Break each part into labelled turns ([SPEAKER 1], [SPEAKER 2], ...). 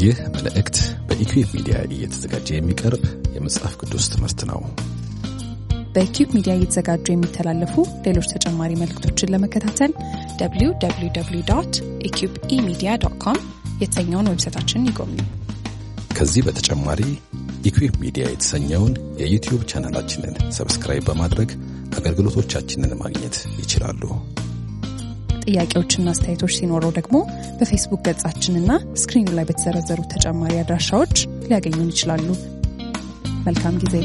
[SPEAKER 1] ይህ መልእክት በኢኩዌብ ሚዲያ እየተዘጋጀ የሚቀርብ የመጽሐፍ ቅዱስ ትምህርት ነው።
[SPEAKER 2] በኪዩብ ሚዲያ እየተዘጋጁ የሚተላለፉ ሌሎች ተጨማሪ መልእክቶችን ለመከታተል www ኢኪዩብ ኢሚዲያ ዶት ኮም የተሰኘውን ዌብሳይታችንን ይጎብኙ።
[SPEAKER 1] ከዚህ በተጨማሪ ኢኩዌብ ሚዲያ የተሰኘውን የዩቲዩብ ቻናላችንን ሰብስክራይብ በማድረግ አገልግሎቶቻችንን ማግኘት ይችላሉ።
[SPEAKER 2] ጥያቄዎችና አስተያየቶች ሲኖረው ደግሞ በፌስቡክ ገጻችንና ስክሪኑ ላይ በተዘረዘሩ ተጨማሪ አድራሻዎች ሊያገኙን ይችላሉ። መልካም ጊዜ።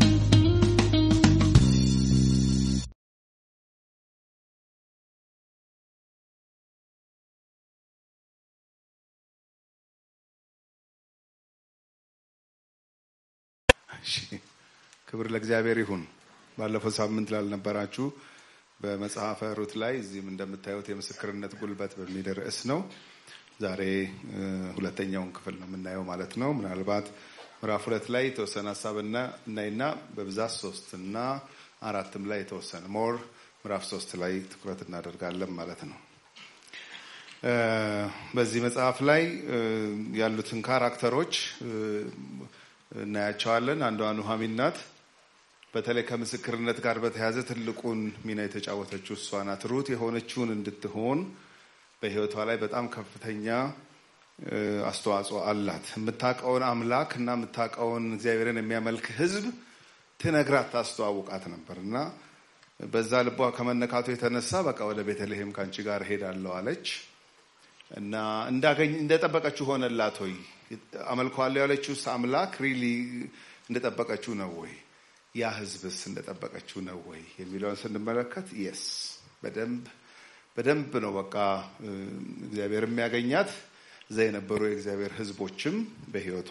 [SPEAKER 3] እሺ ክብር ለእግዚአብሔር ይሁን። ባለፈው ሳምንት ላልነበራችሁ በመጽሐፈ ሩት ላይ እዚህም እንደምታዩት የምስክርነት ጉልበት በሚል ርዕስ ነው። ዛሬ እ, ሁለተኛውን ክፍል ነው የምናየው ማለት ነው። ምናልባት ምዕራፍ ሁለት ላይ የተወሰነ ሀሳብና እናይና በብዛት ሶስት እና አራትም ላይ የተወሰነ ሞር ምዕራፍ ሶስት ላይ ትኩረት እናደርጋለን ማለት ነው። እ፣ በዚህ መጽሐፍ ላይ እ, ያሉትን ካራክተሮች እ, እናያቸዋለን። አንዷ ኑሐሚን ናት። በተለይ ከምስክርነት ጋር በተያያዘ ትልቁን ሚና የተጫወተችው እሷ ናት። ሩት የሆነችውን እንድትሆን በሕይወቷ ላይ በጣም ከፍተኛ እ, አስተዋጽኦ አላት። የምታውቀውን አምላክ እና የምታውቀውን እግዚአብሔርን የሚያመልክ ሕዝብ ትነግራት ታስተዋውቃት ነበር እና በዛ ልቧ ከመነካቱ የተነሳ በቃ ወደ ቤተልሔም ከአንቺ ጋር ሄዳለሁ አለች እና እንዳገኝ እንደጠበቀችው ሆነላት ወይ? አመልከዋለሁ ያለችውስ አምላክ ሪሊ እንደጠበቀችው ነው ወይ? ያ ህዝብስ እንደጠበቀችው ነው ወይ የሚለውን ስንመለከት የስ በደንብ በደንብ ነው በቃ እ፣ እግዚአብሔር የሚያገኛት እዛ የነበሩ የእግዚአብሔር ህዝቦችም በህይወቷ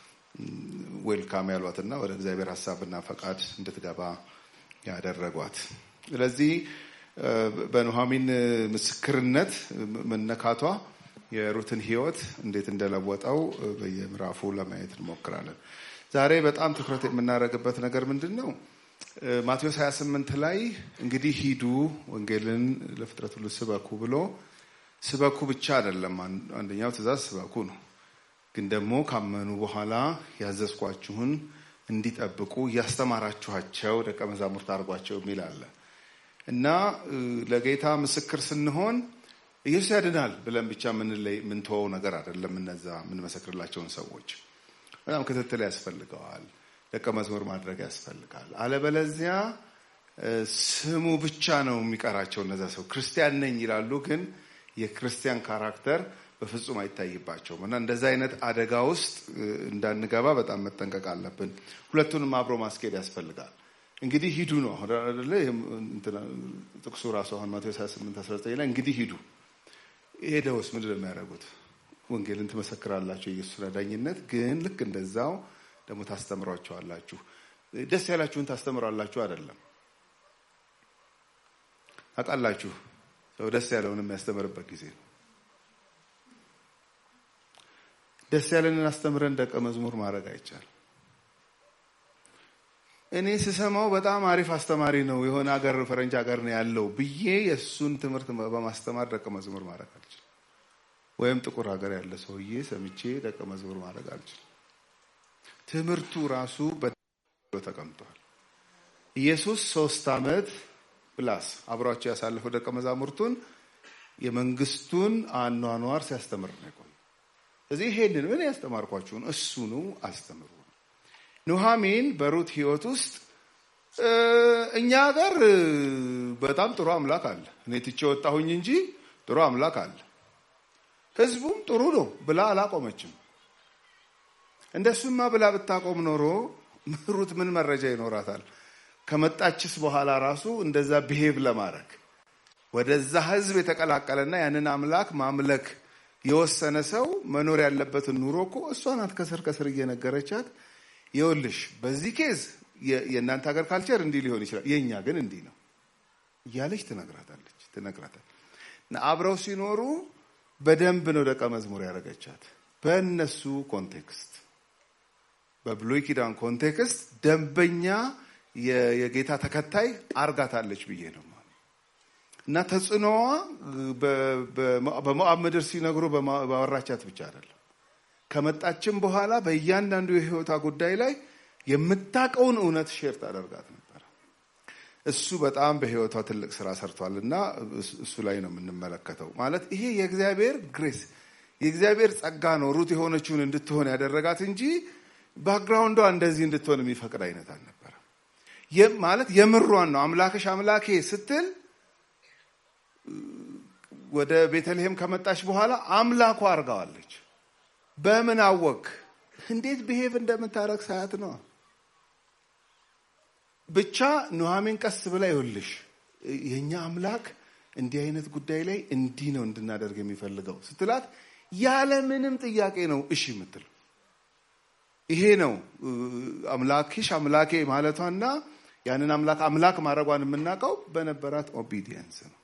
[SPEAKER 3] ዌልካም ያሏትና ወደ እግዚአብሔር ሀሳብና ፈቃድ እንድትገባ ያደረጓት። ስለዚህ እ፣ በኑሐሚን ምስክርነት መነካቷ የሩትን ህይወት እንዴት እንደለወጠው እ፣ በየምዕራፉ ለማየት እንሞክራለን። ዛሬ በጣም ትኩረት የምናደርግበት ነገር ምንድን ነው? እ፣ ማቴዎስ 28 ላይ እንግዲህ ሂዱ ወንጌልን ለፍጥረት ሁሉ ስበኩ ብሎ ስበኩ ብቻ አይደለም። አን- አንደኛው ትእዛዝ ስበኩ ነው። ግን ደግሞ ካመኑ በኋላ ያዘዝኳችሁን እንዲጠብቁ እያስተማራችኋቸው ደቀ መዛሙርት አድርጓቸው የሚል አለ እና እ፣ ለጌታ ምስክር ስንሆን ኢየሱስ ያድናል ብለን ብቻ የምንለይ የምንተወው ነገር አይደለም። እነዛ የምንመሰክርላቸውን ሰዎች በጣም ክትትል ያስፈልገዋል። ደቀ መዝሙር ማድረግ ያስፈልጋል። አለበለዚያ እ፣ ስሙ ብቻ ነው የሚቀራቸው። እነዛ ሰው ክርስቲያን ነኝ ይላሉ፣ ግን የክርስቲያን ካራክተር በፍጹም አይታይባቸውም እና እንደዛ አይነት አደጋ ውስጥ እ፣ እንዳንገባ በጣም መጠንቀቅ አለብን። ሁለቱንም አብሮ ማስኬድ ያስፈልጋል። እንግዲህ ሂዱ ነው አሁን አይደለ? ይህም እንትና ጥቅሱ ራሱ አሁን ማቴዎስ 28 19 ላይ እንግዲህ ሂዱ ሄደውስ ምንድን ነው የሚያደርጉት? ወንጌልን ትመሰክራላችሁ የኢየሱስን አዳኝነት፣ ግን ልክ እንደዛው ደግሞ ታስተምሯቸዋላችሁ። ደስ ያላችሁን ታስተምራላችሁ አይደለም። ታውቃላችሁ፣ ሰው ደስ ያለውን የሚያስተምርበት ጊዜ ነው። ደስ ያለንን አስተምረን ደቀ መዝሙር ማድረግ አይቻልም። እኔ ስሰማው በጣም አሪፍ አስተማሪ ነው፣ የሆነ ሀገር ፈረንጅ ሀገር ነው ያለው ብዬ የእሱን ትምህርት በማስተማር ደቀ መዝሙር ማድረግ አልችልም። ወይም ጥቁር ሀገር ያለ ሰውዬ ሰምቼ ደቀ መዝሙር ማድረግ አልችልም። ትምህርቱ ራሱ በ ተቀምጧል። ኢየሱስ ሶስት ዓመት ፕላስ አብሯቸው ያሳለፈው ደቀ መዛሙርቱን የመንግስቱን አኗኗር ሲያስተምር ነው የቆየው። ስለዚህ ይሄንን እኔ ያስተማርኳችሁን እሱኑ አስተምሩ። ኑሐሚን በሩት ህይወት ውስጥ እ፣ እኛ ሀገር እ፣ በጣም ጥሩ አምላክ አለ፣ እኔ ትቼ ወጣሁኝ እንጂ ጥሩ አምላክ አለ፣ ህዝቡም ጥሩ ነው ብላ አላቆመችም። እንደሱማ ብላ ብታቆም ኖሮ ሩት ምን መረጃ ይኖራታል? ከመጣችስ በኋላ ራሱ እንደዛ ብሄቭ ለማድረግ ወደዛ ህዝብ የተቀላቀለና ያንን አምላክ ማምለክ የወሰነ ሰው መኖር ያለበትን ኑሮ እኮ እሷ ናት ከስር ከስር እየነገረቻት ይኸውልሽ በዚህ ኬዝ የ- የእናንተ ሀገር ካልቸር እንዲህ ሊሆን ይችላል፣ የእኛ ግን እንዲህ ነው እያለች ትነግራታለች ትነግራታል። እና አብረው ሲኖሩ በደንብ ነው ደቀ መዝሙር ያደረገቻት በእነሱ ኮንቴክስት በብሉይ ኪዳን ኮንቴክስት ደንበኛ የ- የጌታ ተከታይ አርጋታለች ብዬ ነው እና ተጽዕኖዋ በ- በ- በሞዓብ ምድር ሲነግሩ በማ- ባወራቻት ብቻ አይደለም። ከመጣችም በኋላ በእያንዳንዱ የህይወቷ ጉዳይ ላይ የምታውቀውን እውነት ሼር ታደርጋት ነበር። እሱ በጣም በህይወቷ ትልቅ ስራ ሰርቷል እና እሱ ላይ ነው የምንመለከተው። ማለት ይሄ የእግዚአብሔር ግሬስ የእግዚአብሔር ጸጋ ነው ሩት የሆነችውን እንድትሆን ያደረጋት እንጂ ባክግራውንዷ እንደዚህ እንድትሆን የሚፈቅድ አይነት አልነበረ። ማለት የምሯን ነው አምላክሽ አምላኬ ስትል ወደ ቤተልሔም ከመጣች በኋላ አምላኳ አድርጋዋለች። በምን አወቅ? እንዴት ብሄቭ እንደምታረግ ሳያት ነው። ብቻ ኑሐሚን ቀስ ብላ ይኸውልሽ የእኛ አምላክ እንዲህ አይነት ጉዳይ ላይ እንዲህ ነው እንድናደርግ የሚፈልገው ስትላት ያለ ምንም ጥያቄ ነው እሺ የምትል። ይሄ ነው አምላክሽ አምላኬ ማለቷና ያንን አምላክ አምላክ ማድረጓን የምናውቀው በነበራት ኦቢዲየንስ ነው።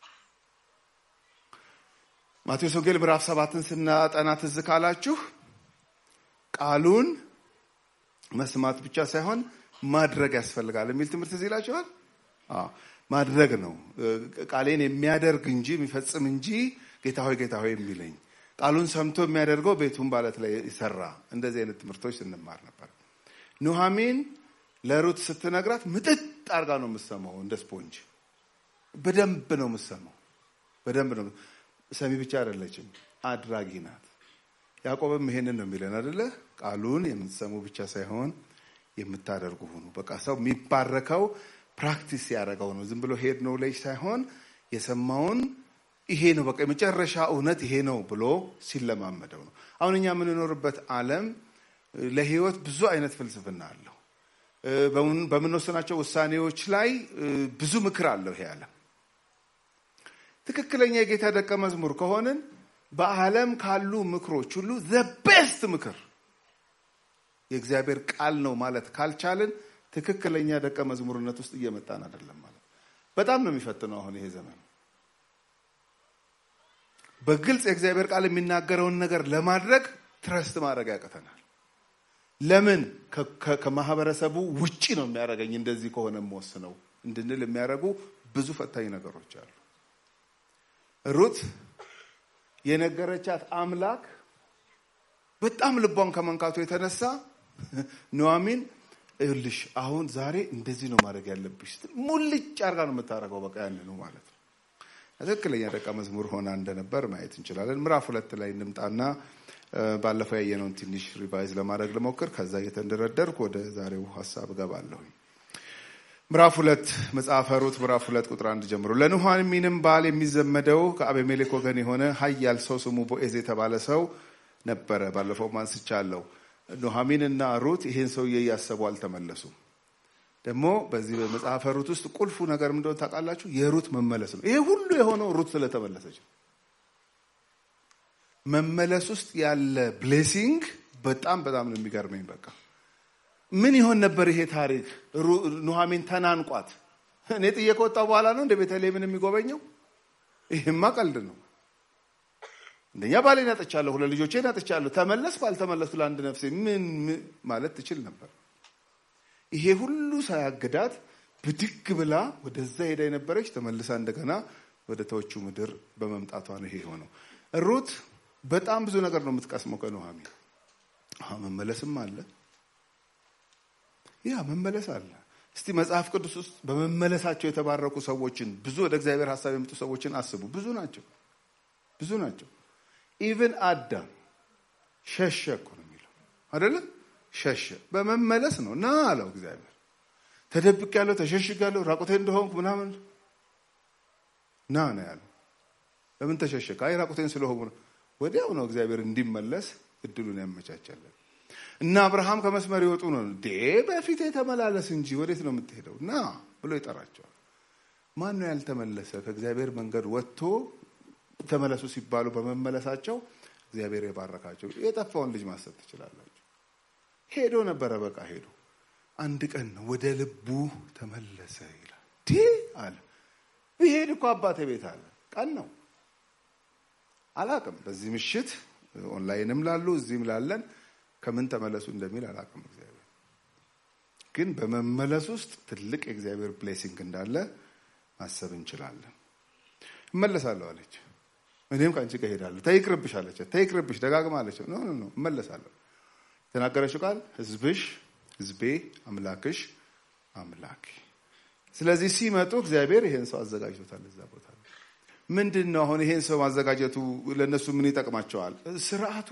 [SPEAKER 3] ማቴዎስ ወንጌል ምዕራፍ ሰባትን ስናጠና ትዝ ካላችሁ ቃሉን መስማት ብቻ ሳይሆን ማድረግ ያስፈልጋል የሚል ትምህርት እዚህ ይላችኋል። ማድረግ ነው ቃሌን የሚያደርግ እንጂ የሚፈጽም እንጂ ጌታ ሆይ ጌታ ሆይ የሚለኝ ቃሉን ሰምቶ የሚያደርገው ቤቱን ባለት ላይ ይሰራ። እንደዚህ አይነት ትምህርቶች ስንማር ነበር። ኑሐሚን ለሩት ስትነግራት ምጥጥ አርጋ ነው የምሰማው፣ እንደ ስፖንጅ በደንብ ነው የምሰማው። በደንብ ነው ሰሚ ብቻ አይደለችም፣ አድራጊ ናት። ያዕቆብም ይሄንን ነው የሚለን አደለ? ቃሉን የምትሰሙ ብቻ ሳይሆን የምታደርጉ ሁኑ። በቃ ሰው የሚባረከው ፕራክቲስ ያደረገው ነው። ዝም ብሎ ሄድ ነው ልጅ ሳይሆን የሰማውን ይሄ ነው በቃ የመጨረሻ እውነት ይሄ ነው ብሎ ሲለማመደው ነው። አሁን እኛ የምንኖርበት ዓለም ለህይወት ብዙ አይነት ፍልስፍና አለው። በምንወስናቸው ውሳኔዎች ላይ ብዙ ምክር አለው ይሄ ዓለም። ትክክለኛ የጌታ ደቀ መዝሙር ከሆንን በዓለም ካሉ ምክሮች ሁሉ ዘ ቤስት ምክር የእግዚአብሔር ቃል ነው ማለት ካልቻልን ትክክለኛ ደቀ መዝሙርነት ውስጥ እየመጣን አይደለም ማለት። በጣም ነው የሚፈትነው አሁን ይሄ ዘመን። በግልጽ የእግዚአብሔር ቃል የሚናገረውን ነገር ለማድረግ ትረስት ማድረግ ያቅተናል። ለምን ከማህበረሰቡ ውጪ ነው የሚያደርገኝ እንደዚህ ከሆነ የምወስነው እንድንል የሚያደርጉ ብዙ ፈታኝ ነገሮች አሉ። ሩት የነገረቻት አምላክ በጣም ልቧን ከመንካቱ የተነሳ ኑሐሚን ይኸውልሽ አሁን ዛሬ እንደዚህ ነው ማድረግ ያለብሽ ስትል ሙልጭ አርጋ ነው የምታደርገው። በቃ ያንኑ ማለት ነው። ትክክለኛ ደቀ መዝሙር ሆና እንደነበር ማየት እንችላለን። ምዕራፍ ሁለት ላይ እንምጣና ባለፈው ያየነውን ትንሽ ሪቫይዝ ለማድረግ ልሞክር። ከዛ እየተንደረደርኩ ወደ ዛሬው ሀሳብ እገባለሁ። ምዕራፍ ሁለት መጽሐፈ ሩት ምዕራፍ ሁለት ቁጥር አንድ ጀምሮ ለኑሐሚንም ባል የሚዘመደው ከአቤሜሌክ ወገን የሆነ ኃያል ሰው ስሙ ቦዔዝ የተባለ ሰው ነበረ። ባለፈው አንስቻለሁ። ኑሐሚን እና ሩት ይሄን ሰውዬ እያሰቡ አልተመለሱም። ደግሞ በዚህ በመጽሐፈ ሩት ውስጥ ቁልፉ ነገር ምንድነው ታውቃላችሁ? የሩት መመለስ ነው። ይሄ ሁሉ የሆነው ሩት ስለተመለሰች ነው። መመለስ ውስጥ ያለ ብሌሲንግ በጣም በጣም ነው የሚገርመኝ። በቃ ምን ይሆን ነበር ይሄ ታሪክ? ኑሐሚን ተናንቋት እኔ ጥዬ ከወጣሁ በኋላ ነው እንደ ቤተልሔምን የሚጎበኘው? ይህማ ቀልድ ነው። እንደኛ ባሌን አጥቻለሁ፣ ሁለት ልጆቼን አጥቻለሁ፣ ተመለስኩ አልተመለስኩ ለአንድ ነፍሴ ምን ማለት ትችል ነበር። ይሄ ሁሉ ሳያግዳት ብድግ ብላ ወደዛ ሄዳ የነበረች ተመልሳ እንደገና ወደ ተወቹ ምድር በመምጣቷ ነው ይሄ የሆነው። ሩት በጣም ብዙ ነገር ነው የምትቀስመው ከኑሐሚን። መመለስም አለ፣ ያ መመለስ አለ። እስቲ መጽሐፍ ቅዱስ ውስጥ በመመለሳቸው የተባረኩ ሰዎችን ብዙ ወደ እግዚአብሔር ሀሳብ የመጡ ሰዎችን አስቡ። ብዙ ናቸው፣ ብዙ ናቸው። ኢቭን አዳም ሸሸ እኮ ነው የሚለው አይደለም? ሸሸ በመመለስ ነው። ና አለው እግዚአብሔር። ተደብቅ ያለው ተሸሽግ ያለው ራቁቴ እንደሆንኩ ምናምን ና ነው ያለው። ለምን ተሸሸክ? አይ ራቁቴን ስለሆንኩ ነው። ወዲያው ነው እግዚአብሔር እንዲመለስ እድሉን ያመቻቻለን። እና አብርሃም ከመስመር ይወጡ ነው ዴ በፊት የተመላለስ እንጂ ወዴት ነው የምትሄደው? ና ብሎ ይጠራቸዋል። ማን ነው ያልተመለሰ? ከእግዚአብሔር መንገድ ወጥቶ ተመለሱ ሲባሉ በመመለሳቸው እግዚአብሔር የባረካቸው። የጠፋውን ልጅ ማሰብ ትችላላችሁ። ሄዶ ነበረ፣ በቃ ሄዶ አንድ ቀን ነው ወደ ልቡ ተመለሰ ይላል። ዲ አለ ብሄድ እኮ አባቴ ቤት አለ። ቀን ነው አላቅም። በዚህ ምሽት ኦንላይንም ላሉ እዚህም ላለን ከምን ተመለሱ እንደሚል አላቅም። እግዚአብሔር ግን በመመለስ ውስጥ ትልቅ የእግዚአብሔር ብሌሲንግ እንዳለ ማሰብ እንችላለን። እመለሳለሁ አለች። እኔም ከአንቺ ጋር እሄዳለሁ። ተይቅርብሽ አለቻት። ተይቅርብሽ ደጋግማ አለች። ኖ ኖ እመለሳለሁ። የተናገረችው ቃል ህዝብሽ ህዝቤ፣ አምላክሽ አምላኬ። ስለዚህ ሲመጡ እግዚአብሔር ይሄን ሰው አዘጋጅቶታል እዛ ቦታ ምንድን ነው አሁን ይሄን ሰው ማዘጋጀቱ ለእነሱ ምን ይጠቅማቸዋል? ስርዓቱ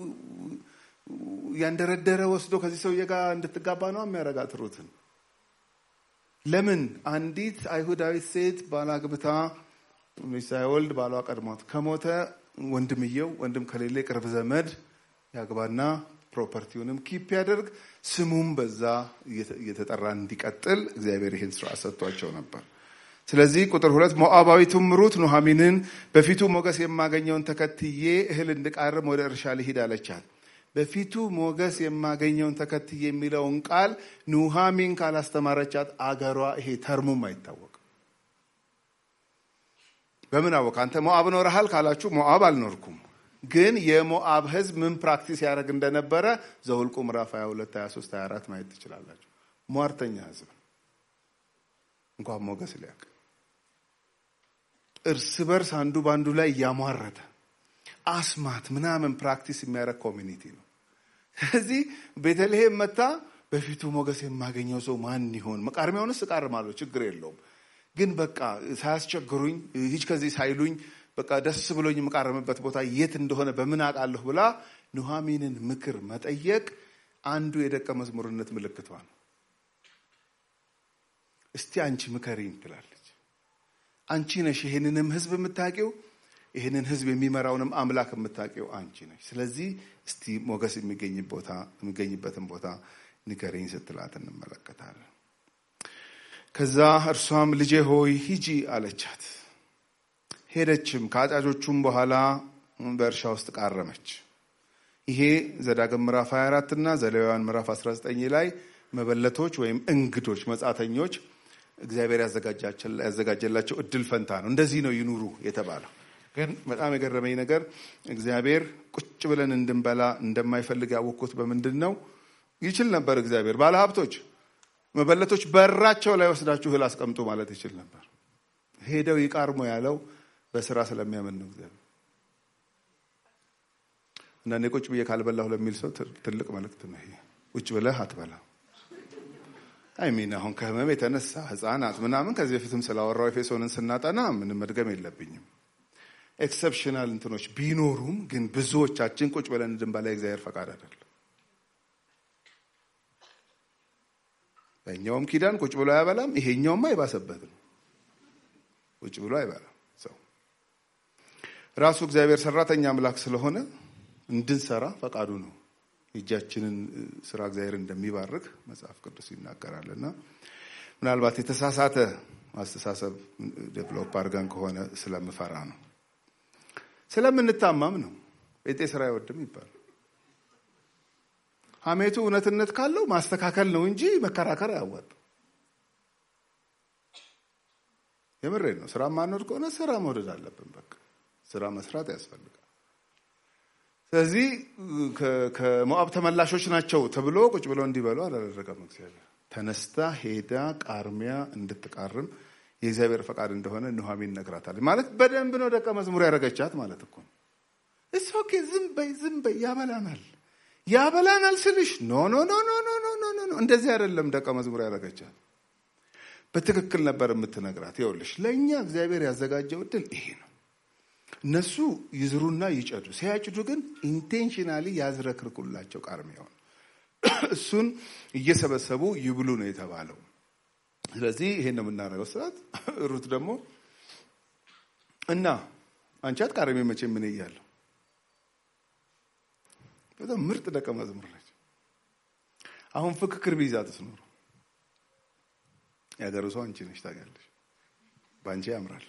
[SPEAKER 3] ያንደረደረ ወስዶ ከዚህ ሰውዬ ጋር እንድትጋባ ነው የሚያረጋት ሩትን። ለምን አንዲት አይሁዳዊት ሴት ባላግብታ ሳይወልድ ባሏ ቀድሟት ከሞተ ወንድምየው ወንድም ከሌለ የቅርብ ዘመድ ያግባና ፕሮፐርቲውንም ኪፕ ያደርግ ስሙም በዛ እየተጠራ እንዲቀጥል እግዚአብሔር ይህን ስርዓት ሰጥቷቸው ነበር። ስለዚህ ቁጥር ሁለት ሞዓባዊቱም ሩት ኑሃሚንን በፊቱ ሞገስ የማገኘውን ተከትዬ እህል እንድቃርም ወደ እርሻ ልሂድ አለቻት። በፊቱ ሞገስ የማገኘውን ተከትዬ የሚለውን ቃል ኑሃሚን ካላስተማረቻት አገሯ ይሄ ተርሙም አይታወቅም። በምን አወቅ? አንተ ሞዓብ ኖረሃል ካላችሁ ሞዓብ አልኖርኩም፣ ግን የሞዓብ ህዝብ ምን ፕራክቲስ ያደርግ እንደነበረ ዘውልቁ ምዕራፍ 22፣ 23፣ 24 ማየት ትችላላችሁ። ሟርተኛ ህዝብ እንኳን ሞገስ ሊያውቅ እርስ በርስ አንዱ በአንዱ ላይ እያሟረተ አስማት ምናምን ፕራክቲስ የሚያደርግ ኮሚኒቲ ነው። ስለዚህ ቤተልሔም መታ በፊቱ ሞገስ የማገኘው ሰው ማን ይሆን? መቃርሚያውንስ እቃርማለሁ፣ ችግር የለውም ግን በቃ ሳያስቸግሩኝ ሂጅ ከዚህ ሳይሉኝ በቃ ደስ ብሎኝ የምቃረምበት ቦታ የት እንደሆነ በምን አውቃለሁ ብላ ኑሃሚንን ምክር መጠየቅ አንዱ የደቀ መዝሙርነት ምልክቷ ነው። እስቲ አንቺ ምከሪኝ ትላለች። አንቺ ነሽ ይሄንንም ህዝብ የምታውቂው ይህንን ህዝብ የሚመራውንም አምላክ የምታውቂው አንቺ ነች። ስለዚህ እስቲ ሞገስ የሚገኝበትን ቦታ ንገረኝ ስትላት እንመለከታለን። ከዛ እርሷም ልጄ ሆይ ሂጂ አለቻት። ሄደችም። ከአጫጆቹም በኋላ በእርሻ ውስጥ ቃረመች። ይሄ ዘዳግም ምዕራፍ 24 እና ዘሌዋውያን ምዕራፍ 19 ላይ መበለቶች ወይም እንግዶች መጻተኞች እግዚአብሔር ያዘጋጀላቸው እድል ፈንታ ነው። እንደዚህ ነው ይኑሩ የተባለው። ግን በጣም የገረመኝ ነገር እግዚአብሔር ቁጭ ብለን እንድንበላ እንደማይፈልግ ያወቅኩት በምንድን ነው? ይችል ነበር እግዚአብሔር ባለሀብቶች መበለቶች በራቸው ላይ ወስዳችሁ እህል አስቀምጡ ማለት ይችል ነበር። ሄደው ይቃርሙ ያለው በስራ ስለሚያምን ነው እግዚአብሔር። አንዳንዴ ቁጭ ብዬ ካልበላሁ ለሚል ሰው ትልቅ መልእክት ነው ይሄ። ቁጭ ብለህ አትበላ አይሚን አሁን ከህመም የተነሳ ህፃናት ምናምን ከዚህ በፊትም ስላወራው ኤፌሶንን ስናጠና ምንም መድገም የለብኝም። ኤክሰፕሽናል እንትኖች ቢኖሩም ግን ብዙዎቻችን ቁጭ ብለን እንድንበላ የእግዚአብሔር ፈቃድ አይደለም። በእኛውም ኪዳን ቁጭ ብሎ አያበላም። ይሄኛውማ አይባሰበት ነው። ቁጭ ብሎ አይበላም ሰው ራሱ እግዚአብሔር ሰራተኛ አምላክ ስለሆነ እንድንሰራ ፈቃዱ ነው። የእጃችንን ስራ እግዚአብሔር እንደሚባርክ መጽሐፍ ቅዱስ ይናገራል። እና ምናልባት የተሳሳተ አስተሳሰብ ዴቨሎፕ አድርገን ከሆነ ስለምፈራ ነው። ስለምንታማም ነው። ጴንጤ ስራ አይወድም ይባላል። ሐሜቱ እውነትነት ካለው ማስተካከል ነው እንጂ መከራከር አያዋጣም። የምሬን ነው። ስራ ማንወድ ከሆነ ስራ መውደድ አለብን። በቃ ስራ መስራት ያስፈልጋል። ስለዚህ ከሞዓብ ተመላሾች ናቸው ተብሎ ቁጭ ብለው እንዲበሉ አላደረገም እግዚአብሔር። ተነስታ ሄዳ ቃርሚያ እንድትቃርም የእግዚአብሔር ፈቃድ እንደሆነ ኑሃሚን ነግራታል። ማለት በደንብ ነው ደቀ መዝሙር ያደረገቻት ማለት እኮ ነው። እስ ኦኬ ዝም በይ ዝም በይ ያበላናል ያበላናል ስልሽ ኖ ኖ ኖ ኖ ኖ ኖ ኖ ኖ እንደዚህ አይደለም ደቀ መዝሙር ያደረገቻት። በትክክል ነበር የምትነግራት። ይኸውልሽ ለእኛ እግዚአብሔር ያዘጋጀው እድል ይሄ ነው። እነሱ ይዝሩና ይጨዱ፣ ሲያጭዱ ግን ኢንቴንሽናሊ ያዝረክርኩላቸው ቃርሚያውን እሱን እየሰበሰቡ ይብሉ ነው የተባለው። ስለዚህ ይሄን ነው የምናደርገው ስርዓት። ሩት ደግሞ እና አንቻት ቃርሜ መቼ ምን እያለሁ በጣም ምርጥ ደቀ መዝሙር ነች። አሁን ፍክክር ቢይዛ ትስኖሩ ያገሩ ሰው አንቺ ነች ታውቂያለሽ። በአንቺ ያምራል።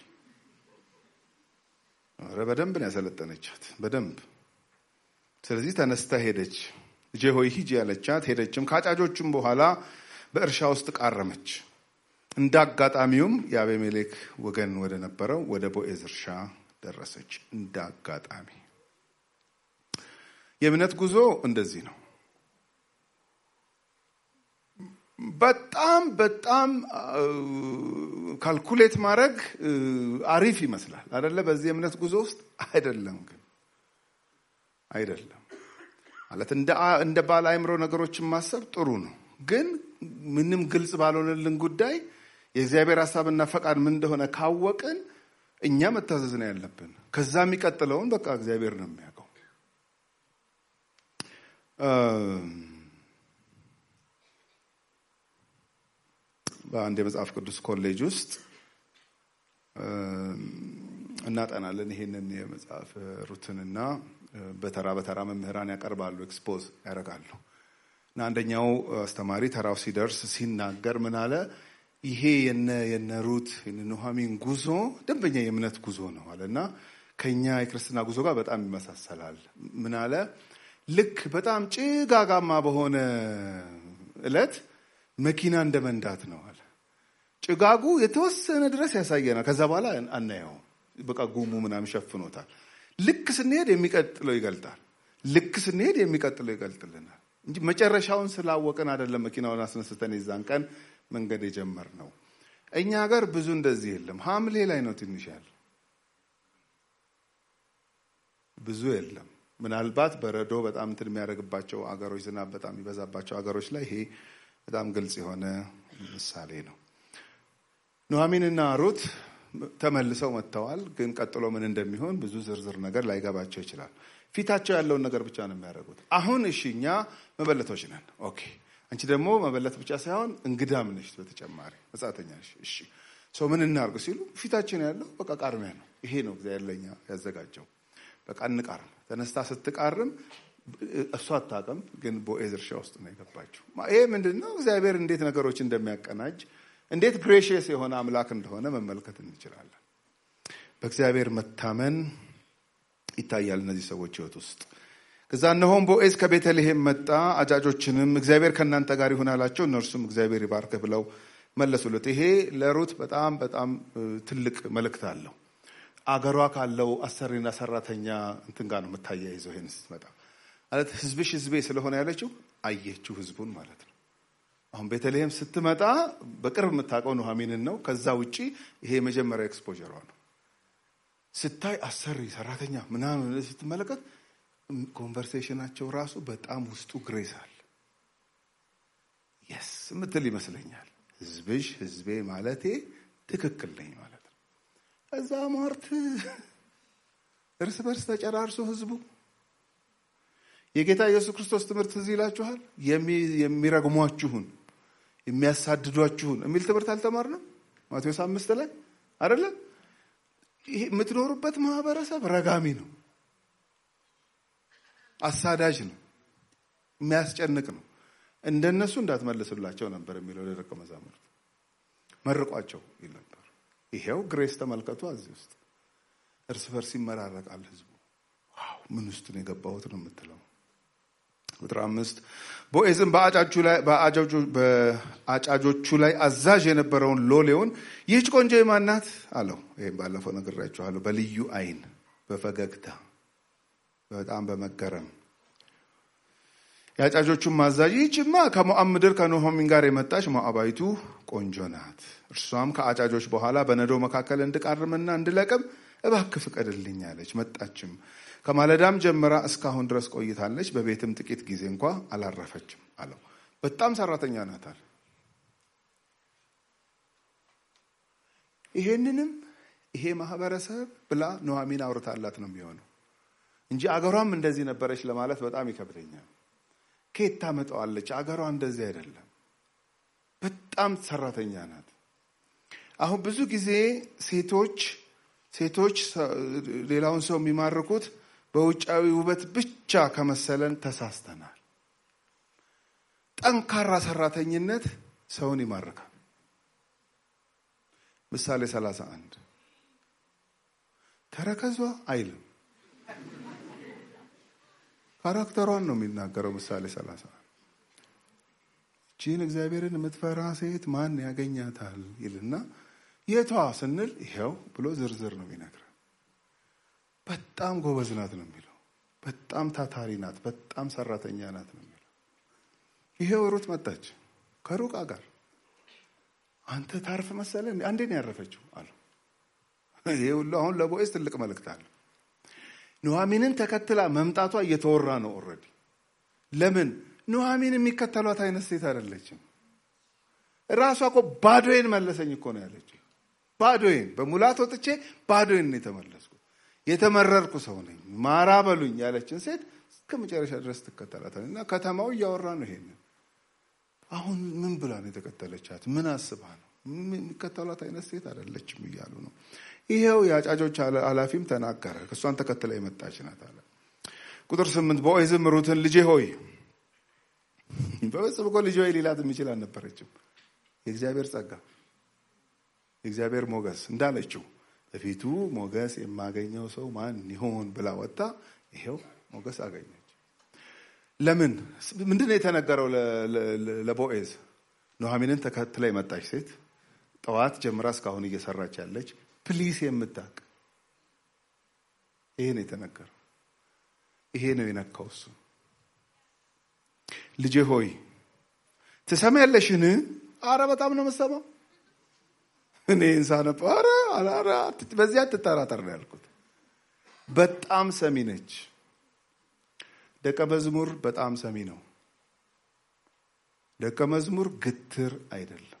[SPEAKER 3] ኧረ በደንብ ነው ያሰለጠነቻት በደንብ። ስለዚህ ተነስታ ሄደች። ልጄ ሆይ ሂጂ ያለቻት ሄደችም። ከአጫጆቹም በኋላ በእርሻ ውስጥ ቃረመች። እንደ አጋጣሚውም የአቤሜሌክ ወገን ወደ ነበረው ወደ ቦኤዝ እርሻ ደረሰች። እንደ አጋጣሚ የእምነት ጉዞ እንደዚህ ነው። በጣም በጣም ካልኩሌት ማድረግ አሪፍ ይመስላል አደለ? በዚህ የእምነት ጉዞ ውስጥ አይደለም። ግን አይደለም ማለት እንደ ባለ አእምሮ ነገሮችን ማሰብ ጥሩ ነው። ግን ምንም ግልጽ ባልሆነልን ጉዳይ የእግዚአብሔር ሀሳብና ፈቃድ ምን እንደሆነ ካወቅን እኛ መታዘዝ ነው ያለብን። ከዛ የሚቀጥለውን በቃ እግዚአብሔር ነው የሚያውቀው። በአንድ የመጽሐፍ ቅዱስ ኮሌጅ ውስጥ እናጠናለን። ይሄንን የመጽሐፍ ሩትንና በተራ በተራ መምህራን ያቀርባሉ፣ ኤክስፖዝ ያደርጋሉ። እና አንደኛው አስተማሪ ተራው ሲደርስ ሲናገር ምን አለ? ይሄ የነ የነ ሩት ኑሐሚን ጉዞ ደንበኛ የእምነት ጉዞ ነው አለ እና ከኛ የክርስትና ጉዞ ጋር በጣም ይመሳሰላል። ምን አለ? ልክ በጣም ጭጋጋማ በሆነ እለት መኪና እንደ መንዳት ነው አለ። ጭጋጉ የተወሰነ ድረስ ያሳየናል። ከዛ በኋላ አናየው። በቃ ጉሙ ምናምን ሸፍኖታል። ልክ ስንሄድ የሚቀጥለው ይገልጣል። ልክ ስንሄድ የሚቀጥለው ይገልጥልናል እንጂ መጨረሻውን ስላወቅን አይደለም መኪናውን አስነስተን የዛን ቀን መንገድ የጀመር ነው። እኛ ሀገር ብዙ እንደዚህ የለም። ሐምሌ ላይ ነው ትንሽ ያለ ብዙ የለም። ምናልባት በረዶ በጣም እንትን የሚያደርግባቸው አገሮች፣ ዝናብ በጣም የሚበዛባቸው አገሮች ላይ ይሄ በጣም ግልጽ የሆነ ምሳሌ ነው። ኑሐሚንና ሩት ተመልሰው መጥተዋል። ግን ቀጥሎ ምን እንደሚሆን ብዙ ዝርዝር ነገር ላይገባቸው ይችላል። ፊታቸው ያለውን ነገር ብቻ ነው የሚያደርጉት። አሁን እሺ እኛ መበለቶች ነን። ኦኬ አንቺ ደግሞ መበለት ብቻ ሳይሆን እንግዳም ነሽ፣ በተጨማሪ መጻተኛ ነሽ። እሺ ሰው ምን እናርግ ሲሉ ፊታችን ያለው በቃ ቃርሚያ ነው። ይሄ ነው እግዚአብሔር ለኛ ያዘጋጀው። በቃ እንቃርም። ተነስታ ስትቃርም እሷ አታውቅም፣ ግን ቦዔዝ እርሻ ውስጥ ነው የገባችው። ይሄ ምንድን ነው? እግዚአብሔር እንዴት ነገሮች እንደሚያቀናጅ እንዴት ግሬሽየስ የሆነ አምላክ እንደሆነ መመልከት እንችላለን። በእግዚአብሔር መታመን ይታያል እነዚህ ሰዎች ህይወት ውስጥ። ከዛ እነሆም ቦዔዝ ከቤተልሔም መጣ፣ አጫጆችንም እግዚአብሔር ከእናንተ ጋር ይሁን አላቸው። እነርሱም እግዚአብሔር ይባርክህ ብለው መለሱለት። ይሄ ለሩት በጣም በጣም ትልቅ መልእክት አለው። አገሯ ካለው አሰሪና ሰራተኛ እንትን ጋር ነው የምታያይዘው። ይሄን ስትመጣ ማለት ህዝብሽ ህዝቤ ስለሆነ ያለችው አየችው ህዝቡን ማለት ነው። አሁን ቤተልሔም ስትመጣ በቅርብ የምታውቀው ኑሐሚንን ነው። ከዛ ውጪ ይሄ የመጀመሪያ ኤክስፖጀሯ ነው። ስታይ አሰሪ ሰራተኛ ምናምን ስትመለከት ኮንቨርሴሽናቸው ራሱ በጣም ውስጡ ግሬስ አለ። የስ ምትል ይመስለኛል። ህዝብሽ ህዝቤ ማለቴ ትክክል ነኝ ማለት ነው። እዛ ሟርት እርስ በርስ ተጨራርሶ ህዝቡ የጌታ ኢየሱስ ክርስቶስ ትምህርት እዚህ ይላችኋል። የሚረግሟችሁን የሚያሳድዷችሁን የሚል ትምህርት አልተማርንም? ማቴዎስ አምስት ላይ አይደለም? ይሄ የምትኖሩበት ማህበረሰብ ረጋሚ ነው፣ አሳዳጅ ነው፣ የሚያስጨንቅ ነው። እንደነሱ እንዳትመልሱላቸው ነበር የሚለው ለደቀ መዛሙርት መርቋቸው ይል ነበር። ይሄው ግሬስ ተመልከቱ። እዚህ ውስጥ እርስ በርስ ይመራረቃል ህዝቡ። ዋው ምን ውስጥ ነው የገባሁት ነው የምትለው። ቁጥር አምስት ቦዔዝም በአጫጆቹ ላይ አዛዥ የነበረውን ሎሌውን ይህች ቆንጆ የማን ናት አለው። ይህም ባለፈው ነግሬያችኋለሁ። በልዩ አይን በፈገግታ በጣም በመገረም የአጫጆቹም አዛዥ ይህችማ ከሞዓብ ምድር ከኑኃሚን ጋር የመጣች ሞዓባዊቱ ቆንጆ ናት። እርሷም ከአጫጆች በኋላ በነዶ መካከል እንድቃርምና እንድለቅም እባክህ ፍቀድልኝ አለች። መጣችም ከማለዳም ጀምራ እስካሁን ድረስ ቆይታለች። በቤትም ጥቂት ጊዜ እንኳ አላረፈችም አለው። በጣም ሰራተኛ ናታል። ይሄንንም ይሄ ማህበረሰብ ብላ ኑኃሚን አውርታላት ነው የሚሆነው እንጂ አገሯም እንደዚህ ነበረች ለማለት በጣም ይከብደኛል። ከየት ታመጣዋለች? አገሯ እንደዚህ አይደለም። በጣም ሰራተኛ ናት። አሁን ብዙ ጊዜ ሴቶች ሴቶች ሌላውን ሰው የሚማርኩት በውጫዊ ውበት ብቻ ከመሰለን ተሳስተናል። ጠንካራ ሰራተኝነት ሰውን ይማርካል። ምሳሌ ሰላሳ አንድ ተረከዟ አይልም ካራክተሯን ነው የሚናገረው። ምሳሌ ሰላሳ ቺን እግዚአብሔርን የምትፈራ ሴት ማን ያገኛታል ይልና የቷ ስንል ይሄው ብሎ ዝርዝር ነው የሚነግረን። በጣም ጎበዝ ናት ነው የሚለው። በጣም ታታሪ ናት፣ በጣም ሰራተኛ ናት ነው የሚለው። ይሄው ሩት መጣች። ከሩቅ አጋር አንተ ታርፍ መሰለ አንዴ ነው ያረፈችው አሉ። ይሄ ሁሉ አሁን ለቦዔዝ ትልቅ መልእክት አለ። ኑሐሚንን ተከትላ መምጣቷ እየተወራ ነው ኦልሬዲ። ለምን ኑሐሚን የሚከተሏት አይነት ሴት አይደለችም። ራሷ እኮ ባዶዬን መለሰኝ እኮ ነው ያለችው። ባዶዬን በሙላት ወጥቼ ባዶዬን ነው የተመለስኩት። የተመረርኩ ሰው ነኝ ማራ በሉኝ ያለችን ሴት እስከ መጨረሻ ድረስ ትከተላታል። እና ከተማው እያወራ ነው ይሄንን። አሁን ምን ብላ ነው የተከተለቻት? ምን አስባ ነው? የሚከተሏት አይነት ሴት አይደለችም እያሉ ነው። ይሄው የአጫጆች ኃላፊም ተናገረ። እሷን ተከትላ የመጣች ናት አለ። ቁጥር ስምንት ቦዔዝም ሩትን ልጄ ሆይ በፍጹም እኮ ልጄ ሆይ ሊላት የሚችል አልነበረችም። የእግዚአብሔር ጸጋ የእግዚአብሔር ሞገስ እንዳለችው በፊቱ ሞገስ የማገኘው ሰው ማን ይሆን ብላ ወጣ። ይሄው ሞገስ አገኘች። ለምን ምንድን ነው የተነገረው ለቦዔዝ? ኑሐሚንን ተከትላ የመጣች ሴት ጠዋት ጀምራ እስካሁን እየሰራች ያለች ፕሊስ የምታቅ ይሄ ነው የተነገረው። ይሄ ነው የነካው እሱ። ልጄ ሆይ ትሰሚያለሽን? አረ በጣም ነው የምሰማው። እኔ ሳነብ አረ አረ በዚህ አትጠራጠር ነው ያልኩት። በጣም ሰሚ ነች። ደቀ መዝሙር በጣም ሰሚ ነው። ደቀ መዝሙር ግትር አይደለም።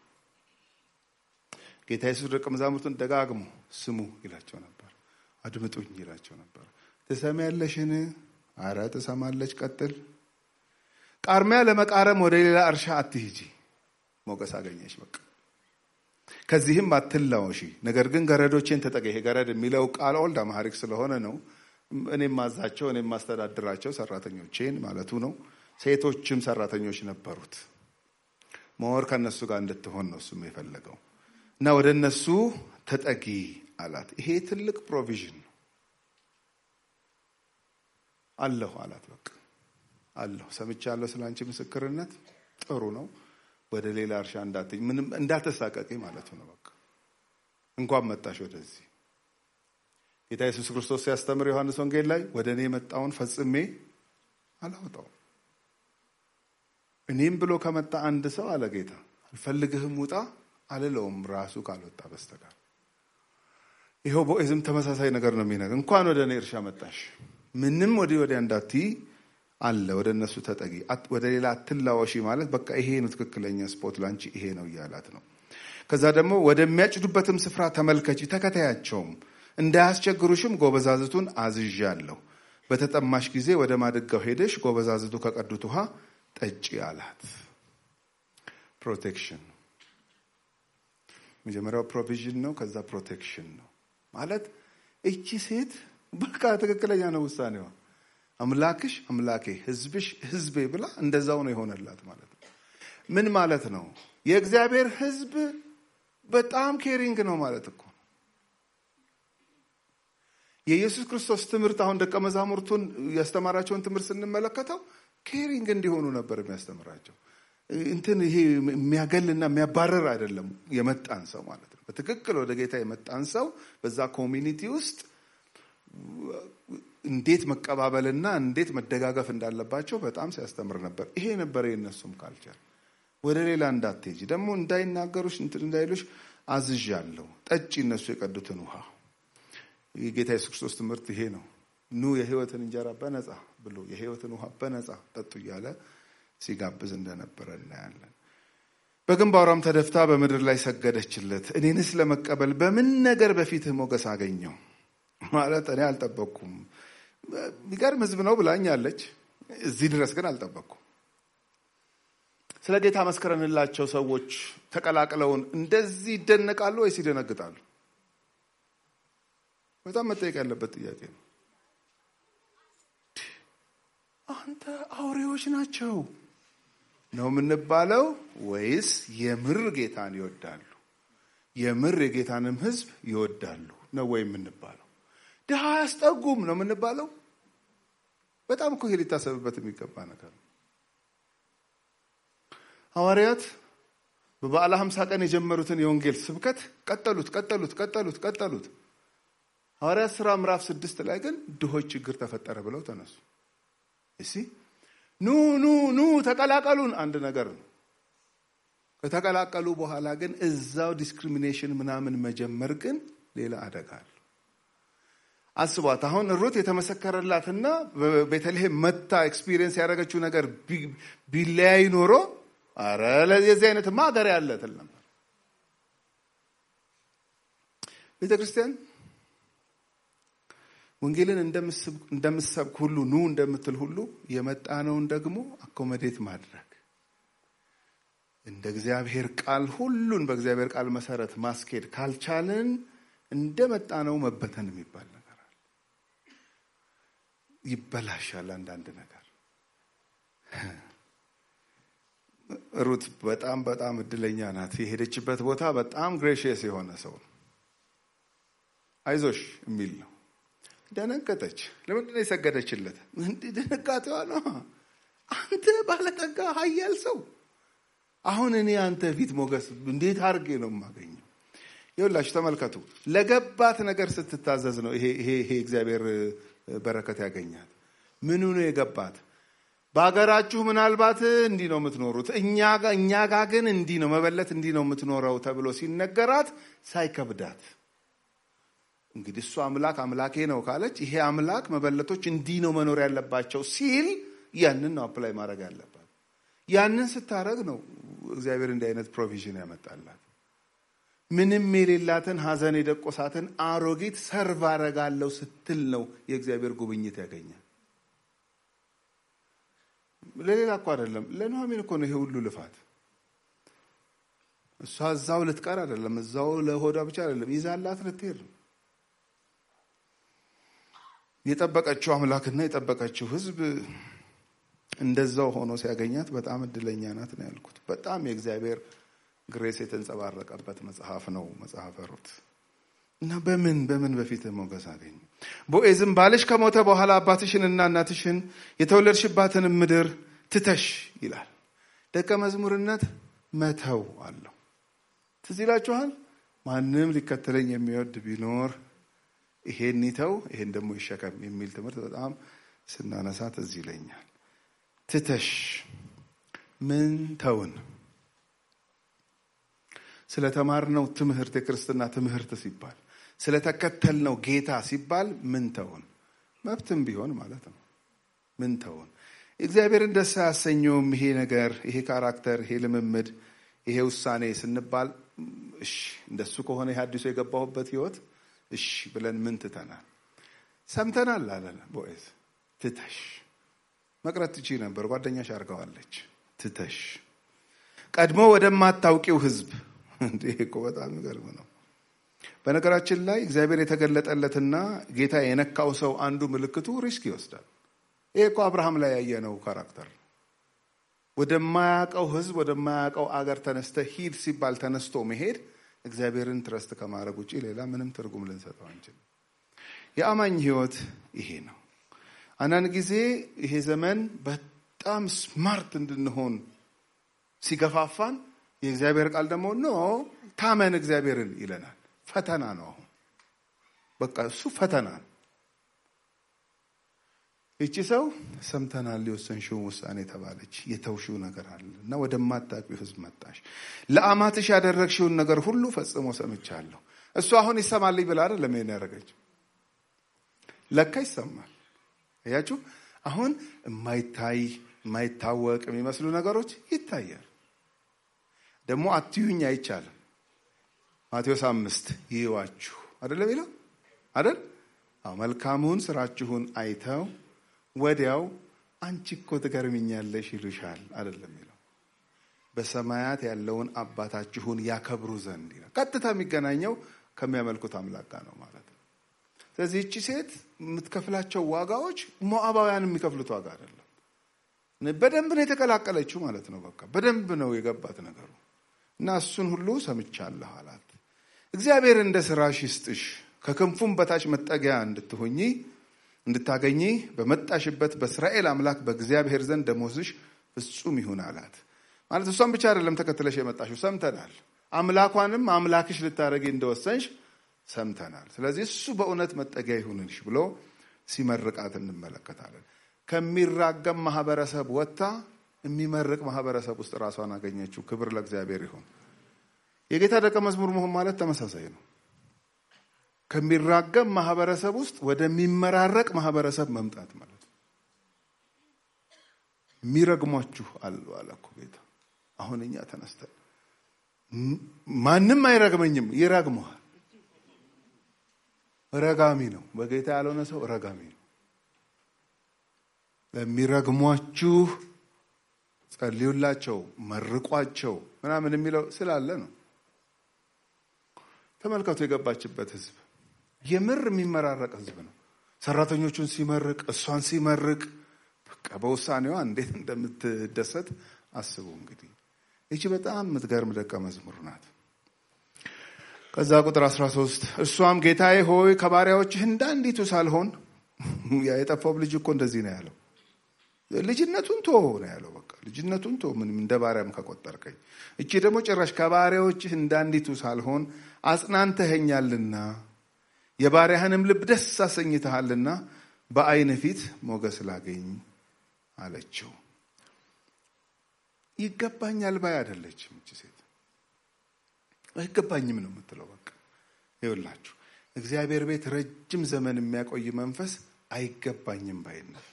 [SPEAKER 3] ጌታ ኢየሱስ ደቀ መዛሙርቱን ደጋግሞ ስሙ ይላቸው ነበር፣ አድምጡኝ ይላቸው ነበር። ትሰሚያለሽን? አረ ትሰማለች። ቀጥል። ቃርሚያ ለመቃረም ወደ ሌላ እርሻ አትሂጂ። ሞገስ አገኘች። በቃ ከዚህም አትላወሺ፣ ነገር ግን ገረዶቼን ተጠቂ። ይሄ ገረድ የሚለው ቃል ኦልድ አማሪክ ስለሆነ ነው። እኔም ማዛቸው እኔም ማስተዳድራቸው ሰራተኞቼን ማለቱ ነው። ሴቶችም ሰራተኞች ነበሩት። መወር ከእነሱ ጋር እንድትሆን ነው እሱም የፈለገው እና ወደ እነሱ ተጠጊ አላት። ይሄ ትልቅ ፕሮቪዥን ነው። አለሁ አላት። በቃ አለሁ፣ ሰምቻለሁ ስለ አንቺ ምስክርነት ጥሩ ነው። ወደ ሌላ እርሻ እንዳትኝ፣ ምንም እንዳትሳቀቂ ማለቱ ነው። በቃ እንኳን መጣሽ ወደዚህ። ጌታ ኢየሱስ ክርስቶስ ሲያስተምር ዮሐንስ ወንጌል ላይ ወደ እኔ የመጣውን ፈጽሜ አላወጣውም። እኔም ብሎ ከመጣ አንድ ሰው አለ ጌታ አልፈልግህም ውጣ አልለውም ራሱ ካልወጣ በስተቀር። ይኸው ቦዔዝም ተመሳሳይ ነገር ነው የሚነግር። እንኳን ወደ እኔ እርሻ መጣሽ፣ ምንም ወዲህ ወዲያ እንዳትይ አለ። ወደ እነሱ ተጠጊ፣ ወደ ሌላ አትላወሺ ማለት በቃ ይሄ ነው ትክክለኛ ስፖት ላንቺ ይሄ ነው እያላት ነው። ከዛ ደግሞ ወደሚያጭዱበትም ስፍራ ተመልከቺ፣ ተከታያቸውም፣ እንዳያስቸግሩሽም ጎበዛዝቱን አዝዣለሁ። በተጠማሽ ጊዜ ወደ ማድጋው ሄደሽ ጎበዛዝቱ ከቀዱት ውሃ ጠጪ አላት። ፕሮቴክሽን መጀመሪያው ፕሮቪዥን ነው። ከዛ ፕሮቴክሽን ነው ማለት እቺ ሴት በቃ ትክክለኛ ነው ውሳኔዋ። አምላክሽ አምላኬ፣ ሕዝብሽ ሕዝቤ ብላ እንደዛው ነው የሆነላት ማለት ነው። ምን ማለት ነው? የእግዚአብሔር ሕዝብ በጣም ኬሪንግ ነው ማለት እኮ ነው። የኢየሱስ ክርስቶስ ትምህርት አሁን ደቀ መዛሙርቱን ያስተማራቸውን ትምህርት ስንመለከተው ኬሪንግ እንዲሆኑ ነበር የሚያስተምራቸው። እንትን ይሄ የሚያገልና የሚያባረር አይደለም። የመጣን ሰው ማለት ነው። በትክክል ወደ ጌታ የመጣን ሰው በዛ ኮሚኒቲ ውስጥ እንዴት መቀባበልና እንዴት መደጋገፍ እንዳለባቸው በጣም ሲያስተምር ነበር። ይሄ ነበር የእነሱም ካልቸር። ወደ ሌላ እንዳትሄጂ ደግሞ እንዳይናገሩሽ እንትን እንዳይሉሽ አዝዣለሁ። ጠጪ እነሱ የቀዱትን ውሃ። የጌታ ኢየሱስ ክርስቶስ ትምህርት ይሄ ነው። ኑ የህይወትን እንጀራ በነፃ ብሎ የህይወትን ውሃ በነፃ ጠጡ እያለ ሲጋብዝ እንደነበረ እናያለን። በግንባሯም ተደፍታ በምድር ላይ ሰገደችለት። እኔንስ ለመቀበል በምን ነገር በፊትህ ሞገስ አገኘው? ማለት እኔ አልጠበቅኩም። የሚገርም ህዝብ ነው ብላኛለች። እዚህ ድረስ ግን አልጠበቅኩም። ስለ ጌታ መስክረንላቸው ሰዎች ተቀላቅለውን እንደዚህ ይደነቃሉ ወይስ ይደነግጣሉ? በጣም መጠየቅ ያለበት ጥያቄ ነው። አንተ አውሬዎች ናቸው ነው የምንባለው ወይስ የምር ጌታን ይወዳሉ? የምር የጌታንም ህዝብ ይወዳሉ ነው ወይ የምንባለው? ድሃ አያስጠጉም ነው የምንባለው? በጣም እኮ ይሄ ሊታሰብበት የሚገባ ነገር ነው። ሐዋርያት በበዓለ ሀምሳ ቀን የጀመሩትን የወንጌል ስብከት ቀጠሉት ቀጠሉት ቀጠሉት ቀጠሉት። ሐዋርያት ሥራ ምዕራፍ ስድስት ላይ ግን ድሆች ችግር ተፈጠረ ብለው ተነሱ። እሲ ኑ ኑ ኑ ተቀላቀሉን አንድ ነገር ነው። ከተቀላቀሉ በኋላ ግን እዛው ዲስክሪሚኔሽን ምናምን መጀመር ግን ሌላ አደጋ አለ። አስቧት። አሁን ሩት የተመሰከረላትና ቤተልሔም መታ ኤክስፒሪየንስ ያደረገችው ነገር ቢለያይ ኖሮ አረ የዚህ አይነትማ ሀገር ያለ ትል ነበር። ቤተ ክርስቲያን ወንጌልን እንደምሰብክ ሁሉ ኑ እንደምትል ሁሉ የመጣነውን ደግሞ አኮመዴት ማድረግ እንደ እግዚአብሔር ቃል ሁሉን በእግዚአብሔር ቃል መሰረት ማስኬድ ካልቻልን እንደ መጣነው መበተን የሚባል ነገር አለ። ይበላሻል አንዳንድ ነገር። ሩት በጣም በጣም እድለኛ ናት። የሄደችበት ቦታ በጣም ግሬሽየስ የሆነ ሰው ነው። አይዞሽ የሚል ነው። ደነገጠች። ለምንድን ነው የሰገደችለት? ድንጋጤዋ ነው። አንተ ባለጠጋ ኃያል ሰው፣ አሁን እኔ አንተ ፊት ሞገስ እንዴት አድርጌ ነው የማገኘው? ይኸውላችሁ ተመልከቱ። ለገባት ነገር ስትታዘዝ ነው ይሄ ይሄ እግዚአብሔር በረከት ያገኛት። ምኑ ነው የገባት? በሀገራችሁ ምናልባት እንዲህ ነው የምትኖሩት፣ እኛ ጋ ግን እንዲህ ነው መበለት እንዲህ ነው የምትኖረው ተብሎ ሲነገራት ሳይከብዳት እንግዲህ እሱ አምላክ አምላኬ ነው ካለች ይሄ አምላክ መበለቶች እንዲህ ነው መኖር ያለባቸው ሲል ያንን ነው አፕላይ ማድረግ ያለባት። ያንን ስታደረግ ነው እግዚአብሔር እንዲህ አይነት ፕሮቪዥን ያመጣላት። ምንም የሌላትን ሐዘን የደቆሳትን አሮጊት ሰርቭ አረጋለሁ ስትል ነው የእግዚአብሔር ጉብኝት ያገኛል። ለሌላ እኮ አይደለም፣ ለኑሐሚን እኮ ነው ይሄ ሁሉ ልፋት። እሷ እዛው ልትቀር አይደለም፣ እዛው ለሆዷ ብቻ አይደለም፣ ይዛላት ልትሄድ ነው። የጠበቀችው አምላክና የጠበቀችው ሕዝብ እንደዛው ሆኖ ሲያገኛት በጣም እድለኛ ናት ነው ያልኩት። በጣም የእግዚአብሔር ግሬስ የተንጸባረቀበት መጽሐፍ ነው መጽሐፈ ሩት እና በምን በምን በፊት ሞገስ አገኘ። ቦኤዝም ባልሽ ከሞተ በኋላ አባትሽንና እናትሽን የተወለድሽባትን ምድር ትተሽ ይላል። ደቀ መዝሙርነት መተው አለው። ትዝ ይላችኋል። ማንም ሊከተለኝ የሚወድ ቢኖር ይሄን ይተው ይሄን ደግሞ ይሸከም የሚል ትምህርት በጣም ስናነሳ ትዝ ይለኛል። ትተሽ ምን ተውን? ስለተማርነው ትምህርት የክርስትና ትምህርት ሲባል ስለተከተልነው ጌታ ሲባል ምን ተውን? መብትም ቢሆን ማለት ነው። ምን ተውን? እግዚአብሔርን ደስ አያሰኘውም ይሄ ነገር፣ ይሄ ካራክተር፣ ይሄ ልምምድ፣ ይሄ ውሳኔ ስንባል እሺ እንደሱ ከሆነ ይህ አዲሱ የገባሁበት ህይወት እሺ ብለን ምን ትተናል? ሰምተናል አለ ቦዔዝ። ትተሽ መቅረት ትቺ ነበር፣ ጓደኛሽ አድርገዋለች። ትተሽ ቀድሞ ወደማታውቂው ህዝብ። ይሄ እኮ በጣም የሚገርም ነው። በነገራችን ላይ እግዚአብሔር የተገለጠለትና ጌታ የነካው ሰው አንዱ ምልክቱ ሪስክ ይወስዳል። ይሄ እኮ አብርሃም ላይ ያየነው ካራክተር ነው። ወደማያውቀው ህዝብ ወደማያውቀው አገር ተነስተ ሂድ ሲባል ተነስቶ መሄድ እግዚአብሔርን ትረስት ከማድረግ ውጭ ሌላ ምንም ትርጉም ልንሰጠው አንችልም። የአማኝ ህይወት ይሄ ነው። አንዳንድ ጊዜ ይሄ ዘመን በጣም ስማርት እንድንሆን ሲገፋፋን፣ የእግዚአብሔር ቃል ደግሞ ኖ ታመን እግዚአብሔርን ይለናል። ፈተና ነው። አሁን በቃ እሱ ፈተና ነው። ይቺ ሰው ሰምተናል፣ የወሰንሽውን ውሳኔ ተባለች። የተውሽው ነገር አለ እና ወደማታውቂው ህዝብ መጣሽ። ለአማትሽ ያደረግሽውን ነገር ሁሉ ፈጽሞ ሰምቻለሁ። እሱ አሁን ይሰማልኝ ብላ አይደለም ይሄን ያደረገችው። ለካ ይሰማል። እያችሁ አሁን የማይታይ የማይታወቅ የሚመስሉ ነገሮች ይታያል። ደግሞ አትዩኝ አይቻልም። ማቴዎስ አምስት ይዋችሁ አደለም ይለው አደል? አዎ መልካሙን ስራችሁን አይተው ወዲያው አንቺ እኮ ትገርምኛለሽ ይሉሻል አይደለም ይለው። በሰማያት ያለውን አባታችሁን ያከብሩ ዘንድ ይላል። ቀጥታ የሚገናኘው ከሚያመልኩት አምላክ ጋር ነው ማለት ነው። ስለዚህ እቺ ሴት የምትከፍላቸው ዋጋዎች ሞዓባውያን የሚከፍሉት ዋጋ አይደለም። በደንብ ነው የተቀላቀለችው ማለት ነው። በቃ በደንብ ነው የገባት ነገሩ እና እሱን ሁሉ ሰምቻለሁ አላት። እግዚአብሔር እንደ ስራሽ ይስጥሽ፣ ከክንፉም በታች መጠጊያ እንድትሆኚ እንድታገኚ በመጣሽበት በእስራኤል አምላክ በእግዚአብሔር ዘንድ ደሞዝሽ ፍጹም ይሁን አላት። ማለት እሷን ብቻ አይደለም ተከትለሽ የመጣሽው ሰምተናል። አምላኳንም አምላክሽ ልታደረጊ እንደወሰንሽ ሰምተናል። ስለዚህ እሱ በእውነት መጠጊያ ይሁንልሽ ብሎ ሲመርቃት እንመለከታለን። ከሚራገም ማህበረሰብ ወጥታ የሚመርቅ ማህበረሰብ ውስጥ ራሷን አገኘችው። ክብር ለእግዚአብሔር ይሁን። የጌታ ደቀ መዝሙር መሆን ማለት ተመሳሳይ ነው። ከሚራገም ማህበረሰብ ውስጥ ወደሚመራረቅ ማህበረሰብ መምጣት ማለት ነው። የሚረግሟችሁ አሉ አለ እኮ ጌታ። አሁን እኛ ተነስተን ማንም አይረግመኝም፣ ይረግመዋል። ረጋሚ ነው። በጌታ ያልሆነ ሰው ረጋሚ ነው። ለሚረግሟችሁ ጸልዩላቸው፣ መርቋቸው ምናምን የሚለው ስላለ ነው። ተመልከቱ፣ የገባችበት ህዝብ የምር የሚመራረቅ ህዝብ ነው። ሰራተኞቹን ሲመርቅ፣ እሷን ሲመርቅ፣ በቃ በውሳኔዋ እንዴት እንደምትደሰት አስቡ። እንግዲህ ይቺ በጣም የምትገርም ደቀ መዝሙር ናት። ከዛ ቁጥር 13 እሷም ጌታዬ ሆይ ከባሪያዎችህ እንዳንዲቱ ሳልሆን የጠፋው ልጅ እኮ እንደዚህ ነው ያለው ልጅነቱን ቶ ነው ያለው። በቃ ልጅነቱን ቶ ምንም እንደ ባሪያም ከቆጠርከኝ። እቺ ደግሞ ጭራሽ ከባሪያዎችህ እንዳንዲቱ ሳልሆን አጽናንተኸኛልና የባሪያህንም ልብ ደስ አሰኝተሃልና በዓይንህ ፊት ሞገስ ላገኝ አለችው። ይገባኛል ባይ አይደለችም እቺ ሴት። አይገባኝም ነው የምትለው። በቃ ይኸውላችሁ እግዚአብሔር ቤት ረጅም ዘመን የሚያቆይ መንፈስ አይገባኝም ባይነት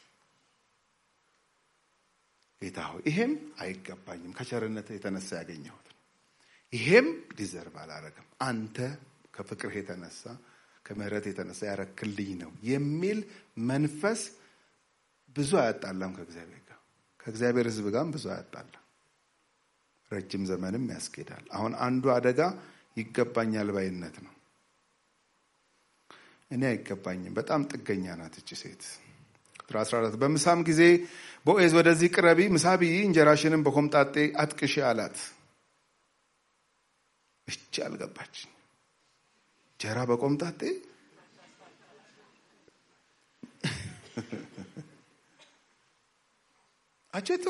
[SPEAKER 3] ጌታ ሆይ ይሄም አይገባኝም ከቸርነት የተነሳ ያገኘሁት ነው። ይሄም ዲዘርቭ አላረግም፣ አንተ ከፍቅርህ የተነሳ ከምሕረት የተነሳ ያረክልኝ ነው የሚል መንፈስ ብዙ አያጣላም ከእግዚአብሔር ጋር ከእግዚአብሔር ሕዝብ ጋርም ብዙ አያጣላም። ረጅም ዘመንም ያስኬዳል። አሁን አንዱ አደጋ ይገባኛል ባይነት ነው። እኔ አይገባኝም። በጣም ጥገኛ ናት እቺ ሴት። ቁጥር 14 በምሳም ጊዜ ቦዔዝ ወደዚህ ቅረቢ፣ ምሳ ብይ፣ እንጀራሽንም በኮምጣጤ አጥቅሽ አላት። እቺ አልገባች። እንጀራ በቆምጣጤ አቼቶ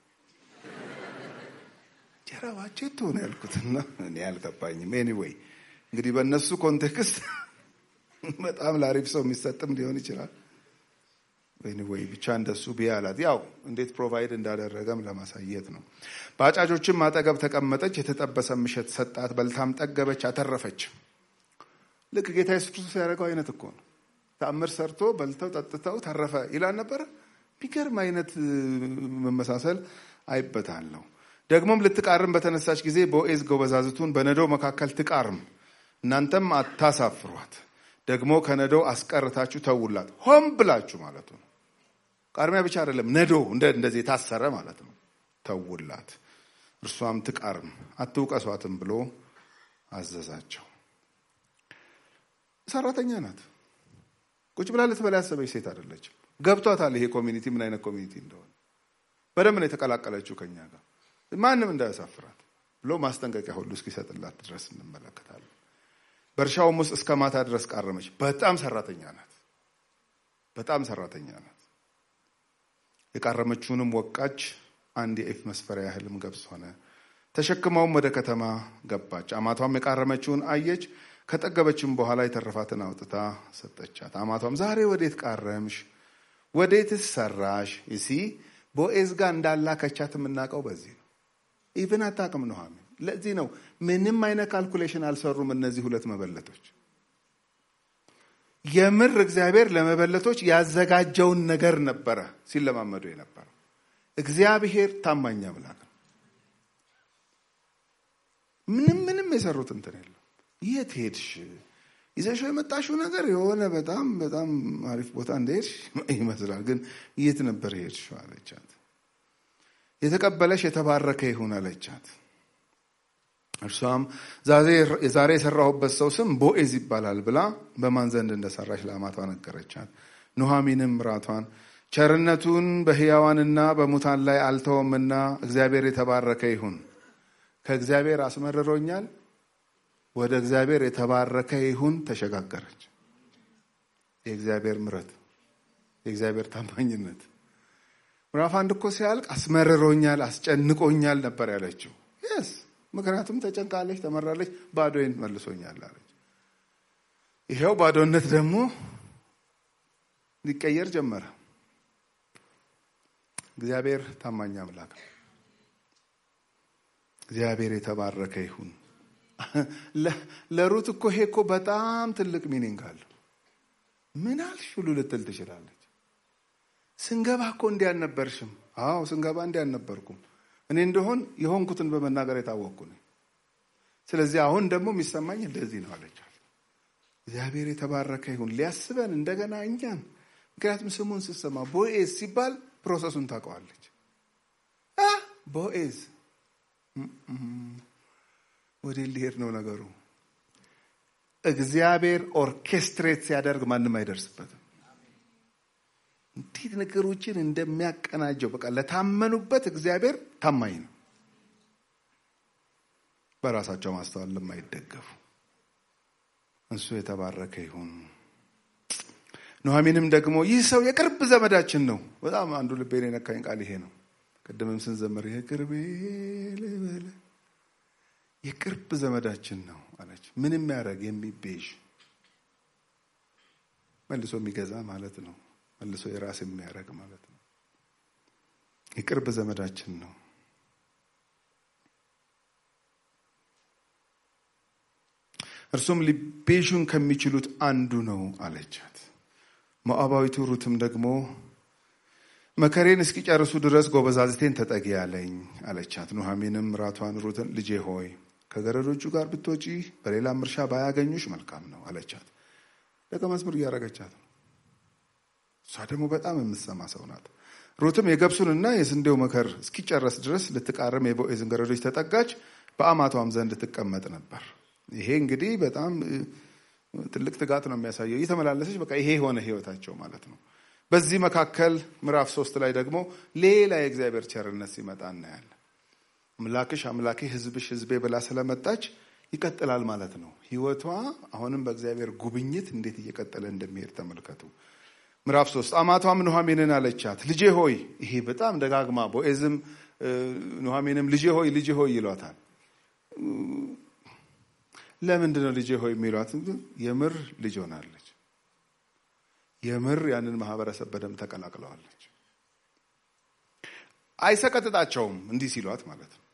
[SPEAKER 3] እንጀራ ባቼቶ ነው ያልኩትና እኔ አልገባኝም። ኤኒዌይ እንግዲህ በእነሱ ኮንቴክስት በጣም ለአሪፍ ሰው የሚሰጥም ሊሆን ይችላል። ወይ ብቻ እንደሱ ብዬ አላት። ያው እንዴት ፕሮቫይድ እንዳደረገም ለማሳየት ነው። በአጫጆችም አጠገብ ተቀመጠች፣ የተጠበሰ ምሸት ሰጣት፣ በልታም ጠገበች፣ አተረፈች። ልክ ጌታ ኢየሱስ ክርስቶስ ያደረገው አይነት እኮ ነው። ተአምር ሰርቶ በልተው ጠጥተው ተረፈ ይላል ነበረ። ቢገርም አይነት መመሳሰል አይበታለሁ። ደግሞም ልትቃርም በተነሳች ጊዜ ቦዔዝ ጎበዛዝቱን በነዶ መካከል ትቃርም፣ እናንተም አታሳፍሯት ደግሞ ከነዶ አስቀርታችሁ ተውላት። ሆን ብላችሁ ማለቱ ነው። ቃርሚያ ብቻ አይደለም፣ ነዶ እንደዚህ የታሰረ ማለት ነው። ተውላት፣ እርሷም ትቃርም፣ አትውቀሷትም ብሎ አዘዛቸው። ሰራተኛ ናት። ቁጭ ብላ ልትበላ ያሰበች ሴት አይደለችም። ገብቷታል ይሄ ኮሚኒቲ ምን አይነት ኮሚኒቲ እንደሆነ በደንብ ነው የተቀላቀለችው ከኛ ጋር ማንም እንዳያሳፍራት ብሎ ማስጠንቀቂያ ሁሉ እስኪሰጥላት ድረስ እንመለከታለን። በእርሻውም ውስጥ እስከ ማታ ድረስ ቃረመች። በጣም ሰራተኛ ናት። በጣም ሰራተኛ ናት። የቃረመችውንም ወቃች። አንድ የኢፍ መስፈሪያ ያህልም ገብስ ሆነ። ተሸክመውም ወደ ከተማ ገባች። አማቷም የቃረመችውን አየች። ከጠገበችም በኋላ የተረፋትን አውጥታ ሰጠቻት። አማቷም ዛሬ ወዴት ቃረምሽ? ወዴትስ ሰራሽ? ይሲ ቦዔዝ ጋር እንዳላከቻት የምናውቀው በዚህ ነው። ኢቭን አታውቅም ኑሃሚን ለዚህ ነው ምንም አይነት ካልኩሌሽን አልሰሩም እነዚህ ሁለት መበለቶች። የምር እግዚአብሔር ለመበለቶች ያዘጋጀውን ነገር ነበረ ሲለማመዱ የነበረው። እግዚአብሔር ታማኝ አምላክ ነው። ምንም ምንም የሰሩት እንትን የለም። የት ሄድሽ? ይዘሽው የመጣሽው ነገር የሆነ በጣም በጣም አሪፍ ቦታ እንደሄድሽ ይመስላል፣ ግን የት ነበር ሄድሽው አለቻት። የተቀበለሽ የተባረከ ይሁን አለቻት። እርሷም ዛሬ የሰራሁበት ሰው ስም ቦዔዝ ይባላል ብላ በማን ዘንድ እንደሰራች ለአማቷ ነገረቻት። ኑሃሚንም ምራቷን ቸርነቱን በሕያዋንና በሙታን ላይ አልተወምና እግዚአብሔር የተባረከ ይሁን፣ ከእግዚአብሔር አስመርሮኛል፣ ወደ እግዚአብሔር የተባረከ ይሁን ተሸጋገረች። የእግዚአብሔር ምረት፣ የእግዚአብሔር ታማኝነት ምዕራፍ አንድ እኮ ሲያልቅ አስመርሮኛል፣ አስጨንቆኛል ነበር ያለችው የስ ምክንያቱም ተጨንቃለች፣ ተመራለች፣ ባዶዬን መልሶኛል አለች። ይኸው ባዶነት ደግሞ ሊቀየር ጀመረ። እግዚአብሔር ታማኝ አምላክ ነው። እግዚአብሔር የተባረከ ይሁን። ለሩት እኮ ይሄ እኮ በጣም ትልቅ ሚኒንግ አለው። ምን አልሽ ሁሉ ልትል ትችላለች። ስንገባ እኮ እንዲህ አልነበርሽም። አዎ ስንገባ እንዲህ አልነበርኩም። እኔ እንደሆን የሆንኩትን በመናገር የታወቅኩ ነኝ። ስለዚህ አሁን ደግሞ የሚሰማኝ እንደዚህ ነው አለቻት። እግዚአብሔር የተባረከ ይሁን ሊያስበን እንደገና እኛን። ምክንያቱም ስሙን ስትሰማ ቦኤዝ ሲባል ፕሮሰሱን ታውቀዋለች። ቦኤዝ ወደ ሊሄድ ነው ነገሩ። እግዚአብሔር ኦርኬስትሬት ሲያደርግ ማንም አይደርስበትም። እንዴት ነገሮችን እንደሚያቀናጀው በቃ ለታመኑበት እግዚአብሔር ታማኝ ነው። በራሳቸው ማስተዋል ለማይደገፉ እሱ የተባረከ ይሁን። ኑሐሚንም ደግሞ ይህ ሰው የቅርብ ዘመዳችን ነው። በጣም አንዱ ልቤን የነካኝ ቃል ይሄ ነው። ቅድምም ስንዘምር የቅርቤ ልበል የቅርብ ዘመዳችን ነው አለች። ምን የሚያደርግ የሚቤዥ መልሶ የሚገዛ ማለት ነው። መልሶ የራስ የሚያደርግ ማለት ነው። የቅርብ ዘመዳችን ነው። እርሱም ሊቤዡን ከሚችሉት አንዱ ነው አለቻት። ሞዓባዊቱ ሩትም ደግሞ መከሬን እስኪጨርሱ ድረስ ጎበዛዝቴን ተጠጊ አለኝ አለቻት። ኑሐሚንም ራቷን ሩትን ልጄ ሆይ ከገረዶቹ ጋር ብትወጪ በሌላም እርሻ ባያገኙሽ መልካም ነው አለቻት። ደቀ መዝሙር እያደረገቻት ነው። እሷ ደግሞ በጣም የምትሰማ ሰው ናት። ሩትም የገብሱንና የስንዴው መከር እስኪጨረስ ድረስ ልትቃርም የቦዔዝን ገረዶች ተጠጋች፣ በአማቷም ዘንድ ትቀመጥ ነበር። ይሄ እንግዲህ በጣም ትልቅ ትጋት ነው የሚያሳየው። እየተመላለሰች በቃ ይሄ የሆነ ህይወታቸው ማለት ነው። በዚህ መካከል ምዕራፍ ሶስት ላይ ደግሞ ሌላ የእግዚአብሔር ቸርነት ሲመጣ እናያለን። አምላክሽ አምላኬ ህዝብሽ ህዝቤ ብላ ስለመጣች ይቀጥላል ማለት ነው። ህይወቷ አሁንም በእግዚአብሔር ጉብኝት እንዴት እየቀጠለ እንደሚሄድ ተመልከቱ። ምዕራፍ ሶስት አማቷም ኑሐሚንን አለቻት፣ ልጄ ሆይ። ይሄ በጣም ደጋግማ ቦዔዝም ኑሐሚንም ልጄ ሆይ ልጄ ሆይ ይሏታል። ለምንድን ነው ልጄ ሆይ የሚሏት? የምር ልጅ ሆናለች። የምር ያንን ማህበረሰብ በደንብ ተቀላቅለዋለች። አይሰቀጥጣቸውም እንዲህ ሲሏት ማለት ነው።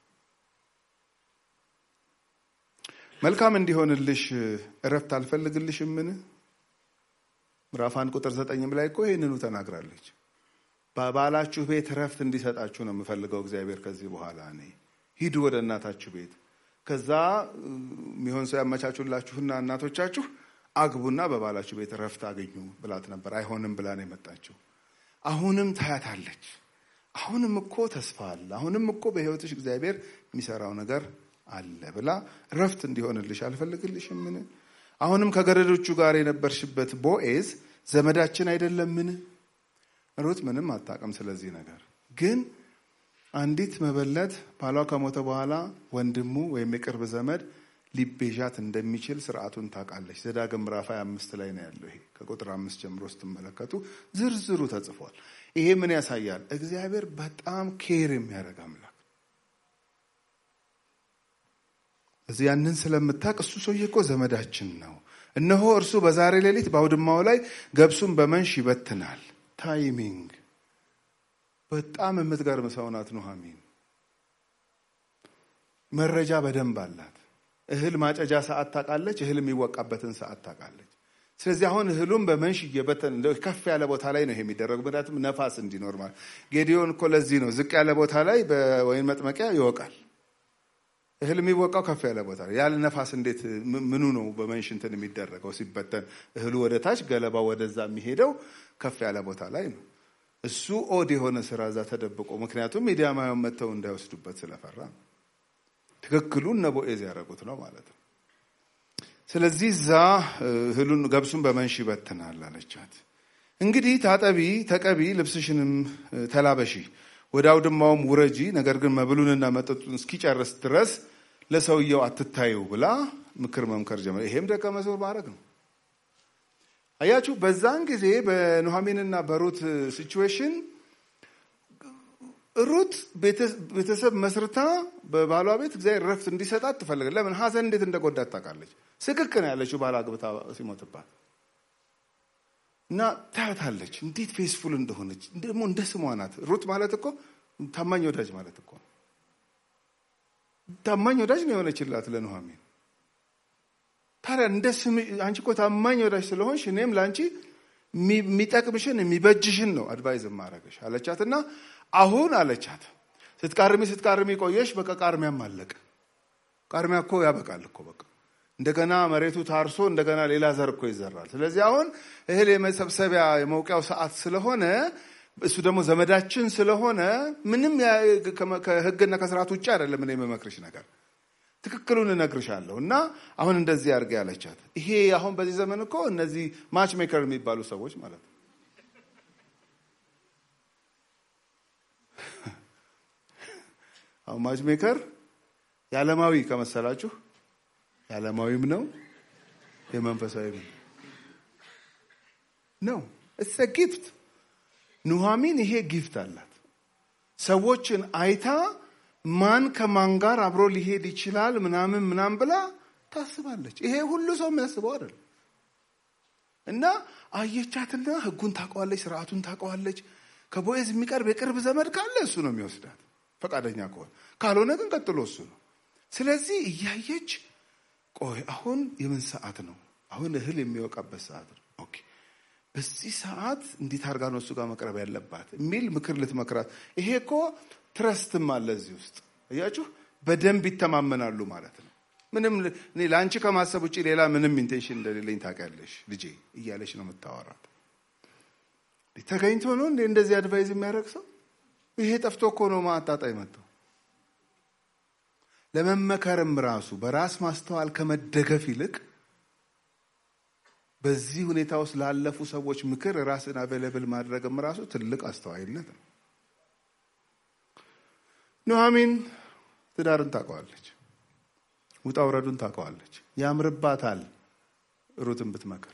[SPEAKER 3] መልካም እንዲሆንልሽ እረፍት አልፈልግልሽምን? ምዕራፍ አንድ ቁጥር ዘጠኝም ላይ እኮ ይህንኑ ተናግራለች። በባላችሁ ቤት እረፍት እንዲሰጣችሁ ነው የምፈልገው እግዚአብሔር ከዚህ በኋላ እኔ ሂዱ ወደ እናታችሁ ቤት ከዛ የሚሆን ሰው ያመቻቹላችሁና እናቶቻችሁ አግቡና በባላችሁ ቤት እረፍት አገኙ ብላት ነበር። አይሆንም ብላ ነው የመጣችው። አሁንም ታያታለች። አሁንም እኮ ተስፋ አለ። አሁንም እኮ በሕይወትሽ እግዚአብሔር የሚሰራው ነገር አለ ብላ እረፍት እንዲሆንልሽ አልፈልግልሽምን? አሁንም ከገረዶቹ ጋር የነበርሽበት ቦዔዝ ዘመዳችን አይደለምን? ሩት ምንም አታውቅም ስለዚህ ነገር ግን አንዲት መበለት ባሏ ከሞተ በኋላ ወንድሙ ወይም የቅርብ ዘመድ ሊቤዣት እንደሚችል ስርዓቱን ታውቃለች። ዘዳግም ምዕራፍ አምስት ላይ ነው ያለው። ይሄ ከቁጥር አምስት ጀምሮ ስትመለከቱ ዝርዝሩ ተጽፏል። ይሄ ምን ያሳያል? እግዚአብሔር በጣም ኬር የሚያደርግ አምላክ እዚህ ያንን ስለምታውቅ እሱ ሰውዬ እኮ ዘመዳችን ነው። እነሆ እርሱ በዛሬ ሌሊት በአውድማው ላይ ገብሱን በመንሽ ይበትናል። ታይሚንግ በጣም የምትገርም ሰው ናት ኑሐሚን። መረጃ በደንብ አላት። እህል ማጨጃ ሰዓት ታውቃለች። እህል የሚወቃበትን ሰዓት ታውቃለች። ስለዚህ አሁን እህሉም በመንሽ እየበተን ከፍ ያለ ቦታ ላይ ነው ይሄ የሚደረጉ ምክንያቱም ነፋስ እንዲኖር ማለት ጌዲዮን እኮ ለዚህ ነው ዝቅ ያለ ቦታ ላይ በወይን መጥመቂያ ይወቃል። እህል የሚወቃው ከፍ ያለ ቦታ ላይ ያለ ነፋስ እንዴት ምኑ ነው በመንሽ እንትን የሚደረገው ሲበተን እህሉ ወደ ታች ገለባው ወደዛ የሚሄደው ከፍ ያለ ቦታ ላይ ነው። እሱ ኦድ የሆነ ስራ እዛ ተደብቆ ምክንያቱም ሚዲያማውያን መጥተው እንዳይወስዱበት ስለፈራ ነው። ትክክሉ እነ ቦዔዝ ያደረጉት ነው ማለት ነው። ስለዚህ እዛ እህሉን ገብሱን በመንሽ ይበትናል አለቻት። እንግዲህ ታጠቢ፣ ተቀቢ፣ ልብስሽንም ተላበሺ፣ ወደ አውድማውም ውረጂ፣ ነገር ግን መብሉንና መጠጡን እስኪጨርስ ድረስ ለሰውየው አትታዩ ብላ ምክር መምከር ጀመረ። ይሄም ደቀ መዝሙር ማድረግ ነው። አያችሁ፣ በዛን ጊዜ በኑሐሚንና በሩት ሲቹዌሽን ሩት ቤተሰብ መስርታ በባሏ ቤት እግዚአብሔር ረፍት እንዲሰጣት ትፈልጋለች። ለምን ሐዘን እንዴት እንደጎዳት ታውቃለች። ስቅቅ ነው ያለችው ባል አግብታ ሲሞትባት። እና ታያታለች እንዴት ፌስፉል እንደሆነች ደግሞ እንደ ስሟ ናት። ሩት ማለት እኮ ታማኝ ወዳጅ ማለት እኮ ነው። ታማኝ ወዳጅ ነው የሆነችላት ለኑሐሚን። ታዲያ እንደ ስም አንቺ እኮ ታማኝ ወዳጅ ስለሆንሽ እኔም ለአንቺ የሚጠቅምሽን የሚበጅሽን ነው አድቫይዝ ማረገሽ አለቻት። እና አሁን አለቻት ስትቃርሚ ስትቃርሚ ቆየሽ፣ በቃ ቃርሚያም አለቀ። ቃርሚያ እኮ ያበቃል እኮ በቃ እንደገና መሬቱ ታርሶ እንደገና ሌላ ዘር እኮ ይዘራል። ስለዚህ አሁን እህል የመሰብሰቢያ የመውቂያው ሰዓት ስለሆነ እሱ ደግሞ ዘመዳችን ስለሆነ ምንም ከሕግና ከስርዓት ውጭ አይደለም እኔ የምመክርሽ ነገር ትክክሉን እነግርሻለሁ። እና አሁን እንደዚህ አድርጌ ያለቻት። ይሄ አሁን በዚህ ዘመን እኮ እነዚህ ማች ሜከር የሚባሉ ሰዎች ማለት ነው አሁን ማች ሜከር የዓለማዊ ከመሰላችሁ የዓለማዊም ነው የመንፈሳዊም ነው። እሰ ጊፍት ኑሐሚን ይሄ ጊፍት አላት። ሰዎችን አይታ ማን ከማን ጋር አብሮ ሊሄድ ይችላል ምናምን ምናምን ብላ ታስባለች። ይሄ ሁሉ ሰው የሚያስበው አይደል። እና አየቻትና ህጉን ታውቀዋለች፣ ስርዓቱን ታውቀዋለች። ከቦዔዝ የሚቀርብ የቅርብ ዘመድ ካለ እሱ ነው የሚወስዳት ፈቃደኛ ከሆነ፣ ካልሆነ ግን ቀጥሎ እሱ ነው። ስለዚህ እያየች ቆይ አሁን የምን ሰዓት ነው? አሁን እህል የሚወቃበት ሰዓት ነው። ኦኬ በዚህ ሰዓት እንዴት አድርጋ ነው እሱ ጋር መቅረብ ያለባት የሚል ምክር ልትመክራት። ይሄ እኮ ትረስትም አለ እዚህ ውስጥ እያችሁ፣ በደንብ ይተማመናሉ ማለት ነው። ምንም እኔ ለአንቺ ከማሰብ ውጭ ሌላ ምንም ኢንቴንሽን እንደሌለኝ ታውቂያለሽ ልጄ እያለች ነው የምታወራት። ተገኝቶ ነው እንዴ እንደዚህ አድቫይዝ የሚያደርግ ሰው? ይሄ ጠፍቶ እኮ ነው ማጣጣ የመጣው። ለመመከርም ራሱ በራስ ማስተዋል ከመደገፍ ይልቅ በዚህ ሁኔታ ውስጥ ላለፉ ሰዎች ምክር ራስን አቬለብል ማድረግም ራሱ ትልቅ አስተዋይነት ነው። ኑሐሚን ትዳርን ታውቀዋለች፣ ውጣ ውረዱን ታውቀዋለች። ያምርባታል ሩትን ብትመክር።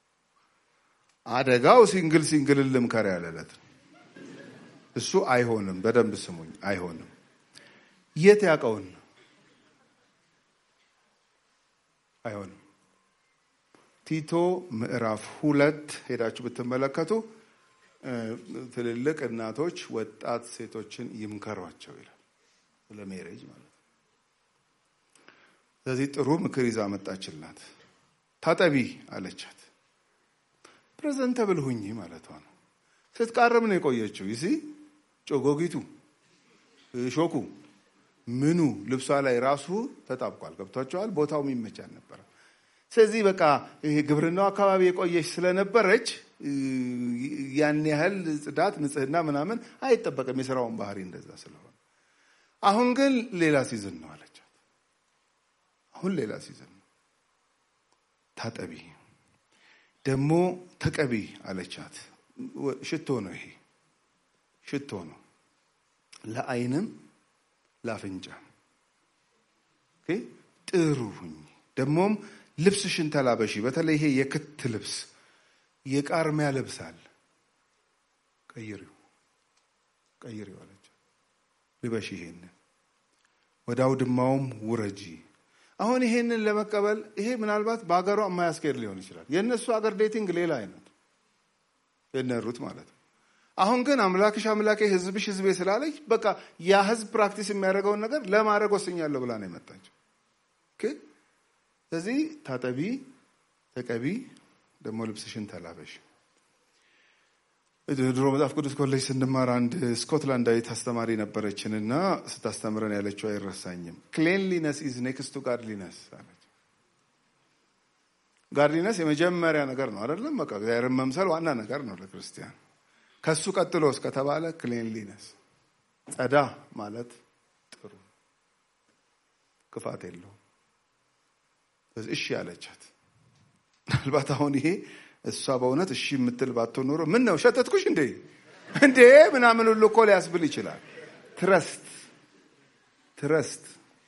[SPEAKER 3] አደጋው ሲንግል ሲንግልን ልምከር ያለለት ነው። እሱ አይሆንም። በደንብ ስሙኝ፣ አይሆንም። የት ያውቀውን አይሆንም። ቲቶ ምዕራፍ ሁለት ሄዳችሁ ብትመለከቱ ትልልቅ እናቶች ወጣት ሴቶችን ይምከሯቸው ይላል። ስለ ሜሬጅ ማለት ነው። ስለዚህ ጥሩ ምክር ይዛ መጣችላት። ታጠቢ አለቻት። ፕሬዘንተብል ሁኚ ማለቷ ነው። ስትቃረም ነው የቆየችው። ይሲ ጮጎጊቱ ሾኩ ምኑ ልብሷ ላይ ራሱ ተጣብቋል። ገብቷቸዋል። ቦታው የሚመች አልነበረም። ስለዚህ በቃ ይሄ ግብርናው አካባቢ የቆየች ስለነበረች ያን ያህል ጽዳት፣ ንጽህና ምናምን አይጠበቅም የስራውን ባህሪ እንደዛ ስለሆነ፣ አሁን ግን ሌላ ሲዝን ነው አለቻት። አሁን ሌላ ሲዝን ነው። ታጠቢ ደግሞ ተቀቢ አለቻት። ሽቶ ነው ይሄ ሽቶ ነው ለዓይንም ለአፍንጫም ጥሩ ሁኝ። ደግሞም ልብስሽን ተላበሺ። በተለይ ይሄ የክት ልብስ የቃርሚያ ልብስ አለ። ቀይሪው ቀይሪው አለች። ልበሺ ይሄንን ወደ አውድማውም ውረጂ። አሁን ይሄንን ለመቀበል ይሄ ምናልባት በሀገሯ የማያስኬድ ሊሆን ይችላል። የእነሱ ሀገር ዴቲንግ ሌላ አይነት የነሩት ማለት ነው። አሁን ግን አምላክሽ አምላኬ ሕዝብሽ ሕዝቤ ስላለች በቃ ያ ሕዝብ ፕራክቲስ የሚያደርገውን ነገር ለማድረግ ወስኛለሁ ብላ ነው የመጣችው። ስለዚህ ታጠቢ፣ ተቀቢ፣ ደግሞ ልብስሽን ተላበሽ። ድሮ መጽሐፍ ቅዱስ ኮሌጅ ስንማር አንድ ስኮትላንዳዊት አስተማሪ ነበረችን እና ስታስተምረን ያለችው አይረሳኝም። ክሌንሊነስ ኢዝ ኔክስት ቱ ጋድሊነስ አለች። ጋድሊነስ የመጀመሪያ ነገር ነው አይደለም? በቃ እግዚአብሔርን መምሰል ዋና ነገር ነው ለክርስቲያን። ከሱ ቀጥሎ እስከተባለ ክሌንሊነስ ጸዳ ማለት ጥሩ ክፋት የለውም። እሺ አለቻት። ምናልባት አሁን ይሄ እሷ በእውነት እሺ የምትል ባትሆን ኖሮ ምን ነው ሸተትኩሽ እንዴ እንዴ ምናምን ሁሉ እኮ ሊያስብል ይችላል። ትረስት ትረስት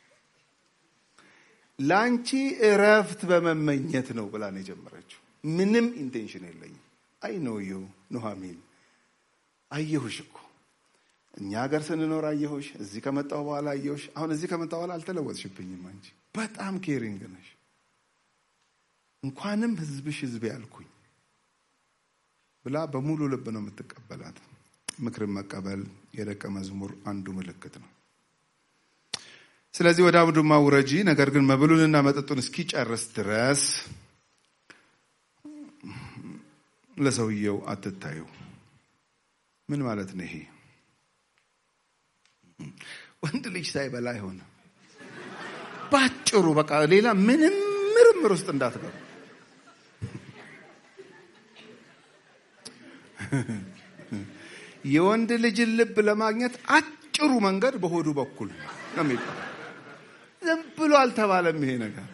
[SPEAKER 3] ለአንቺ እረፍት በመመኘት ነው ብላ ነው የጀመረችው። ምንም ኢንቴንሽን የለኝም። አይ ኖ ዩ ኑሐሚን አየሁሽ እኮ እኛ ሀገር ስንኖር አየሁሽ፣ እዚህ ከመጣሁ በኋላ አየሁሽ። አሁን እዚህ ከመጣሁ በኋላ አልተለወጥሽብኝም። አንቺ በጣም ኬሪንግ ነሽ። እንኳንም ህዝብሽ ህዝቤ ያልኩኝ ብላ በሙሉ ልብ ነው የምትቀበላት። ምክርን መቀበል የደቀ መዝሙር አንዱ ምልክት ነው። ስለዚህ ወደ አውድማ ውረጂ፣ ነገር ግን መብሉንና መጠጡን እስኪጨርስ ድረስ ለሰውየው አትታዩ። ምን ማለት ነው ይሄ? ወንድ ልጅ ሳይበላ አይሆነ። ባጭሩ በቃ ሌላ ምንም ምርምር ውስጥ እንዳትገቡ። የወንድ ልጅን ልብ ለማግኘት አጭሩ መንገድ በሆዱ በኩል ነው የሚባለው። ዝም ብሎ አልተባለም ይሄ ነገር።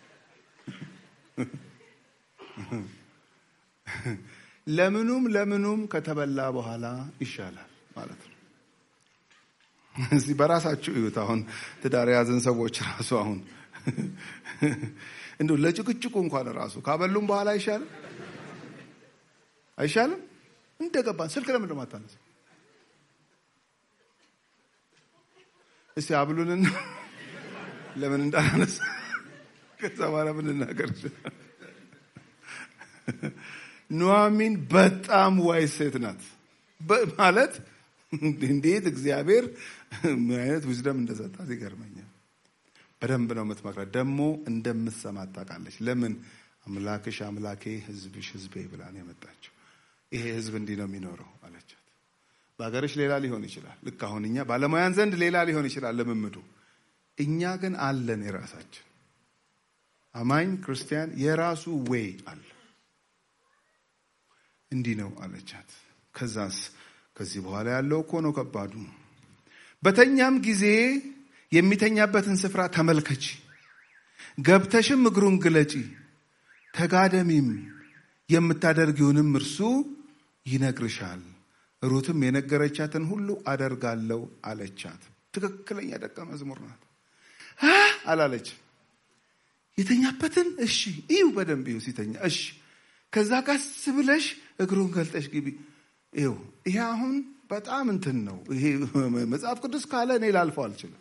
[SPEAKER 3] ለምኑም ለምኑም ከተበላ በኋላ ይሻላል ማለት ነው። እዚህ በራሳችሁ እዩት። አሁን ትዳር የያዝን ሰዎች ራሱ አሁን እንዲሁ ለጭቅጭቁ እንኳን ራሱ ካበሉም በኋላ አይሻልም አይሻልም? እንደገባን ስልክ ለምን ደሞ አታነሳ? እስቲ አብሉንና ለምን እንዳላነሳ ከዛ በኋላ ምን እናገር ኑሐሚን በጣም ዋይ ሴት ናት ማለት እንዴት እግዚአብሔር ምን አይነት ዊዝደም እንደሰጣት ይገርመኛል። በደንብ ነው የምትመክራት። ደግሞ እንደምትሰማት ታውቃለች። ለምን አምላክሽ አምላኬ ሕዝብሽ ሕዝቤ ብላ ነው የመጣችው። ይሄ ሕዝብ እንዲህ ነው የሚኖረው አለቻት። በሀገርሽ ሌላ ሊሆን ይችላል። ልክ አሁን እኛ ባለሙያን ዘንድ ሌላ ሊሆን ይችላል ልምምዱ። እኛ ግን አለን የራሳችን አማኝ ክርስቲያን የራሱ ዌይ አለ። እንዲህ ነው አለቻት። ከዛስ ከዚህ በኋላ ያለው እኮ ነው ከባዱ። በተኛም ጊዜ የሚተኛበትን ስፍራ ተመልከቺ፣ ገብተሽም እግሩን ግለጪ፣ ተጋደሚም፣ የምታደርጊውንም እርሱ ይነግርሻል። ሩትም የነገረቻትን ሁሉ አደርጋለሁ አለቻት። ትክክለኛ ደቀ መዝሙር ናት አላለች። የተኛበትን እሺ እዩ፣ በደንብ እዩ ሲተኛ እሺ ከዛ ቀስ ብለሽ እግሩን ገልጠሽ ግቢ። ይኸው ይሄ አሁን በጣም እንትን ነው። ይሄ መጽሐፍ ቅዱስ ካለ እኔ ላልፈው አልችልም።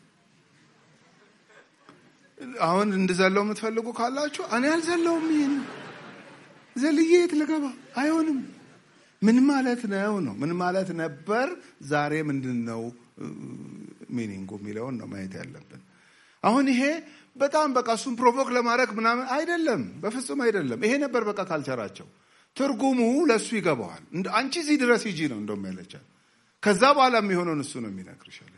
[SPEAKER 3] አሁን እንድዘለው የምትፈልጉ ካላችሁ እኔ አልዘለውም። ይህን ዘልዬ የት ልገባ? አይሆንም። ምን ማለት ነው ነው ምን ማለት ነበር? ዛሬ ምንድን ነው ሚኒንጉ የሚለውን ነው ማየት ያለብን። አሁን ይሄ በጣም በቃ እሱን ፕሮቮክ ለማድረግ ምናምን አይደለም፣ በፍጹም አይደለም። ይሄ ነበር በቃ ካልቸራቸው። ትርጉሙ ለእሱ ይገባዋል። አንቺ እዚህ ድረስ ሂጂ ነው እንደውም ያለቻት። ከዛ በኋላ የሚሆነውን እሱ ነው የሚነግርሽ አለቻት።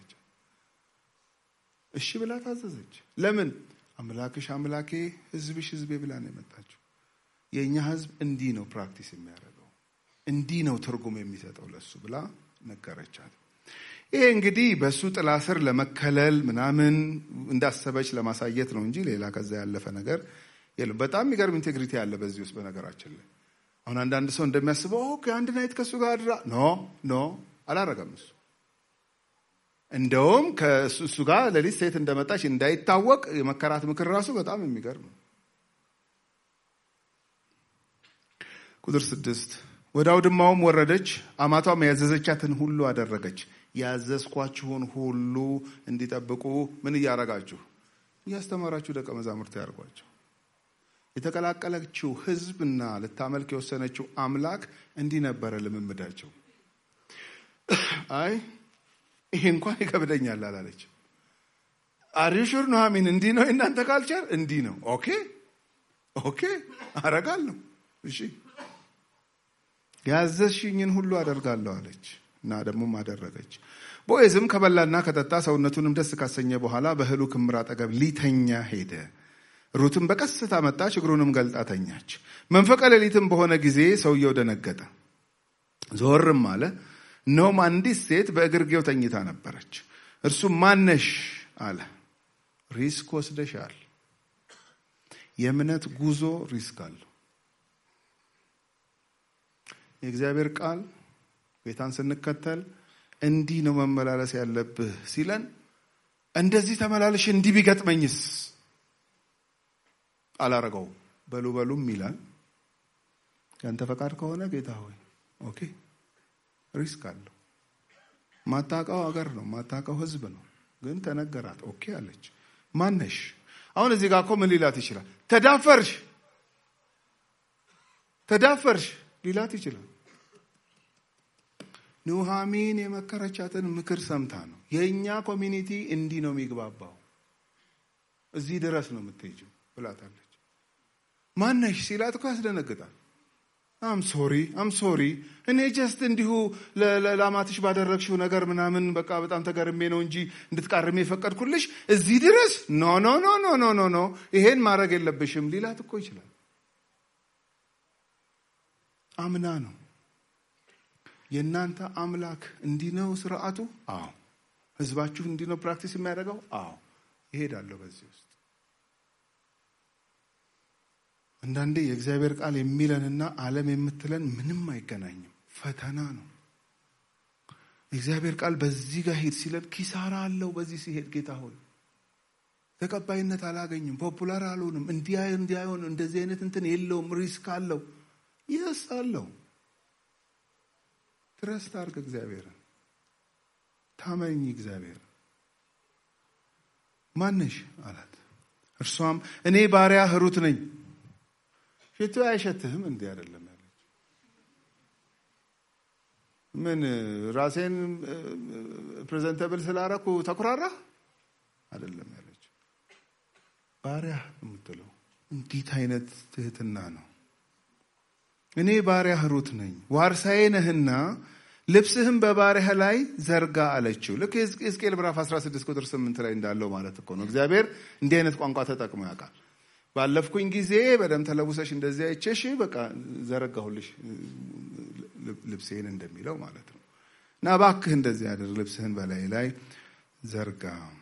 [SPEAKER 3] እሺ ብላ ታዘዘች። ለምን አምላክሽ አምላኬ ሕዝብሽ ሕዝቤ ብላ ነው የመጣችው። የእኛ ሕዝብ እንዲህ ነው ፕራክቲስ የሚያደርገው፣ እንዲህ ነው ትርጉም የሚሰጠው ለእሱ ብላ ነገረቻት። ይሄ እንግዲህ በእሱ ጥላ ስር ለመከለል ምናምን እንዳሰበች ለማሳየት ነው እንጂ ሌላ ከዛ ያለፈ ነገር የለም። በጣም የሚገርም ኢንቴግሪቲ አለ በዚህ ውስጥ በነገራችን ላይ አሁን አንዳንድ ሰው እንደሚያስበው ኦኬ አንድ ናይት ከእሱ ጋር አድራ ኖ ኖ አላረገም እሱ እንደውም ከእሱ ጋር ሌሊት ሴት እንደመጣች እንዳይታወቅ የመከራት ምክር ራሱ በጣም የሚገርም ነው ቁጥር ስድስት ወደ አውድማውም ወረደች አማቷም ያዘዘቻትን ሁሉ አደረገች ያዘዝኳችሁን ሁሉ እንዲጠብቁ ምን እያረጋችሁ እያስተማራችሁ ደቀ መዛሙርት ያርጓቸው የተቀላቀለችው ህዝብና ልታመልክ የወሰነችው አምላክ እንዲህ ነበረ ልምምዳቸው። አይ ይሄ እንኳን ይከብደኛል አላለች። አሪሹር ኑሐሚን እንዲህ ነው የእናንተ ካልቸር እንዲህ ነው። ኦኬ ኦኬ አረጋለሁ። እሺ ያዘዝሽኝን ሁሉ አደርጋለሁ አለች እና ደግሞም አደረገች። ቦዔዝም ከበላና ከጠጣ ሰውነቱንም ደስ ካሰኘ በኋላ በእህሉ ክምር አጠገብ ሊተኛ ሄደ። ሩትም በቀስታ መጣች፣ እግሩንም ገልጣ ተኛች። መንፈቀ ሌሊትም በሆነ ጊዜ ሰውየው ደነገጠ፣ ዞርም አለ። እነሆም አንዲት ሴት በእግርጌው ተኝታ ነበረች። እርሱም ማነሽ አለ። ሪስክ ወስደሻል። የእምነት ጉዞ ሪስክ አለው። የእግዚአብሔር ቃል ጌታን ስንከተል እንዲህ ነው መመላለስ ያለብህ ሲለን እንደዚህ ተመላለሽ እንዲህ ቢገጥመኝስ አላረገው በሉ በሉም ይላል። ያንተ ፈቃድ ከሆነ ጌታ ሆይ ኦኬ። ሪስክ አለው። ማታውቀው አገር ነው፣ ማታውቀው ህዝብ ነው። ግን ተነገራት። ኦኬ አለች። ማነሽ? አሁን እዚህ ጋር እኮ ምን ሊላት ይችላል? ተዳፈርሽ፣ ተዳፈርሽ ሊላት ይችላል። ኑሃሚን የመከረቻትን ምክር ሰምታ ነው። የእኛ ኮሚኒቲ እንዲህ ነው የሚግባባው፣ እዚህ ድረስ ነው የምትሄጂው ብላታለች። ማነሽ ሲላት እኮ ያስደነግጣል። አም ሶሪ አም ሶሪ እኔ ጀስት እንዲሁ ለላማትሽ ባደረግሽው ነገር ምናምን በቃ በጣም ተገርሜ ነው እንጂ እንድትቃርሜ የፈቀድኩልሽ እዚህ ድረስ ኖ ኖ ኖ ኖ ኖ ኖ ኖ ይሄን ማድረግ የለብሽም ሊላት እኮ ይችላል። አምና ነው የእናንተ አምላክ እንዲህ ነው ስርዓቱ? አዎ። ህዝባችሁ እንዲህ ነው ፕራክቲስ የሚያደርገው? አዎ። ይሄዳለሁ በዚህ ውስጥ አንዳንዴ የእግዚአብሔር ቃል የሚለንና ዓለም የምትለን ምንም አይገናኝም። ፈተና ነው። የእግዚአብሔር ቃል በዚህ ጋር ሂድ ሲለን ኪሳራ አለው። በዚህ ሲሄድ ጌታ ሆይ ተቀባይነት አላገኝም፣ ፖፑላር አልሆንም፣ እንዲህ እንዲሆን እንደዚህ አይነት እንትን የለውም፣ ሪስክ አለው። ይስ አለው። ትረስት አድርግ እግዚአብሔርን፣ ታመኝ እግዚአብሔርን። ማነሽ አላት። እርሷም እኔ ባሪያ ሩት ነኝ ሽቶ አይሸትህም? እንዲህ አይደለም ያለች። ምን ራሴን ፕሬዘንተብል ስላረኩ ተኩራራህ? አይደለም ያለች። ባሪያ የምትለው እንዲት አይነት ትህትና ነው። እኔ ባሪያ ሩት ነኝ፣ ዋርሳዬ ነህና ልብስህም በባሪያህ ላይ ዘርጋ አለችው። ልክ ሕዝቅኤል ምዕራፍ 16 ቁጥር 8 ላይ እንዳለው ማለት እኮ ነው። እግዚአብሔር እንዲህ አይነት ቋንቋ ተጠቅሞ ያውቃል። ባለፍኩኝ ጊዜ በደም ተለውሰሽ እንደዚህ አይቼሽ በቃ ዘረጋሁልሽ ልብሴን እንደሚለው ማለት ነው። እና እባክህ እንደዚህ አድር፣ ልብስህን በላይ ላይ ዘርጋ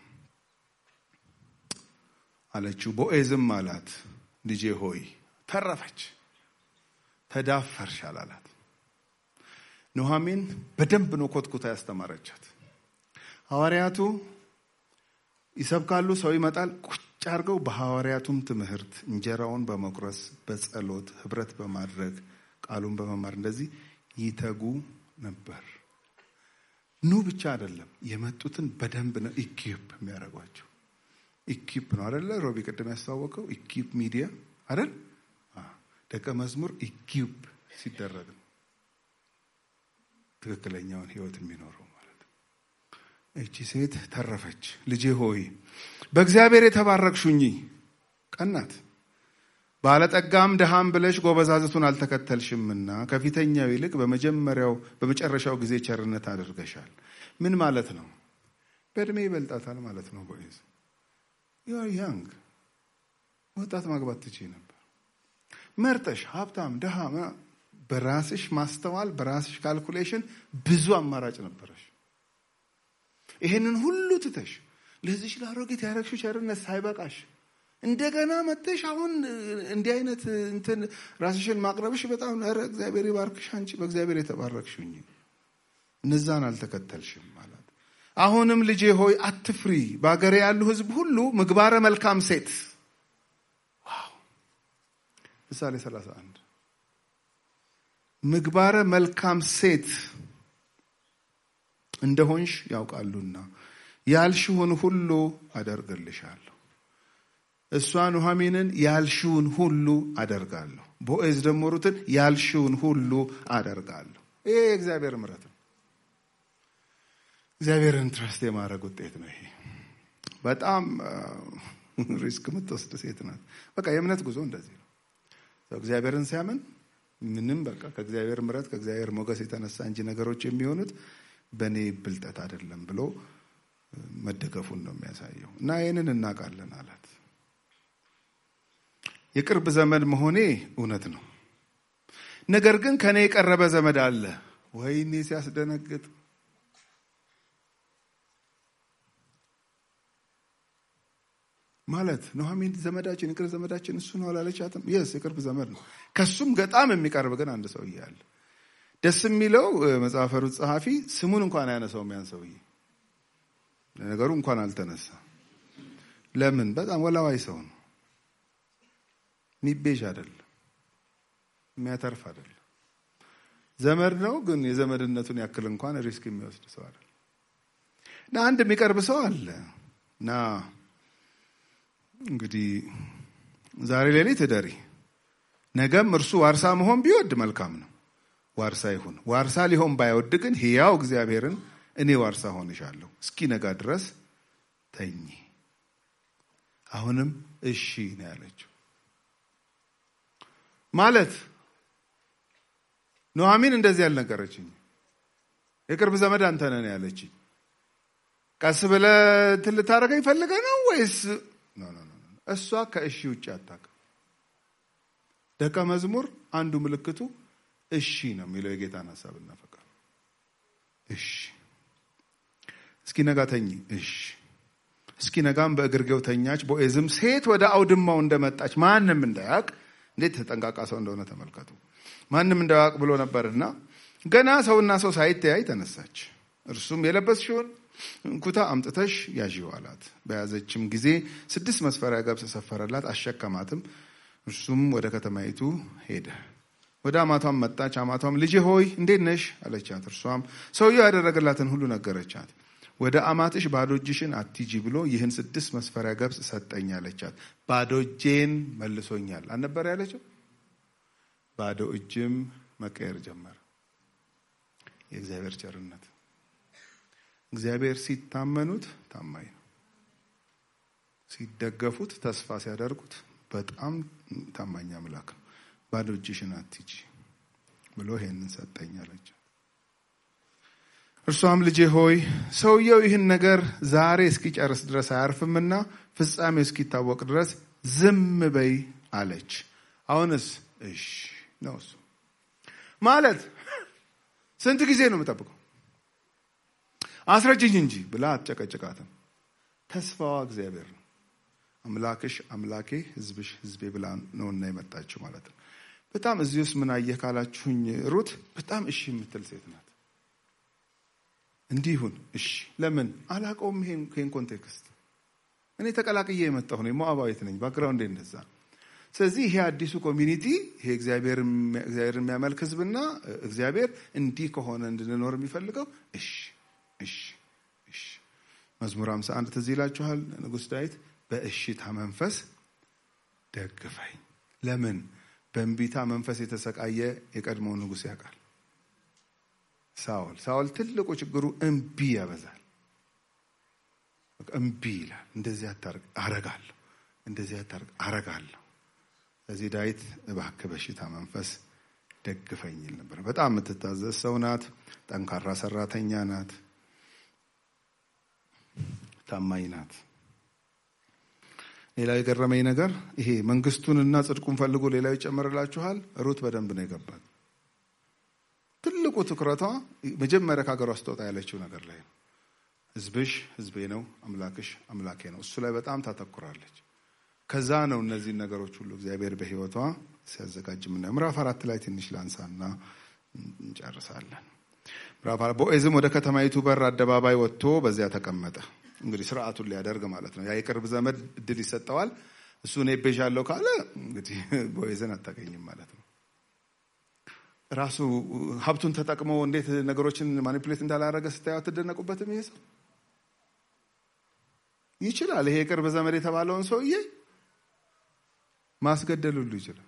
[SPEAKER 3] አለችው። ቦኤዝም አላት ልጄ ሆይ ተረፈች፣ ተዳፈርሽ አላላት። ኑሃሚን በደንብ ነው ኮትኩታ ያስተማረቻት። ሐዋርያቱ ይሰብካሉ፣ ሰው ይመጣል ቁጭ አድርገው በሐዋርያቱም ትምህርት እንጀራውን በመቁረስ በጸሎት ህብረት በማድረግ ቃሉን በመማር እንደዚህ ይተጉ ነበር። ኑ ብቻ አይደለም የመጡትን በደንብ ነው ኢኪፕ የሚያደርጓቸው። ኢኪፕ ነው አደለ? ሮቢ ቅድም ያስተዋወቀው ኢኪፕ ሚዲያ አይደል? ደቀ መዝሙር ኢኪፕ ሲደረግ ነው ትክክለኛውን ህይወት የሚኖረው ማለት ነው። እቺ ሴት ተረፈች። ልጄ ሆይ በእግዚአብሔር የተባረክሹኝ ቀናት ባለጠጋም ድሃም ብለሽ ጎበዛዝቱን አልተከተልሽምና ከፊተኛው ይልቅ በመጀመሪያው በመጨረሻው ጊዜ ቸርነት አድርገሻል። ምን ማለት ነው? በእድሜ ይበልጣታል ማለት ነው። ቦይዝ ዩአር ያንግ ወጣት ማግባት ትችይ ነበር። መርጠሽ ሀብታም ድሃ በራስሽ ማስተዋል በራስሽ ካልኩሌሽን ብዙ አማራጭ ነበረሽ። ይሄንን ሁሉ ትተሽ ለዚች ለአሮጊት ያረግሽው ቸርነት ሳይበቃሽ እንደገና መጥተሽ አሁን እንዲህ አይነት እንትን ራስሽን ማቅረብሽ በጣም ኧረ እግዚአብሔር ይባርክሽ፣ አንቺ በእግዚአብሔር የተባረክሽኝ እነዛን አልተከተልሽም ማለት። አሁንም ልጄ ሆይ አትፍሪ፣ በአገሬ ያሉ ሕዝብ ሁሉ ምግባረ መልካም ሴት ዋው ምሳሌ 31 ምግባረ መልካም ሴት እንደሆንሽ ያውቃሉና ያልሽውን ሁሉ አደርግልሻለሁ። እሷ ኑሃሚንን ያልሽውን ሁሉ አደርጋለሁ። ቦዔዝ ደግሞ ሩትን ያልሽውን ሁሉ አደርጋለሁ። ይሄ የእግዚአብሔር ምሕረት ነው። እግዚአብሔርን ትረስት የማድረግ ውጤት ነው። ይሄ በጣም ሪስክ የምትወስድ ሴት ናት። በቃ የእምነት ጉዞ እንደዚህ ነው። እግዚአብሔርን ሲያምን ምንም በቃ ከእግዚአብሔር ምሕረት ከእግዚአብሔር ሞገስ የተነሳ እንጂ ነገሮች የሚሆኑት በእኔ ብልጠት አይደለም ብሎ መደገፉን ነው የሚያሳየው። እና ይህንን እናውቃለን አላት። የቅርብ ዘመድ መሆኔ እውነት ነው። ነገር ግን ከእኔ የቀረበ ዘመድ አለ። ወይኔ ሲያስደነግጥ! ማለት ኑሃሚን ዘመዳችን የቅርብ ዘመዳችን እሱ ነው አላለቻትም? የስ የቅርብ ዘመድ ነው። ከሱም በጣም የሚቀርብ ግን አንድ ሰውዬ አለ። ደስ የሚለው መጽሐፈ ሩት ጸሐፊ ስሙን እንኳን አያነሳውም ያን ሰውዬ። ነገሩ እንኳን አልተነሳ። ለምን? በጣም ወላዋይ ሰው ነው። ሚቤዥ አይደለም፣ የሚያተርፍ አይደለም። ዘመድ ነው፣ ግን የዘመድነቱን ያክል እንኳን ሪስክ የሚወስድ ሰው አይደለም። እና አንድ የሚቀርብ ሰው አለ እና እንግዲህ ዛሬ ሌሊት እደሪ፣ ነገም እርሱ ዋርሳ መሆን ቢወድ መልካም ነው። ዋርሳ ይሁን። ዋርሳ ሊሆን ባይወድ ግን ሕያው እግዚአብሔርን እኔ ዋርሳ ሆንሻለሁ፣ እስኪ ነጋ ድረስ ተኚ። አሁንም እሺ ነው ያለችው። ማለት ኑሐሚን እንደዚህ ያልነገረችኝ የቅርብ ዘመድ አንተ ነህ ያለችኝ። ቀስ ብለህ እንትን ልታደርገኝ ፈልገህ ነው ወይስ? እሷ ከእሺ ውጭ አታውቅም። ደቀ መዝሙር አንዱ ምልክቱ እሺ ነው የሚለው የጌታን ሀሳብና ፈቃድ። እሺ እስኪ ነጋ ተኚ። እሺ እስኪ ነጋም በእግርጌው ተኛች። ቦዔዝም ሴት ወደ አውድማው እንደመጣች ማንም እንዳያውቅ፣ እንዴት ተጠንቃቃ ሰው እንደሆነ ተመልከቱ። ማንም እንዳያውቅ ብሎ ነበርና ገና ሰውና ሰው ሳይተያይ ተነሳች። እርሱም የለበስሽውን ኩታ አምጥተሽ ያዢው አላት። በያዘችም ጊዜ ስድስት መስፈሪያ ገብስ ሰፈረላት፣ አሸከማትም። እርሱም ወደ ከተማይቱ ሄደ። ወደ አማቷም መጣች። አማቷም ልጄ ሆይ እንዴት ነሽ አለቻት። እርሷም ሰውየው ያደረገላትን ሁሉ ነገረቻት። ወደ አማትሽ ባዶ እጅሽን አትሂጂ ብሎ ይህን ስድስት መስፈሪያ ገብስ ሰጠኝ አለቻት። ባዶ እጄን መልሶኛል አልነበር ያለችው? ባዶ እጅም መቀየር ጀመረ። የእግዚአብሔር ቸርነት እግዚአብሔር ሲታመኑት ታማኝ ነው። ሲደገፉት፣ ተስፋ ሲያደርጉት በጣም ታማኝ አምላክ ነው። ባዶ እጅሽን አትሂጂ ብሎ ይሄንን ሰጠኝ አለች። እርሷም ልጄ ሆይ ሰውየው ይህን ነገር ዛሬ እስኪጨርስ ድረስ አያርፍምና ፍጻሜው እስኪታወቅ ድረስ ዝም በይ አለች። አሁንስ እሺ ነው እሱ ማለት ስንት ጊዜ ነው የምጠብቀው? አስረጅኝ እንጂ ብላ አትጨቀጭቃትም። ተስፋዋ እግዚአብሔር ነው። አምላክሽ አምላኬ ሕዝብሽ ሕዝቤ ብላ ነውና የመጣችው ማለት ነው። በጣም እዚህ ውስጥ ምን አየህ ካላችሁኝ፣ ሩት በጣም እሺ የምትል ሴት ናት። እንዲሁን እሺ፣ ለምን አላውቀውም ይሄን ኮንቴክስት። እኔ ተቀላቅዬ የመጣሁ ነኝ፣ ሞዓባዊት ነኝ፣ ባክግራውንድ እንደዛ። ስለዚህ ይሄ አዲሱ ኮሚኒቲ ይሄ እግዚአብሔር የሚያመልክ ሕዝብና እግዚአብሔር እንዲህ ከሆነ እንድንኖር የሚፈልገው እሺ እሺ እሺ። መዝሙር 51 ትዝ ይላችኋል። ንጉሥ ዳዊት በእሽታ መንፈስ ደግፈኝ። ለምን በእንቢታ መንፈስ የተሰቃየ የቀድሞው ንጉሥ ያውቃል። ሳኦል ሳኦል ትልቁ ችግሩ እምቢ ያበዛል። እምቢ ይላል። እንደዚህ አታርግ አረጋለሁ፣ እንደዚህ አታርግ አረጋለሁ። ስለዚህ ዳዊት እባክህ በእሽታ መንፈስ ደግፈኝ ይል ነበር። በጣም የምትታዘዝ ሰው ናት። ጠንካራ ሰራተኛ ናት። ታማኝ ናት። ሌላው የገረመኝ ነገር ይሄ መንግስቱንና ጽድቁን ፈልጎ ሌላው ይጨመርላችኋል። ሩት በደንብ ነው የገባት። ትልቁ ትኩረቷ መጀመሪያ ከሀገሯ ስትወጣ ያለችው ነገር ላይ ነው። ህዝብሽ ህዝቤ ነው፣ አምላክሽ አምላኬ ነው። እሱ ላይ በጣም ታተኩራለች። ከዛ ነው እነዚህን ነገሮች ሁሉ እግዚአብሔር በህይወቷ ሲያዘጋጅ የምናየው። ምዕራፍ አራት ላይ ትንሽ ላንሳና እንጨርሳለን። ምዕራፍ አራት ቦዔዝም ወደ ከተማይቱ በር አደባባይ ወጥቶ በዚያ ተቀመጠ። እንግዲህ ስርዓቱን ሊያደርግ ማለት ነው። ያ የቅርብ ዘመድ እድል ይሰጠዋል። እሱ እኔ ቤዣለሁ ካለ እንግዲህ ቦዔዝን አታገኝም ማለት ነው። ራሱ ሀብቱን ተጠቅሞ እንዴት ነገሮችን ማኒፕሌት እንዳላረገ ስታዩ አትደነቁበትም? ይሄ ሰው ይችላል። ይሄ የቅርብ ዘመድ የተባለውን ሰውዬ ማስገደል ሁሉ ይችላል።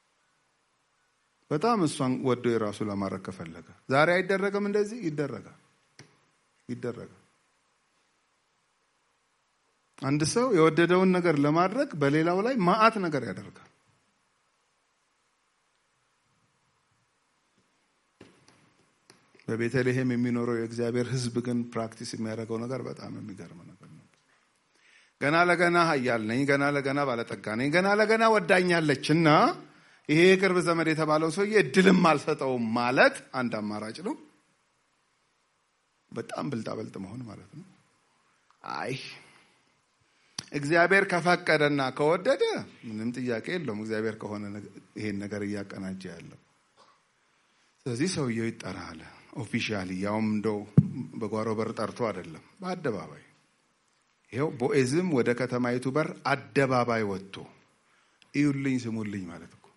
[SPEAKER 3] በጣም እሷን ወዶ የራሱ ለማድረግ ከፈለገ ዛሬ አይደረግም። እንደዚህ ይደረጋል ይደረጋል። አንድ ሰው የወደደውን ነገር ለማድረግ በሌላው ላይ ማአት ነገር ያደርጋል። በቤተልሔም የሚኖረው የእግዚአብሔር ሕዝብ ግን ፕራክቲስ የሚያደርገው ነገር በጣም የሚገርም ነገር ነው። ገና ለገና ኃያል ነኝ፣ ገና ለገና ባለጠጋ ነኝ፣ ገና ለገና ወዳኛለች እና ይሄ የቅርብ ዘመድ የተባለው ሰውዬ እድልም አልሰጠውም ማለት አንድ አማራጭ ነው። በጣም ብልጣበልጥ መሆን ማለት ነው። አይ እግዚአብሔር ከፈቀደና ከወደደ ምንም ጥያቄ የለውም። እግዚአብሔር ከሆነ ይሄን ነገር እያቀናጀ ያለው ስለዚህ ሰውየው ይጠራ አለ። ኦፊሻሊ ያውም እንደው በጓሮ በር ጠርቶ አይደለም፣ በአደባባይ ይኸው። ቦዔዝም ወደ ከተማይቱ በር አደባባይ ወጥቶ እዩልኝ፣ ስሙልኝ ማለት እኮ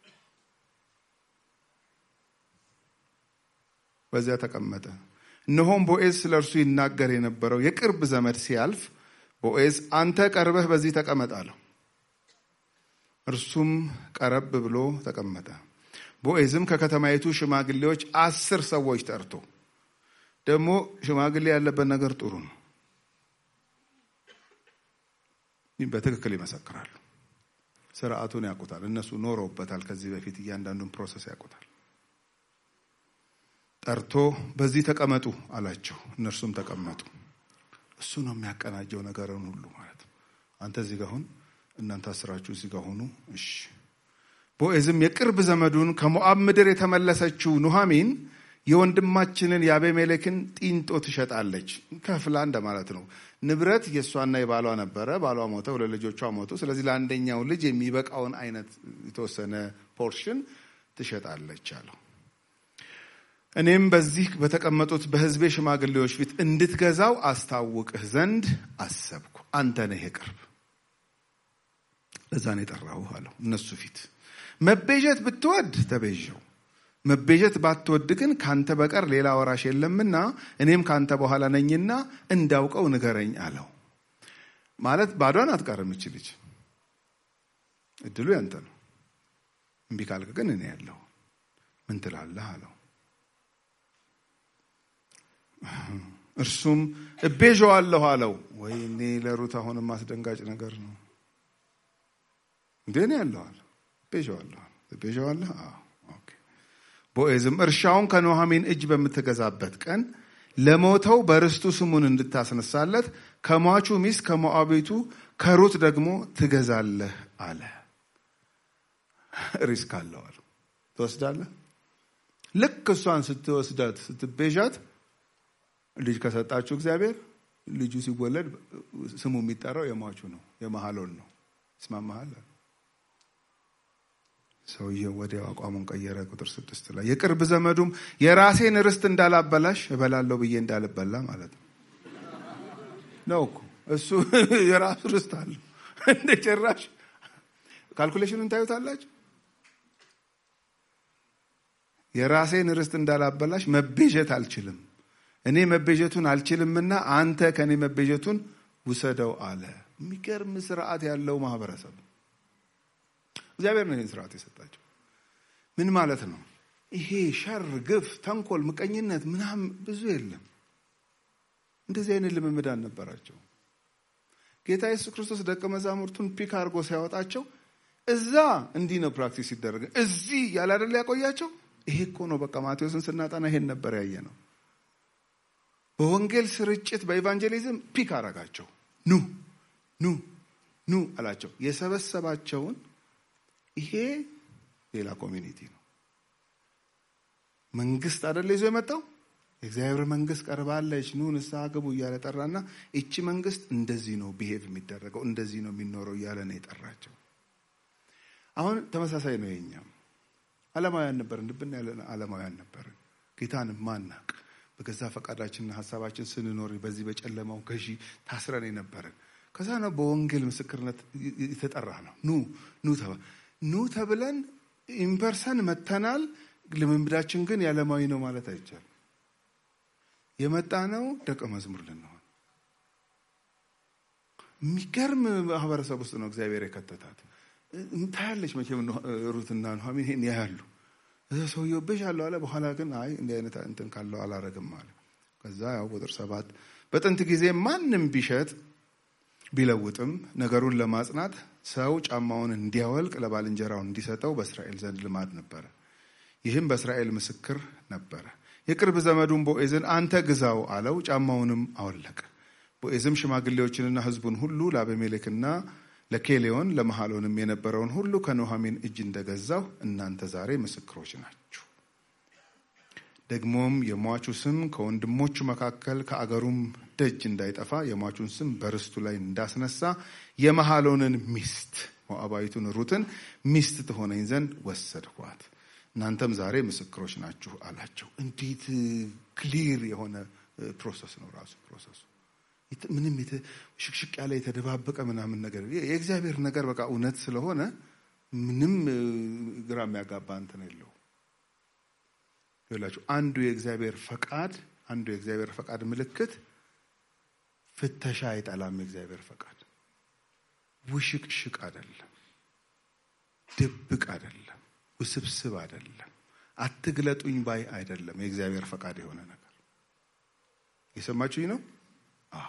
[SPEAKER 3] በዚያ ተቀመጠ። እነሆም ቦዔዝ ስለ እርሱ ይናገር የነበረው የቅርብ ዘመድ ሲያልፍ ቦዔዝ አንተ ቀርበህ በዚህ ተቀመጥ አለው። እርሱም ቀረብ ብሎ ተቀመጠ። ቦዔዝም ከከተማይቱ ሽማግሌዎች አስር ሰዎች ጠርቶ ደግሞ ሽማግሌ ያለበት ነገር ጥሩ ነው። በትክክል ይመሰክራሉ። ስርዓቱን ያውቁታል። እነሱ ኖረውበታል። ከዚህ በፊት እያንዳንዱን ፕሮሰስ ያውቁታል። ጠርቶ በዚህ ተቀመጡ አላቸው። እነርሱም ተቀመጡ። እሱ ነው የሚያቀናጀው ነገርን ሁሉ ማለት ነው። አንተ እዚህ ጋር ሁን፣ እናንተ አስራችሁ እዚህ ጋር ሁኑ። እሺ። ቦዔዝም የቅርብ ዘመዱን ከሞዓብ ምድር የተመለሰችው ኑሃሚን የወንድማችንን የአቤሜሌክን ጢንጦ ትሸጣለች። ከፍላ እንደማለት ነው። ንብረት የእሷና የባሏ ነበረ። ባሏ ሞተ፣ ሁለት ልጆቿ ሞቱ። ስለዚህ ለአንደኛው ልጅ የሚበቃውን አይነት የተወሰነ ፖርሽን ትሸጣለች አለው። እኔም በዚህ በተቀመጡት በሕዝቤ ሽማግሌዎች ፊት እንድትገዛው አስታውቅህ ዘንድ አሰብኩ። አንተ ነህ የቅርብ፣ ለዛ ነው የጠራሁህ አለው። እነሱ ፊት መቤዠት ብትወድ ተቤዠው መቤዠት ባትወድ ግን ካንተ በቀር ሌላ ወራሽ የለምና እኔም ካንተ በኋላ ነኝና እንዳውቀው ንገረኝ አለው። ማለት ባዷን አትቀርም እች ልጅ፣ እድሉ ያንተ ነው። እምቢ ካልክ ግን እኔ ያለሁ ምን ትላለህ አለው። እርሱም እቤዠዋለሁ አለው። ወይኔ ለሩት አሁንም አስደንጋጭ ነገር ነው። እንዴ እኔ ያለዋል እቤዠዋለሁ እቤዠዋለህ ቦዔዝም እርሻውን ከኑኃሚን እጅ በምትገዛበት ቀን ለሞተው በርስቱ ስሙን እንድታስነሳለት ከሟቹ ሚስት ከሞዓቢቱ ከሩት ደግሞ ትገዛለህ አለ። ሪስክ አለው አሉ። ትወስዳለህ። ልክ እሷን ስትወስዳት ስትቤዣት ልጅ ከሰጣችሁ እግዚአብሔር ልጁ ሲወለድ ስሙ የሚጠራው የሟቹ ነው፣ የመሐሎን ነው። ይስማማሃል? ሰውየው ወዲያው አቋሙን ቀየረ። ቁጥር ስድስት ላይ የቅርብ ዘመዱም የራሴን ርስት እንዳላበላሽ እበላለሁ ብዬ እንዳልበላ ማለት ነው ነው እኮ እሱ የራሱ ርስት አለው። እንደ ጭራሽ ካልኩሌሽኑን ታዩታላችሁ። የራሴን ርስት እንዳላበላሽ መቤዠት አልችልም፣ እኔ መቤዠቱን አልችልምና አንተ ከእኔ መቤዠቱን ውሰደው አለ። የሚገርም ስርዓት ያለው ማህበረሰብ እግዚአብሔር ነው ይህን ስርዓት የሰጣቸው። ምን ማለት ነው? ይሄ ሸር፣ ግፍ፣ ተንኮል፣ ምቀኝነት ምናምን ብዙ የለም። እንደዚህ አይነት ልምምድ አልነበራቸው። ጌታ ኢየሱስ ክርስቶስ ደቀ መዛሙርቱን ፒክ አድርጎ ሲያወጣቸው እዛ እንዲህ ነው ፕራክቲስ ሲደረግ፣ እዚህ ያለ አይደል ያቆያቸው። ይሄ እኮ ነው በቃ ማቴዎስን ስናጠና ይሄን ነበር ያየ ነው። በወንጌል ስርጭት በኢቫንጀሊዝም ፒክ አረጋቸው። ኑ ኑ ኑ አላቸው። የሰበሰባቸውን ይሄ ሌላ ኮሚኒቲ ነው። መንግስት አደለ ይዞ የመጣው የእግዚአብሔር መንግስት ቀርባለች፣ ኑ ንስሐ ግቡ እያለ ጠራና እቺ መንግስት እንደዚህ ነው ቢሄቭ የሚደረገው እንደዚህ ነው የሚኖረው እያለ ነው የጠራቸው። አሁን ተመሳሳይ ነው የኛም። አለማውያን ነበርን፣ ልብና ያለ አለማውያን ነበርን። ጌታን ማናቅ በገዛ ፈቃዳችንና ሀሳባችን ስንኖር በዚህ በጨለማው ገዢ ታስረን የነበርን ከዛ ነው በወንጌል ምስክርነት የተጠራ ነው። ኑ ኑ ኑ ተብለን ኢምፐርሰን መተናል። ልምምዳችን ግን የዓለማዊ ነው ማለት አይቻልም። የመጣ ነው ደቀ መዝሙር ልንሆን። የሚገርም ማህበረሰብ ውስጥ ነው እግዚአብሔር የከተታት። ታያለች መቼም ሩትና ኑኃሚን ይሄን ያያሉ። እዛ ሰውየው ብሽ አለው አለ። በኋላ ግን አይ እንዲህ አይነት እንትን ካለው አላረግም አለ። ከዛ ያው ቁጥር ሰባት በጥንት ጊዜ ማንም ቢሸጥ ቢለውጥም ነገሩን ለማጽናት ሰው ጫማውን እንዲያወልቅ ለባልንጀራው እንዲሰጠው በእስራኤል ዘንድ ልማድ ነበረ። ይህም በእስራኤል ምስክር ነበረ። የቅርብ ዘመዱን ቦዔዝን አንተ ግዛው አለው። ጫማውንም አወለቀ። ቦዔዝም ሽማግሌዎችንና ሕዝቡን ሁሉ ለአቤሜሌክና ለኬሌዮን ለመሐሎንም የነበረውን ሁሉ ከኑኃሚን እጅ እንደገዛው እናንተ ዛሬ ምስክሮች ናችሁ። ደግሞም የሟቹ ስም ከወንድሞቹ መካከል ከአገሩም ደጅ እንዳይጠፋ የሟቹን ስም በርስቱ ላይ እንዳስነሳ የመሐሎንን ሚስት ሞዓባዊቱን ሩትን ሚስት ትሆነኝ ዘንድ ወሰድኳት። እናንተም ዛሬ ምስክሮች ናችሁ አላቸው። እንዴት ክሊር የሆነ ፕሮሰስ ነው ራሱ ፕሮሰሱ። ምንም ሽቅሽቅ ያለ የተደባበቀ ምናምን ነገር የእግዚአብሔር ነገር በቃ እውነት ስለሆነ ምንም ግራ የሚያጋባ እንትን የለው። ይላችሁ አንዱ የእግዚአብሔር ፈቃድ አንዱ የእግዚአብሔር ፈቃድ ምልክት ፍተሻ አይጠላም። የእግዚአብሔር ፈቃድ ውሽቅሽቅ አይደለም፣ ድብቅ አይደለም፣ ውስብስብ አይደለም። አትግለጡኝ ባይ አይደለም። የእግዚአብሔር ፈቃድ የሆነ ነገር የሰማችሁኝ ነው። አዎ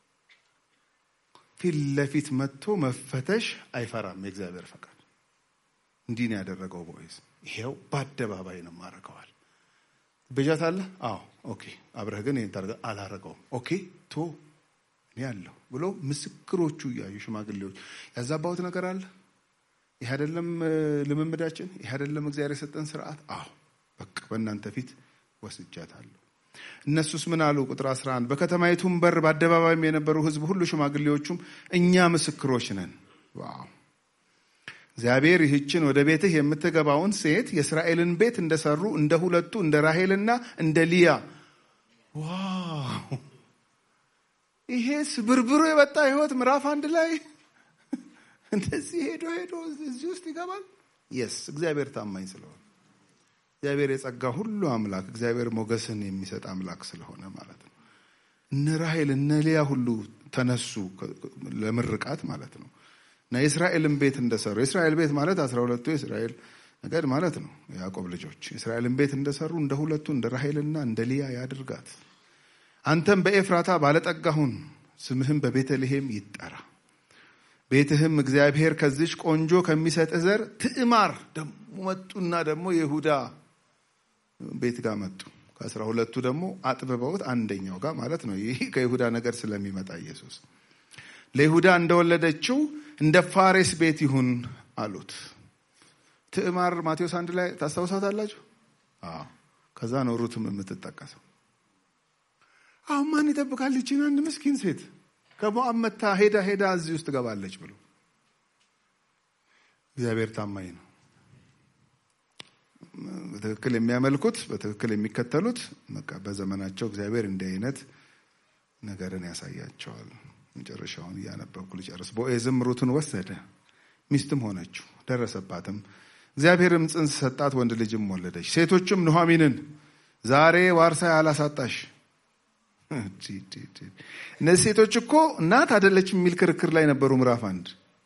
[SPEAKER 3] ፊት ለፊት መጥቶ መፈተሽ አይፈራም። የእግዚአብሔር ፈቃድ እንዲህ ነው ያደረገው ቦዔዝ። ይሄው በአደባባይ ነው ማረገዋል። በጃት አለ። አዎ ኦኬ። አብረህ ግን ይህን ታደርገ አላረገውም። ኦኬ ቶ እኔ ያለሁ ብሎ ምስክሮቹ እያዩ ሽማግሌዎች ያዛባሁት ነገር አለ። ይህ አይደለም ልምምዳችን፣ ይህ አይደለም እግዚአብሔር የሰጠን ስርዓት። አዎ በቃ በእናንተ ፊት ወስጃታለሁ። እነሱስ ምን አሉ? ቁጥር 11 በከተማይቱም በር በአደባባይም የነበሩ ሕዝብ ሁሉ ሽማግሌዎቹም እኛ ምስክሮች ነን። ዋው እግዚአብሔር ይህችን ወደ ቤትህ የምትገባውን ሴት የእስራኤልን ቤት እንደሰሩ እንደ ሁለቱ እንደ ራሄልና እንደ ሊያ ዋው ይሄ ስብርብሩ የበጣ ህይወት ምዕራፍ አንድ ላይ እንደዚህ ሄዶ ሄዶ እዚህ ውስጥ ይገባል። የስ እግዚአብሔር ታማኝ ስለሆነ እግዚአብሔር የጸጋ ሁሉ አምላክ እግዚአብሔር ሞገስን የሚሰጥ አምላክ ስለሆነ ማለት ነው። እነ ራሄል እነ ሊያ ሁሉ ተነሱ ለምርቃት ማለት ነው። እና የእስራኤልን ቤት እንደሰሩ የእስራኤል ቤት ማለት አስራ ሁለቱ የእስራኤል ነገድ ማለት ነው። የያዕቆብ ልጆች የእስራኤልን ቤት እንደሰሩ እንደ ሁለቱ እንደ ራሄልና እንደ ሊያ ያድርጋት። አንተም በኤፍራታ ባለጠጋሁን ስምህም በቤተልሔም ይጠራ። ቤትህም እግዚአብሔር ከዚች ቆንጆ ከሚሰጥህ ዘር ትዕማር ደግሞ መጡና ደግሞ የይሁዳ ቤት ጋር መጡ። ከአስራ ሁለቱ ደግሞ አጥብበውት አንደኛው ጋር ማለት ነው። ይህ ከይሁዳ ነገር ስለሚመጣ ኢየሱስ ለይሁዳ እንደወለደችው እንደ ፋሬስ ቤት ይሁን አሉት። ትዕማር ማቴዎስ አንድ ላይ ታስታውሳታላችሁ? አዎ። ከዛ ነው ሩትም የምትጠቀሰው። አሁን ማን ይጠብቃል ይችን አንድ ምስኪን ሴት ከሞዓብ መታ ሄዳ ሄዳ እዚህ ውስጥ ትገባለች ብሎ እግዚአብሔር ታማኝ ነው። በትክክል የሚያመልኩት በትክክል የሚከተሉት በቃ በዘመናቸው እግዚአብሔር እንዲህ አይነት ነገርን ያሳያቸዋል። መጨረሻውን እያነበብኩ ልጨርስ። ቦዔዝም ሩትን ወሰደ፣ ሚስትም ሆነችው፣ ደረሰባትም። እግዚአብሔርም ጽንስ ሰጣት፣ ወንድ ልጅም ወለደች። ሴቶችም ኑኃሚንን ዛሬ ዋርሳ ያላሳጣሽ እነዚህ ሴቶች እኮ እናት አደለች የሚል ክርክር ላይ ነበሩ። ምዕራፍ አንድ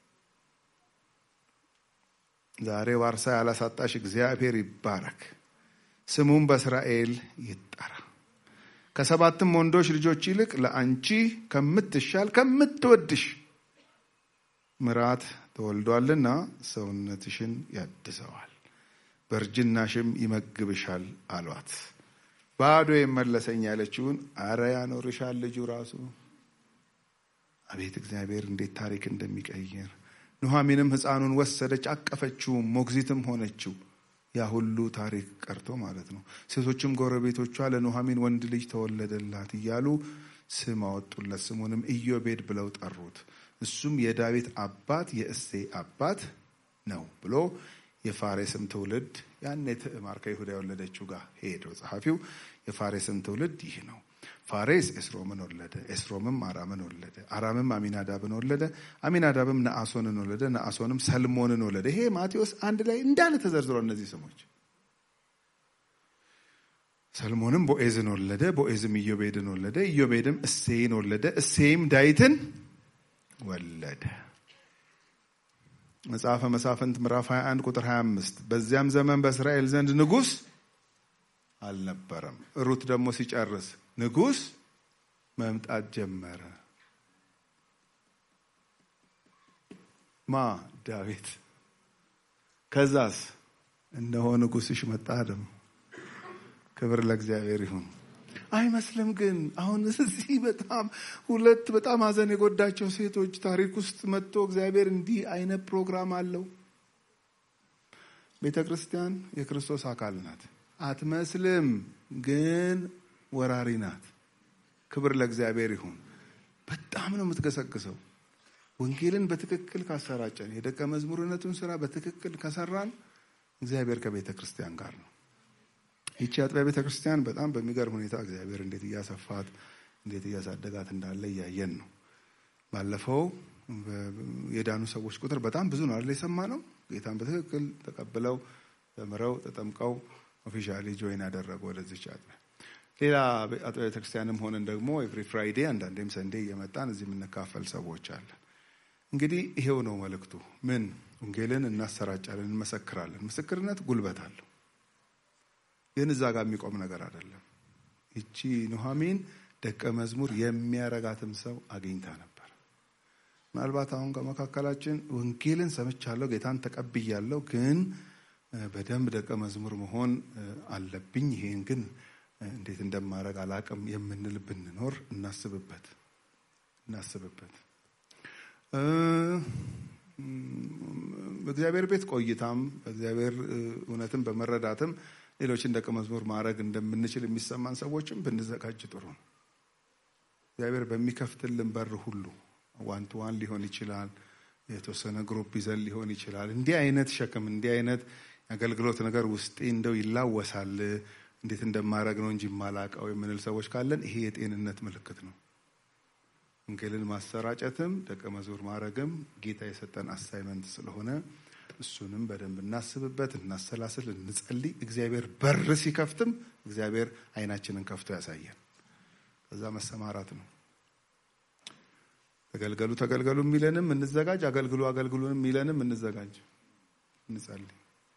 [SPEAKER 3] ዛሬ ዋርሳ ያላሳጣሽ እግዚአብሔር ይባረክ፣ ስሙም በእስራኤል ይጠራ። ከሰባትም ወንዶች ልጆች ይልቅ ለአንቺ ከምትሻል ከምትወድሽ ምራት ተወልዷልና ሰውነትሽን ያድሰዋል፣ በእርጅናሽም ይመግብሻል አሏት። ባዶ የመለሰኝ ያለችውን አረ ያኖርሻል ልጁ ራሱ። አቤት እግዚአብሔር እንዴት ታሪክ እንደሚቀይር። ኑኃሚንም ሕፃኑን ወሰደች፣ አቀፈችውም፣ ሞግዚትም ሆነችው። ያ ሁሉ ታሪክ ቀርቶ ማለት ነው። ሴቶችም ጎረቤቶቿ ለኑኃሚን ወንድ ልጅ ተወለደላት እያሉ ስም አወጡለት። ስሙንም ኢዮቤድ ብለው ጠሩት። እሱም የዳዊት አባት የእሴይ አባት ነው ብሎ የፋሬስም ትውልድ ያኔ ትዕማር ከይሁዳ የወለደችው ጋር ሄደው ጸሐፊው የፋሬስም ትውልድ ይህ ነው። ፋሬስ ኤስሮምን ወለደ። ኤስሮምም አራምን ወለደ። አራምም አሚናዳብን ወለደ። አሚናዳብም ነአሶንን ወለደ። ነአሶንም ሰልሞንን ወለደ። ይሄ ማቴዎስ አንድ ላይ እንዳለ ተዘርዝሮ እነዚህ ስሞች። ሰልሞንም ቦኤዝን ወለደ። ቦኤዝም ኢዮቤድን ወለደ። ኢዮቤድም እሴይን ወለደ። እሴይም ዳዊትን ወለደ። መጽሐፈ መሳፍንት ምዕራፍ 21 ቁጥር 25 በዚያም ዘመን በእስራኤል ዘንድ ንጉሥ አልነበረም። ሩት ደግሞ ሲጨርስ ንጉሥ መምጣት ጀመረ። ማ ዳዊት። ከዛስ እነሆ ንጉሥሽ መጣ። ደግሞ ክብር ለእግዚአብሔር ይሁን። አይመስልም ግን አሁን እዚህ በጣም ሁለት በጣም ሐዘን የጎዳቸው ሴቶች ታሪክ ውስጥ መጥቶ እግዚአብሔር እንዲህ አይነት ፕሮግራም አለው። ቤተ ክርስቲያን የክርስቶስ አካል ናት። አትመስልም ግን ወራሪ ናት። ክብር ለእግዚአብሔር ይሁን። በጣም ነው የምትገሰግሰው። ወንጌልን በትክክል ካሰራጨን፣ የደቀ መዝሙርነቱን ስራ በትክክል ከሰራን እግዚአብሔር ከቤተ ክርስቲያን ጋር ነው። ይቺ አጥቢያ ቤተ ክርስቲያን በጣም በሚገርም ሁኔታ እግዚአብሔር እንዴት እያሰፋት እንዴት እያሳደጋት እንዳለ እያየን ነው። ባለፈው የዳኑ ሰዎች ቁጥር በጣም ብዙ ነው አይደል? የሰማ ነው። ጌታን በትክክል ተቀብለው ተምረው ተጠምቀው ኦፊሻሊ ጆይን ያደረጉ ወደዚች አጥቢያ። ሌላ አጥቢያ ቤተክርስቲያንም ሆነን ደግሞ ኤቭሪ ፍራይዴ አንዳንዴም ሰንዴ እየመጣን እዚህ የምንካፈል ሰዎች አለን። እንግዲህ ይሄው ነው መልእክቱ። ምን ወንጌልን እናሰራጫለን፣ እንመሰክራለን። ምስክርነት ጉልበት አለው። ግን እዛ ጋር የሚቆም ነገር አይደለም። ይቺ ኑሐሚን ደቀ መዝሙር የሚያረጋትም ሰው አግኝታ ነበር። ምናልባት አሁን ከመካከላችን ወንጌልን ሰምቻለሁ፣ ጌታን ተቀብያለሁ፣ ግን በደንብ ደቀ መዝሙር መሆን አለብኝ፣ ይሄን ግን እንዴት እንደማድረግ አላቅም የምንል ብንኖር እናስብበት እናስብበት። በእግዚአብሔር ቤት ቆይታም በእግዚአብሔር እውነትን በመረዳትም ሌሎችን ደቀ መዝሙር ማድረግ እንደምንችል የሚሰማን ሰዎችም ብንዘጋጅ ጥሩ ነው። እግዚአብሔር በሚከፍትልን በር ሁሉ ዋን ቱ ዋን ሊሆን ይችላል፣ የተወሰነ ግሩፕ ይዘን ሊሆን ይችላል። እንዲህ አይነት ሸክም እንዲህ አይነት የአገልግሎት ነገር ውስጤ እንደው ይላወሳል እንዴት እንደማድረግ ነው እንጂ የማላቀው የምንል ሰዎች ካለን ይሄ የጤንነት ምልክት ነው። ወንጌልን ማሰራጨትም ደቀ መዝሙር ማድረግም ጌታ የሰጠን አሳይመንት ስለሆነ እሱንም በደንብ እናስብበት፣ እናሰላስል፣ እንጸልይ። እግዚአብሔር በር ሲከፍትም እግዚአብሔር አይናችንን ከፍቶ ያሳየን። ከዛ መሰማራት ነው። ተገልገሉ ተገልገሉ የሚለንም እንዘጋጅ፣ አገልግሉ አገልግሉንም የሚለንም እንዘጋጅ፣ እንጸልይ።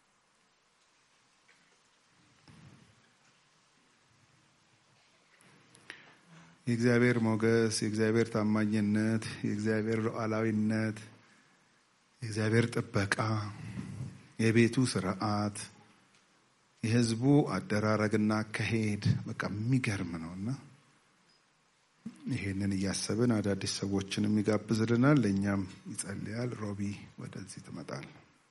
[SPEAKER 3] የእግዚአብሔር ሞገስ፣ የእግዚአብሔር ታማኝነት፣ የእግዚአብሔር ሉዓላዊነት፣ የእግዚአብሔር ጥበቃ፣ የቤቱ ስርዓት፣ የሕዝቡ አደራረግና አካሄድ በቃ የሚገርም ነው እና ይሄንን እያሰብን አዳዲስ ሰዎችንም ይጋብዝልናል፣ ለእኛም ይጸልያል። ሮቢ ወደዚህ ትመጣል።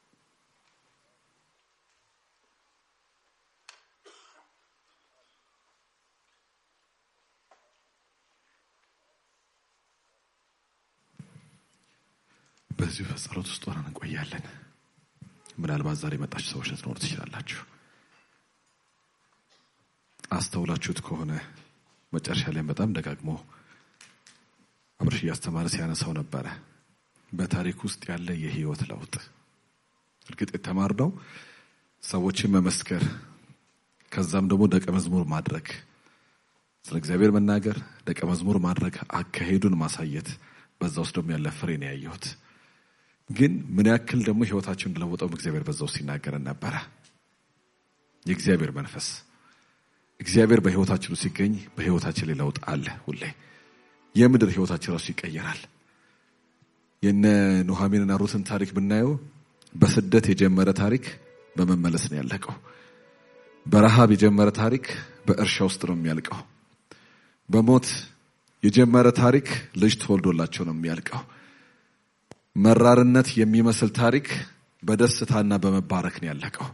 [SPEAKER 1] በዚሁ በጸሎት ውስጥ ሆነን እንቆያለን። ምናልባት ዛሬ የመጣችሁ ሰዎች ልትኖሩ ትችላላችሁ። አስተውላችሁት ከሆነ መጨረሻ ላይም በጣም ደጋግሞ አብርሽ እያስተማረ ሲያነሳው ነበረ። በታሪክ ውስጥ ያለ የህይወት ለውጥ እርግጥ የተማርነው ሰዎችን መመስከር፣ ከዛም ደግሞ ደቀ መዝሙር ማድረግ፣ ስለ እግዚአብሔር መናገር፣ ደቀ መዝሙር ማድረግ፣ አካሄዱን ማሳየት፣ በዛ ውስጥ ደግሞ ያለ ፍሬ ነው ያየሁት። ግን ምን ያክል ደግሞ ህይወታችን እንደለወጠው እግዚአብሔር በዛ ውስጥ ሲናገረን ነበረ። የእግዚአብሔር መንፈስ እግዚአብሔር በህይወታችን ውስጥ ሲገኝ በህይወታችን ላይ ለውጥ አለ። ሁሌ የምድር ህይወታችን ራሱ ይቀየራል። የነ ኑሐሚንና ሩትን ታሪክ ብናየው በስደት የጀመረ ታሪክ በመመለስ ነው ያለቀው። በረሃብ የጀመረ ታሪክ በእርሻ ውስጥ ነው የሚያልቀው። በሞት የጀመረ ታሪክ ልጅ ተወልዶላቸው ነው የሚያልቀው። መራርነት የሚመስል ታሪክ በደስታና በመባረክ ነው ያለቀው።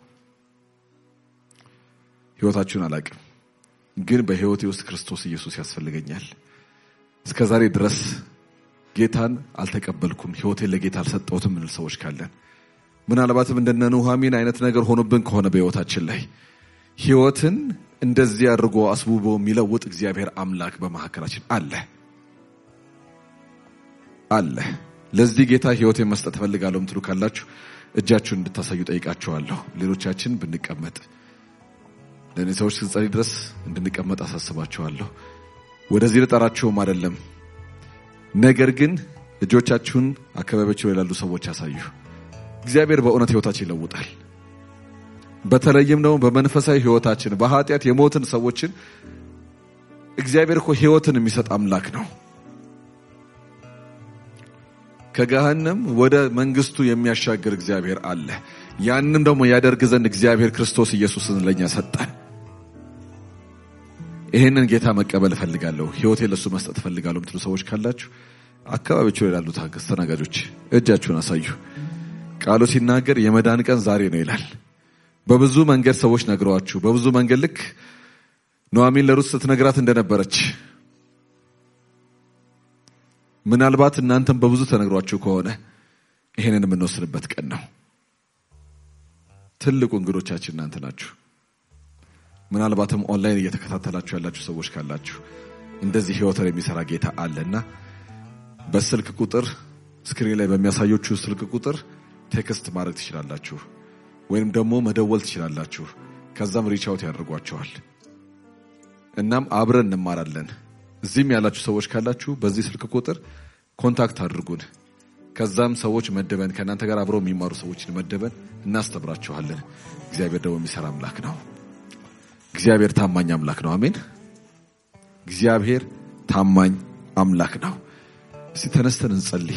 [SPEAKER 1] ህይወታችሁን አላቅም፣ ግን በህይወቴ ውስጥ ክርስቶስ ኢየሱስ ያስፈልገኛል። እስከ ዛሬ ድረስ ጌታን አልተቀበልኩም፣ ህይወቴን ለጌታ አልሰጠሁትም ምንል ሰዎች ካለን ምናልባትም እንደነ ኑሐሚን አይነት ነገር ሆኖብን ከሆነ በህይወታችን ላይ ህይወትን እንደዚህ አድርጎ አስቡቦ የሚለውጥ እግዚአብሔር አምላክ በመካከላችን አለ አለ። ለዚህ ጌታ ህይወቴን መስጠት እፈልጋለሁ ምትሉ ካላችሁ እጃችሁን እንድታሳዩ ጠይቃችኋለሁ። ሌሎቻችን ብንቀመጥ ለእኔ ሰዎች ስጸልይ ድረስ እንድንቀመጥ አሳስባችኋለሁ። ወደዚህ ልጠራችሁም አይደለም፣ ነገር ግን እጆቻችሁን አካባቢያችሁ ላይ ላሉ ሰዎች ያሳዩ። እግዚአብሔር በእውነት ህይወታችን ይለውጣል። በተለይም ደግሞ በመንፈሳዊ ህይወታችን በኃጢአት የሞትን ሰዎችን እግዚአብሔር እኮ ህይወትን የሚሰጥ አምላክ ነው። ከገሃነም ወደ መንግስቱ የሚያሻግር እግዚአብሔር አለ። ያንም ደግሞ ያደርግ ዘንድ እግዚአብሔር ክርስቶስ ኢየሱስን ለእኛ ሰጠን። ይህንን ጌታ መቀበል እፈልጋለሁ፣ ህይወቴን ለሱ መስጠት እፈልጋለሁ የምትሉ ሰዎች ካላችሁ አካባቢዎቹ ላይ ላሉት አስተናጋጆች እጃችሁን አሳዩ። ቃሉ ሲናገር የመዳን ቀን ዛሬ ነው ይላል። በብዙ መንገድ ሰዎች ነግረዋችሁ፣ በብዙ መንገድ ልክ ኑሐሚን ለሩት ስትነግራት እንደነበረች ምናልባት እናንተም በብዙ ተነግሯችሁ ከሆነ ይሄንን የምንወስንበት ቀን ነው። ትልቁ እንግዶቻችን እናንተ ናችሁ። ምናልባትም ኦንላይን እየተከታተላችሁ ያላችሁ ሰዎች ካላችሁ እንደዚህ ህይወትን የሚሰራ ጌታ አለና በስልክ ቁጥር ስክሪን ላይ በሚያሳዮችሁ ስልክ ቁጥር ቴክስት ማድረግ ትችላላችሁ፣ ወይም ደግሞ መደወል ትችላላችሁ። ከዛም ሪቻውት ያደርጓቸዋል። እናም አብረን እንማራለን። እዚህም ያላችሁ ሰዎች ካላችሁ በዚህ ስልክ ቁጥር ኮንታክት አድርጉን። ከዛም ሰዎች መደበን ከእናንተ ጋር አብረው የሚማሩ ሰዎችን መደበን እናስተምራችኋለን። እግዚአብሔር ደግሞ የሚሰራ አምላክ ነው። እግዚአብሔር ታማኝ አምላክ ነው። አሜን። እግዚአብሔር ታማኝ አምላክ ነው። እስቲ ተነስተን እንጸልይ።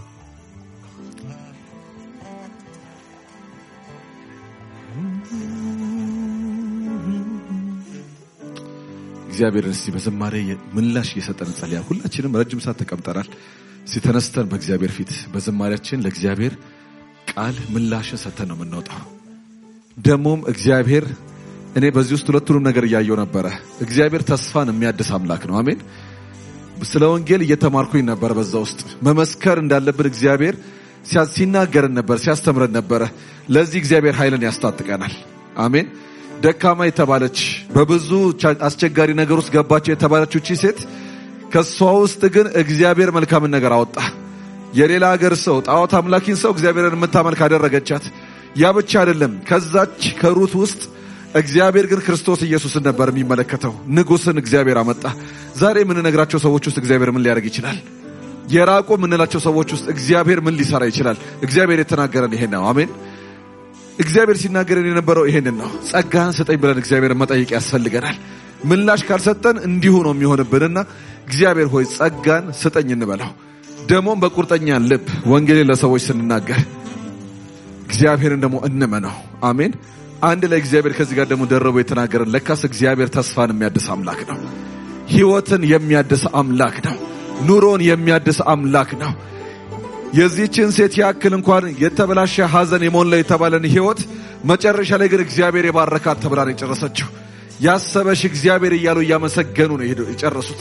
[SPEAKER 1] እግዚአብሔርን እስቲ በዝማሬ ምላሽ እየሰጠን እንጸልያል። ሁላችንም ረጅም ሰዓት ተቀምጠናል። እስቲ ተነስተን በእግዚአብሔር ፊት በዝማሬያችን ለእግዚአብሔር ቃል ምላሽን ሰጥተን ነው የምንወጣው። ደግሞም እግዚአብሔር እኔ በዚህ ውስጥ ሁለቱንም ነገር እያየው ነበረ። እግዚአብሔር ተስፋን የሚያድስ አምላክ ነው። አሜን። ስለ ወንጌል እየተማርኩኝ ነበር። በዛ ውስጥ መመስከር እንዳለብን እግዚአብሔር ሲናገረን ነበር፣ ሲያስተምረን ነበረ። ለዚህ እግዚአብሔር ኃይልን ያስታጥቀናል። አሜን። ደካማ የተባለች በብዙ አስቸጋሪ ነገር ውስጥ ገባቸው የተባለችው እቺ ሴት ከእሷ ውስጥ ግን እግዚአብሔር መልካምን ነገር አወጣ። የሌላ ሀገር ሰው ጣዖት አምላኪን ሰው እግዚአብሔርን የምታመልክ አደረገቻት። ያ ብቻ አይደለም። ከዛች ከሩት ውስጥ እግዚአብሔር ግን ክርስቶስ ኢየሱስን ነበር የሚመለከተው። ንጉሥን እግዚአብሔር አመጣ። ዛሬ የምንነግራቸው ሰዎች ውስጥ እግዚአብሔር ምን ሊያደርግ ይችላል? የራቁ የምንላቸው ሰዎች ውስጥ እግዚአብሔር ምን ሊሰራ ይችላል? እግዚአብሔር የተናገረን ይሄን ነው። አሜን። እግዚአብሔር ሲናገረን የነበረው ይሄንን ነው። ጸጋህን ስጠኝ ብለን እግዚአብሔርን መጠየቅ ያስፈልገናል። ምላሽ ካልሰጠን እንዲሁ ነው የሚሆንብንና እግዚአብሔር ሆይ ጸጋን ስጠኝ እንበለው። ደግሞም በቁርጠኛ ልብ ወንጌልን ለሰዎች ስንናገር እግዚአብሔርን ደግሞ እንመነው። አሜን። አንድ ላይ እግዚአብሔር ከዚህ ጋር ደግሞ ደረቦ የተናገረን ለካስ እግዚአብሔር ተስፋን የሚያድስ አምላክ ነው። ሕይወትን የሚያድስ አምላክ ነው። ኑሮን የሚያድስ አምላክ ነው። የዚህችን ሴት ያክል እንኳን የተበላሸ ሐዘን የሞላ የተባለን ሕይወት መጨረሻ ላይ ግን እግዚአብሔር የባረካት ተብላ ነው የጨረሰችው። ያሰበሽ እግዚአብሔር እያሉ እያመሰገኑ ነው ሄደው የጨረሱት።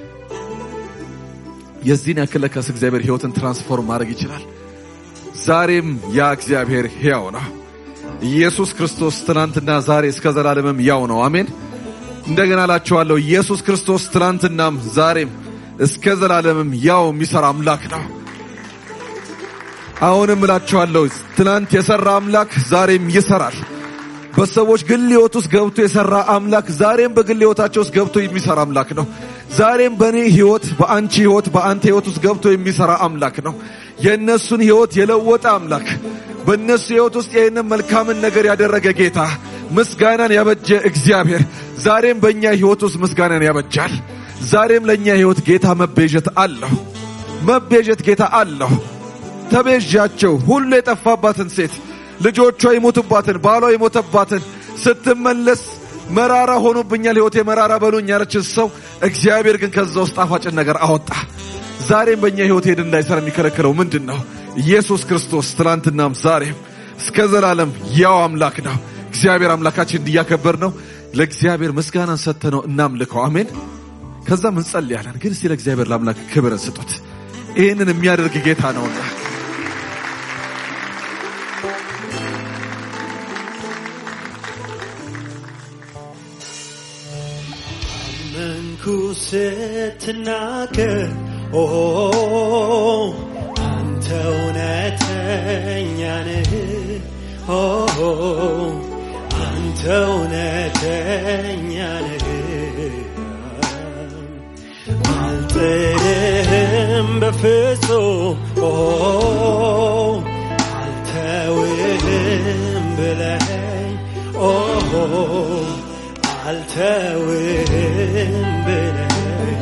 [SPEAKER 1] የዚህን ያክል ለካስ እግዚአብሔር ሕይወትን ትራንስፎርም ማድረግ ይችላል። ዛሬም ያ እግዚአብሔር ሕያው ነው። ኢየሱስ ክርስቶስ ትናንትና ዛሬ እስከ ዘላለምም ያው ነው። አሜን። እንደገና እላችኋለሁ ኢየሱስ ክርስቶስ ትናንትናም ዛሬም እስከ ዘላለምም ያው የሚሰራ አምላክ ነው። አሁንም እላችኋለሁ ትናንት የሰራ አምላክ ዛሬም ይሰራል። በሰዎች ግል ሕይወት ውስጥ ገብቶ የሰራ አምላክ ዛሬም በግል ሕይወታቸው ውስጥ ገብቶ የሚሰራ አምላክ ነው። ዛሬም በእኔ ሕይወት፣ በአንቺ ሕይወት፣ በአንተ ሕይወት ውስጥ ገብቶ የሚሰራ አምላክ ነው። የእነሱን ሕይወት የለወጠ አምላክ በእነሱ ሕይወት ውስጥ ይህንን መልካምን ነገር ያደረገ ጌታ ምስጋናን ያበጀ እግዚአብሔር ዛሬም በእኛ ሕይወት ውስጥ ምስጋናን ያበጃል። ዛሬም ለእኛ ሕይወት ጌታ መቤዠት አለሁ። መቤዠት ጌታ አለሁ። ተቤዣቸው ሁሉ የጠፋባትን ሴት ልጆቿ የሞቱባትን ባሏ የሞተባትን ስትመለስ መራራ ሆኖብኛል ሕይወቴ መራራ በሉኝ ያለችን ሰው እግዚአብሔር ግን ከዛ ውስጥ ጣፋጭን ነገር አወጣ። ዛሬም በእኛ ሕይወት ሄድ እንዳይሰራ የሚከለክለው ምንድን ነው? ኢየሱስ ክርስቶስ ትናንትናም ዛሬም እስከ ዘላለም ያው አምላክ ነው። እግዚአብሔር አምላካችን እንዲያከበር ነው። ለእግዚአብሔር ምስጋናን ሰጥተ ነው እናምልከው። አሜን። ከዛም እንጸልያለን። ግን እስቲ ለእግዚአብሔር ለአምላክ ክብርን ስጡት። ይህንን የሚያደርግ ጌታ ነውና
[SPEAKER 4] መንኩ ስትናገር ኦ አንተ እውነተኛ ነህ ኦ አንተ እውነተኛ ነህ አልጥልህም በፍጹም ኦ አልተውህም ብለኸኝ ኦ አልተውህም ብለኸኝ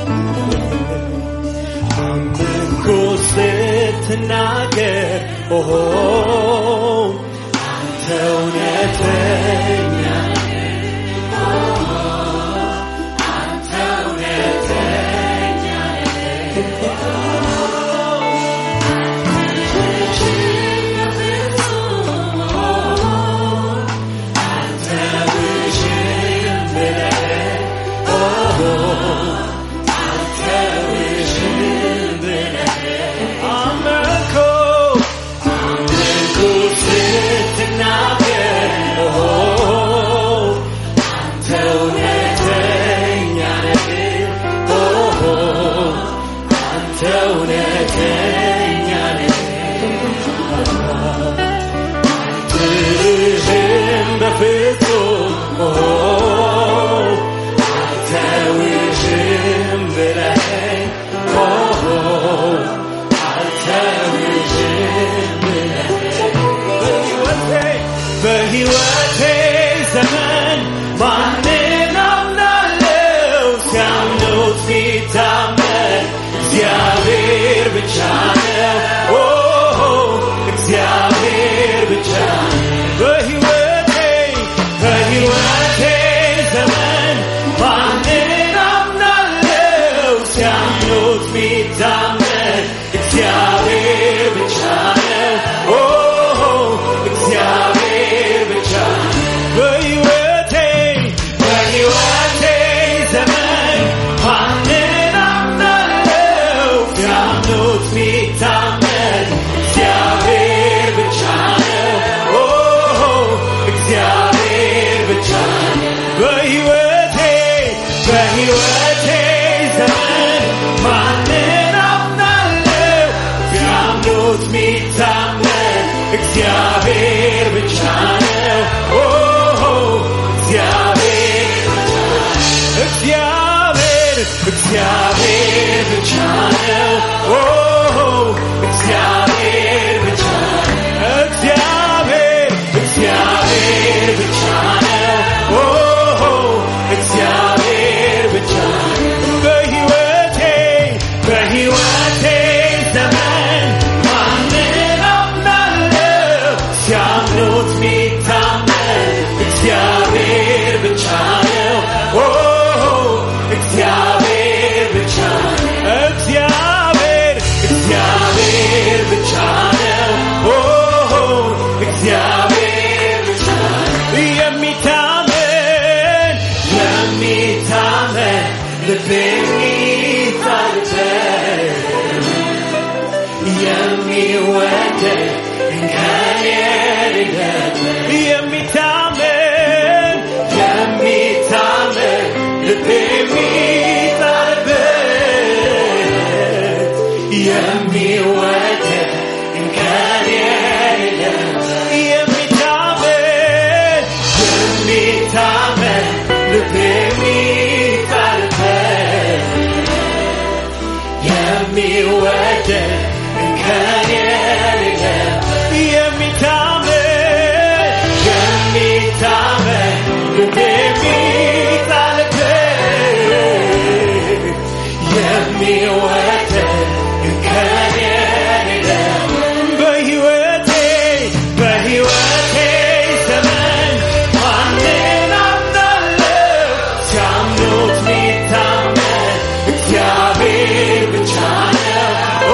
[SPEAKER 4] አመንኩ ስትናገር ኦ አንተ እውነተኛ አመንኩ አመንኩ ስትናገር ኦ አንተ እውነተኛ ነህ ኦ አንተ ሲያምኑት ሚታመን እግዚአብሔር ብቻ ነው። ኦ እግዚአብሔር ብቻ ነው። በሕይወቴ በሕይወቴ ዘመን ማንን አምናለሁ? ሲያምኑት ሚታመን እግዚአብሔር ብቻ ነው። ኦ እግዚአብሔር እግዚአብሔር እግዚአብሔር ብቻ ነው። ኦ እግዚአብሔር ብቻ ነው። እግዚአብሔር እግዚአብሔር ብቻ ነው። ኦ እግዚአብሔር ብቻ ነው። በሕይወቴ በሕይወቴ ዘመን ማንን አምናለሁ? ሲያምኑት ሚታመን እግዚአብሔር ብቻ ነው። ኦ እግዚአብሔር ብቻ ነው። እግዚአብሔር እግዚአብሔር ብቻ ነው። ኦ እግዚአብሔር ብቻ ነው። የሚታመን የሚታመን ልብ የሚጣልበት የሚወደድ እንከን የሌለበት የሚታመን የሚታመን ልብ የሚጣልበት የሚወደድ እንከን የሌለበት የሚታመን የሚታመን ልብ የሚጣልበት የሚወደድ እንከን የሌለበት የሚታመን የሚታመን ልብ የሚጣልበት የሚወደድ እንከን የሌለበት በሕይወቴ በሕይወቴ ዘመን ማንን አምናለሁ? ሲያምኑት ሚታመን እግዚአብሔር ብቻ ነው። ኦ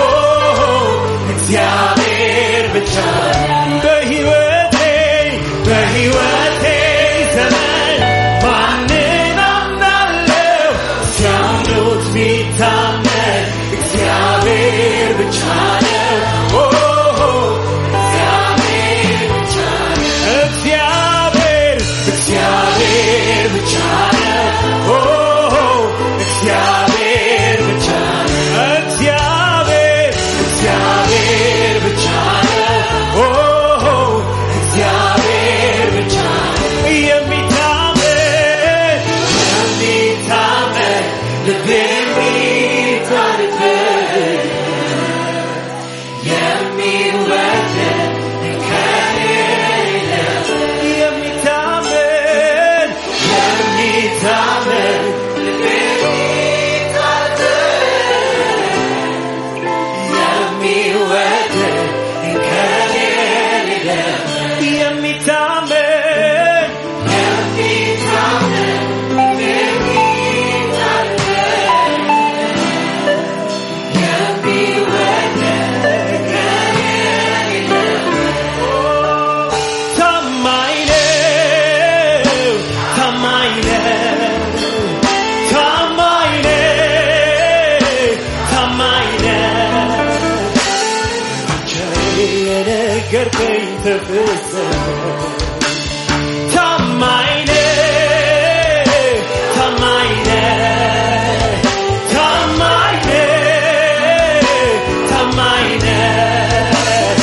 [SPEAKER 4] እግዚአብሔር ብቻ ነው። በሕይወቴ በሕይወቴ ዘመን ማንን አምናለሁ? ሲያምኑት ሚታመን እግዚአብሔር ብቻ ነው። ኦ እግዚአብሔር ብቻ ነው። እግዚአብሔር እግዚአብሔር ብቻ ነው። ኦ እግዚአብሔር ብቻ ነው። እግዚአብሔር እግዚአብሔር ብቻ ነው። ኦ እግዚአብሔር ብቻ ነው። የሚታመን የሚታመን ልብ የሚጣልበት የሚወደድ እንከን የሌለበት የሚታመን የሚታመን ልብ የሚጣልበት የሚወደድ እንከን የሌለበት የሚታመን የሚታመን ልብ የሚጣልበት ታማኝ ነው፣ ታማኝ ነው፣ ታማኝ ነው፣ ታማኝ ነው። ብቻዬ የነገርከኝ ተፈጸመ። ታማኝ ነው፣ ታማኝ ነው፣ ታማኝ ነው፣ ታማኝ ነው።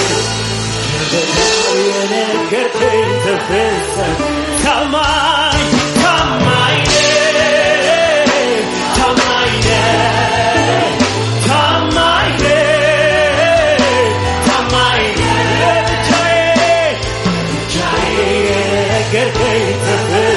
[SPEAKER 4] የነገርከኝ ተፈጸመ። ታማኝ ታማኝ ነህ፣ ታማኝ ነህ፣ ታማኝ ነህ፣ ታማኝ ነህ። ለብቻዬ ብቻዬ የነገርከኝ ተፈጸመ።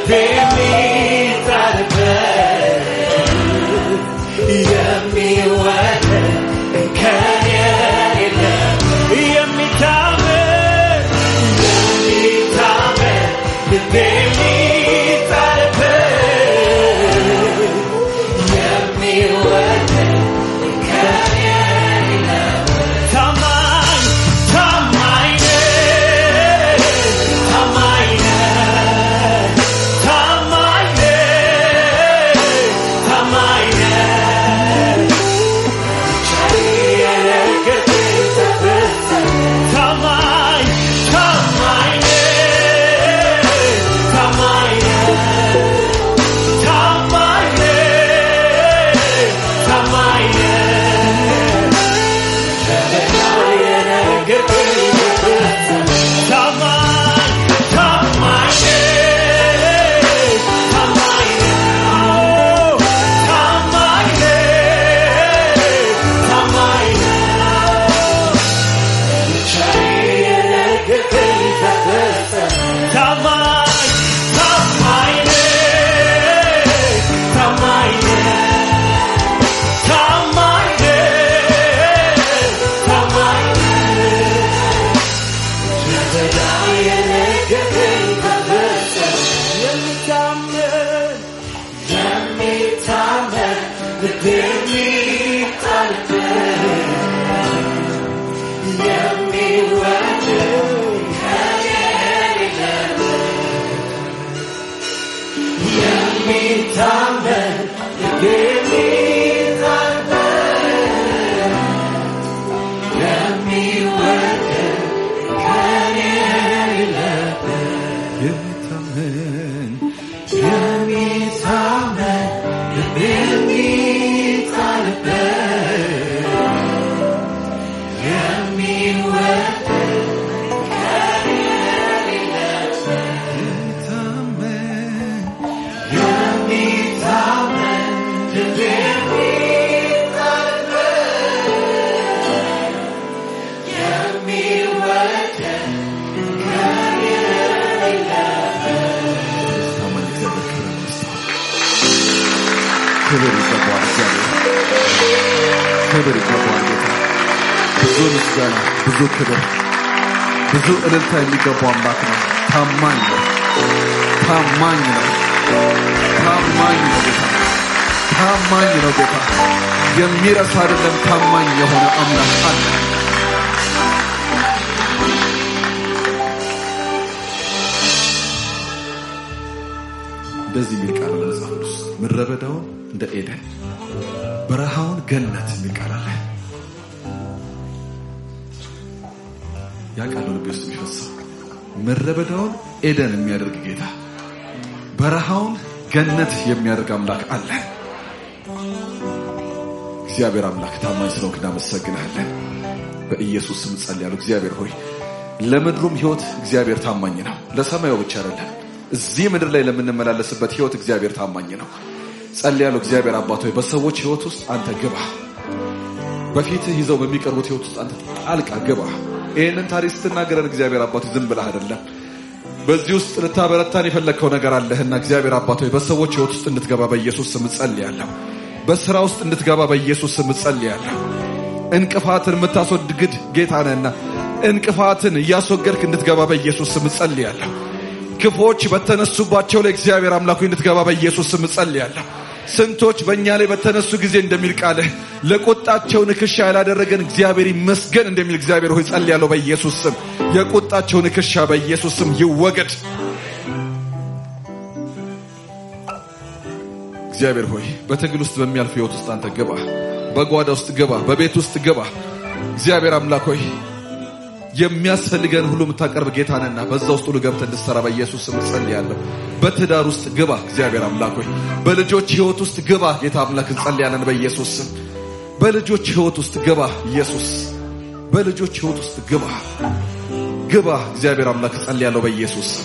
[SPEAKER 4] ልቤ የሚጣልበት የሚወደድ ከኔ የለም የሚታመን የሚታመን ልቤ የሚጣልበት የሚወደድ ከኔ የለም ታማኝ ታማኝ ነህ ታማኝ ነህ ታማኝ ነህ ታማኝ ነህ የነገርከኝ ተፈጸመ ታማኝ ታማኝ ነህ ታማኝ ነህ ታማኝ ነህ ታማኝ ነህ
[SPEAKER 3] የሚታመን ታማኝ እግዚአብሔር ክብር ይመስገን። ክብር ይገባዋል እግዚአብሔር ክብር ይገባዋል ጌታ ብዙ ምስጋና ብዙ ክብር ብዙ እልልታ የሚገባው አምላክ ነው ታማኝ ነው ታማኝ ነው ታማኝ ነው ጌታ ታማኝ ነው ጌታ የሚረሳ አይደለም ታማኝ የሆነ አምላክ አለ እንደዚህ የሚል ቃል አለ መጽሐፍ ቅዱስ ምድረ በዳውን እንደ ኤደን በረሃውን ገነት የሚል ቃል አለ ያ ቃል ነው ልቤ ውስጥ የሚፈሰው ምድረ በዳውን ኤደን የሚያደርግ ጌታ በረሃውን ገነት የሚያደርግ አምላክ አለ እግዚአብሔር አምላክ ታማኝ ስለሆንክ እናመሰግናለን በኢየሱስ ስም ጸልያለሁ እግዚአብሔር ሆይ ለምድሩም ህይወት እግዚአብሔር ታማኝ ነው ለሰማዩ ብቻ አይደለም እዚህ ምድር ላይ ለምንመላለስበት ህይወት እግዚአብሔር ታማኝ ነው ጸልያለሁ እግዚአብሔር አባት ሆይ በሰዎች ህይወት ውስጥ አንተ ግባ በፊትህ ይዘው በሚቀርቡት ህይወት ውስጥ አንተ ጣልቃ ግባ ይህንን ታሪክ ስትናገረን እግዚአብሔር አባት ሆይ ዝም ብለህ አይደለም በዚህ ውስጥ ልታበረታን የፈለግከው ነገር አለህና እግዚአብሔር አባት ሆይ በሰዎች ህይወት ውስጥ እንድትገባ በኢየሱስ ስም ጸልያለሁ በስራ ውስጥ እንድትገባ በኢየሱስ ስም ጸልያለሁ እንቅፋትን የምታስወግድ ጌታ ነህና እንቅፋትን እያስወገድክ እንድትገባ በኢየሱስ ስም ጸልያለሁ ክፎች በተነሱባቸው ላይ እግዚአብሔር አምላኩ እንድትገባ በኢየሱስ ስም ጸልያለሁ ስንቶች በእኛ ላይ በተነሱ ጊዜ እንደሚል ቃልህ ለቁጣቸው ንክሻ ያላደረገን እግዚአብሔር ይመስገን እንደሚል እግዚአብሔር ሆይ ጸልያለሁ በኢየሱስ ስም የቁጣቸው ንክሻ በኢየሱስ ስም ይወገድ እግዚአብሔር ሆይ በትግል ውስጥ በሚያልፍ ህይወት ውስጥ አንተ ግባ በጓዳ ውስጥ ግባ በቤት ውስጥ ግባ እግዚአብሔር አምላክ ሆይ የሚያስፈልገን ሁሉ የምታቀርብ ጌታ ነህና በዛ ውስጥ ሁሉ ገብተህ እንድትሰራ በኢየሱስ ስም ጸልያለሁ። በትዳር ውስጥ ግባ እግዚአብሔር አምላክ ሆይ በልጆች ህይወት ውስጥ ግባ ጌታ አምላክ እንጸልያለን በኢየሱስ ስም። በልጆች ህይወት ውስጥ ግባ ኢየሱስ፣ በልጆች ህይወት ውስጥ ግባ ግባ እግዚአብሔር አምላክ ጸልያለሁ በኢየሱስ ስም።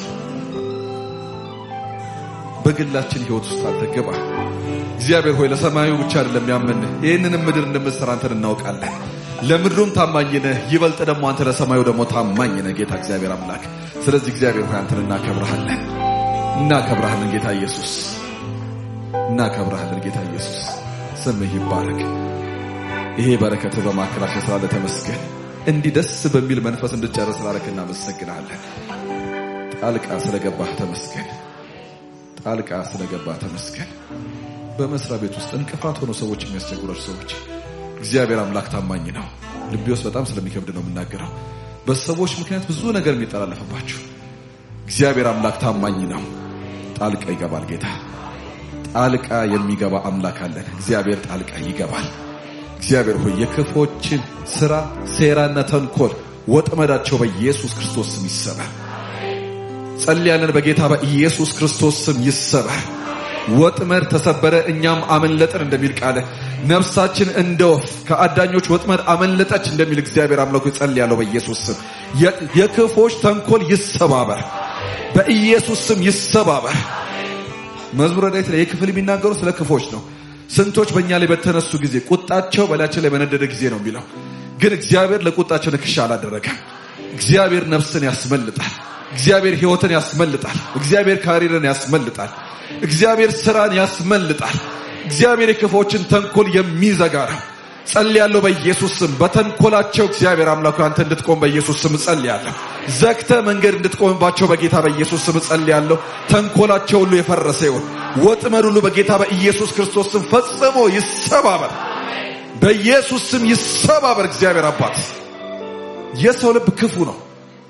[SPEAKER 3] በግላችን ህይወት ውስጥ አንተ ግባ እግዚአብሔር ሆይ ለሰማዩ ብቻ አይደለም ያመን ይህንንም ምድር እንደምትሰራ አንተን እናውቃለን። ለምድሩም ታማኝ ነህ፣ ይበልጥ ደግሞ አንተ ለሰማዩ ደግሞ ታማኝ ነህ ጌታ እግዚአብሔር አምላክ። ስለዚህ እግዚአብሔር ሆይ አንተን እናከብረሃለን።
[SPEAKER 1] እናከብረሃለን ጌታ ኢየሱስ፣ እናከብረሃለን ጌታ ኢየሱስ። ስምህ ይባረክ። ይሄ በረከት በማዕከላችን ስላለ ተመስገን። እንዲህ ደስ በሚል መንፈስ እንድጨርስ ስላደረክ እናመሰግናለን። ጣልቃ ስለገባህ ተመስገን። ጣልቃ ስለገባህ ተመስገን። በመስሪያ ቤት ውስጥ እንቅፋት ሆኖ ሰዎች የሚያስቸግሯቸው ሰዎች እግዚአብሔር አምላክ ታማኝ ነው። ልቤ ውስጥ በጣም ስለሚከብድ ነው የምናገረው። በሰዎች ምክንያት ብዙ ነገር የሚጠላለፍባችሁ እግዚአብሔር አምላክ ታማኝ ነው። ጣልቃ ይገባል ጌታ። ጣልቃ የሚገባ አምላክ አለን። እግዚአብሔር ጣልቃ ይገባል። እግዚአብሔር ሆይ የክፎችን ስራ፣ ሴራና ተንኮል ወጥመዳቸው በኢየሱስ ክርስቶስ ስም ይሰበር። ጸልያለን በጌታ በኢየሱስ ክርስቶስ ስም ይሰበር። ወጥመድ ተሰበረ፣ እኛም አመለጥን እንደሚል ቃለ ነፍሳችን እንደ ወፍ ከአዳኞች ወጥመድ አመለጠች እንደሚል እግዚአብሔር አምላኩ ጸልያለሁ በኢየሱስ ስም የክፎች ተንኮል ይሰባበር፣ በኢየሱስ ስም ይሰባበር። መዝሙረ ዳዊት ላይ የክፍል የሚናገሩ ስለ ክፎች ነው። ስንቶች በእኛ ላይ በተነሱ ጊዜ ቁጣቸው በላያችን ላይ በነደደ ጊዜ ነው የሚለው። ግን እግዚአብሔር ለቁጣቸው ንክሻ አላደረገም። እግዚአብሔር ነፍስን ያስመልጣል። እግዚአብሔር ሕይወትን ያስመልጣል። እግዚአብሔር ካሪርን ያስመልጣል። እግዚአብሔር ስራን ያስመልጣል። እግዚአብሔር የክፎችን ተንኮል የሚዘጋ ነው። ጸልያለሁ በኢየሱስ ስም በተንኮላቸው እግዚአብሔር አምላኩ አንተ እንድትቆም በኢየሱስ ስም ጸልያለሁ። ዘግተ መንገድ እንድትቆምባቸው በጌታ በኢየሱስ ስም ጸልያለሁ። ተንኮላቸው ሁሉ የፈረሰ ይሁን። ወጥመድ ሁሉ በጌታ በኢየሱስ ክርስቶስ ስም ፈጽሞ ይሰባበር። በኢየሱስ ስም ይሰባበር። እግዚአብሔር አባት የሰው ልብ ክፉ ነው።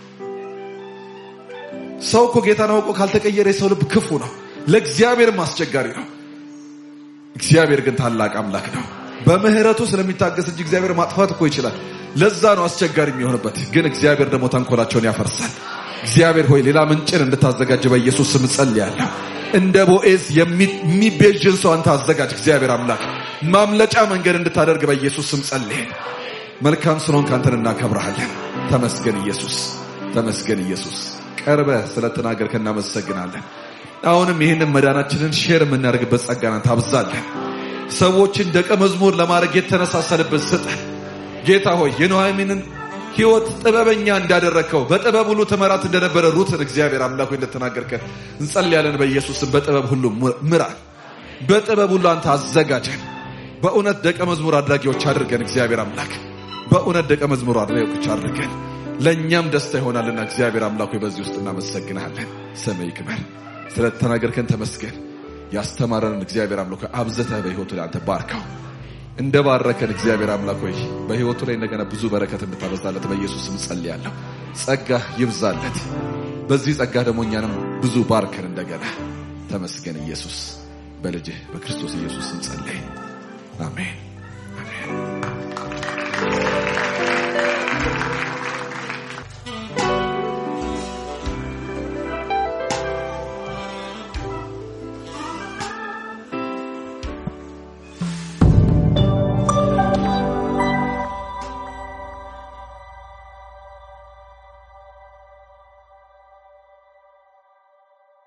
[SPEAKER 1] ሰው እኮ ጌታን አውቆ ካልተቀየረ የሰው ልብ ክፉ ነው፣ ለእግዚአብሔርም አስቸጋሪ ነው። እግዚአብሔር ግን ታላቅ አምላክ ነው። በምህረቱ ስለሚታገስ እንጂ እግዚአብሔር ማጥፋት እኮ ይችላል። ለዛ ነው አስቸጋሪ የሚሆንበት። ግን እግዚአብሔር ደግሞ ተንኮላቸውን ያፈርሳል። እግዚአብሔር ሆይ ሌላ ምንጭን እንድታዘጋጅ በኢየሱስ ስም ጸልያለሁ። እንደ ቦኤዝ የሚቤዥን ሰው አንተ አዘጋጅ። እግዚአብሔር አምላክ ማምለጫ መንገድ እንድታደርግ በኢየሱስ ስም ጸልይ። መልካም ስለሆንክ አንተን እናከብረሃለን። ተመስገን ኢየሱስ፣ ተመስገን ኢየሱስ። ቀርበ ስለተናገርከ እናመሰግናለን። አሁንም ይህንን መዳናችንን ሼር የምናደርግበት ጸጋናን ታብዛለን። ሰዎችን ደቀ መዝሙር ለማድረግ የተነሳሰልበት ስጠን ጌታ ሆይ የኑኃሚንን ሕይወት ጥበበኛ እንዳደረግከው በጥበብ ሁሉ ትመራት እንደነበረ ሩትን እግዚአብሔር አምላክ ሆይ እንደተናገርከን እንጸልያለን። በኢየሱስም በጥበብ ሁሉ ምራን፣ በጥበብ ሁሉ አንተ አዘጋጀን። በእውነት ደቀ መዝሙር አድራጊዎች አድርገን እግዚአብሔር አምላክ በእውነት ደቀ መዝሙር አድራጊዎች አድርገን ለእኛም ደስታ ይሆናልና እግዚአብሔር አምላክ ሆይ በዚህ ውስጥ እናመሰግናለን። ስምህ ይክበር። ስለተናገርከን ተመስገን። ያስተማረንን እግዚአብሔር አምላክ ሆይ አብዝተህ በሕይወቱ ላይ አንተ ባርከው። እንደ ባረከን እግዚአብሔር አምላክ ሆይ በሕይወቱ ላይ እንደገና ብዙ በረከት እንድታበዛለት በኢየሱስ ስም ጸልያለሁ። ጸጋ ይብዛለት። በዚህ ጸጋ ደግሞ እኛንም ብዙ ባርከን እንደገና። ተመስገን ኢየሱስ። በልጅህ በክርስቶስ ኢየሱስ ስም ጸለይ። አሜን አሜን።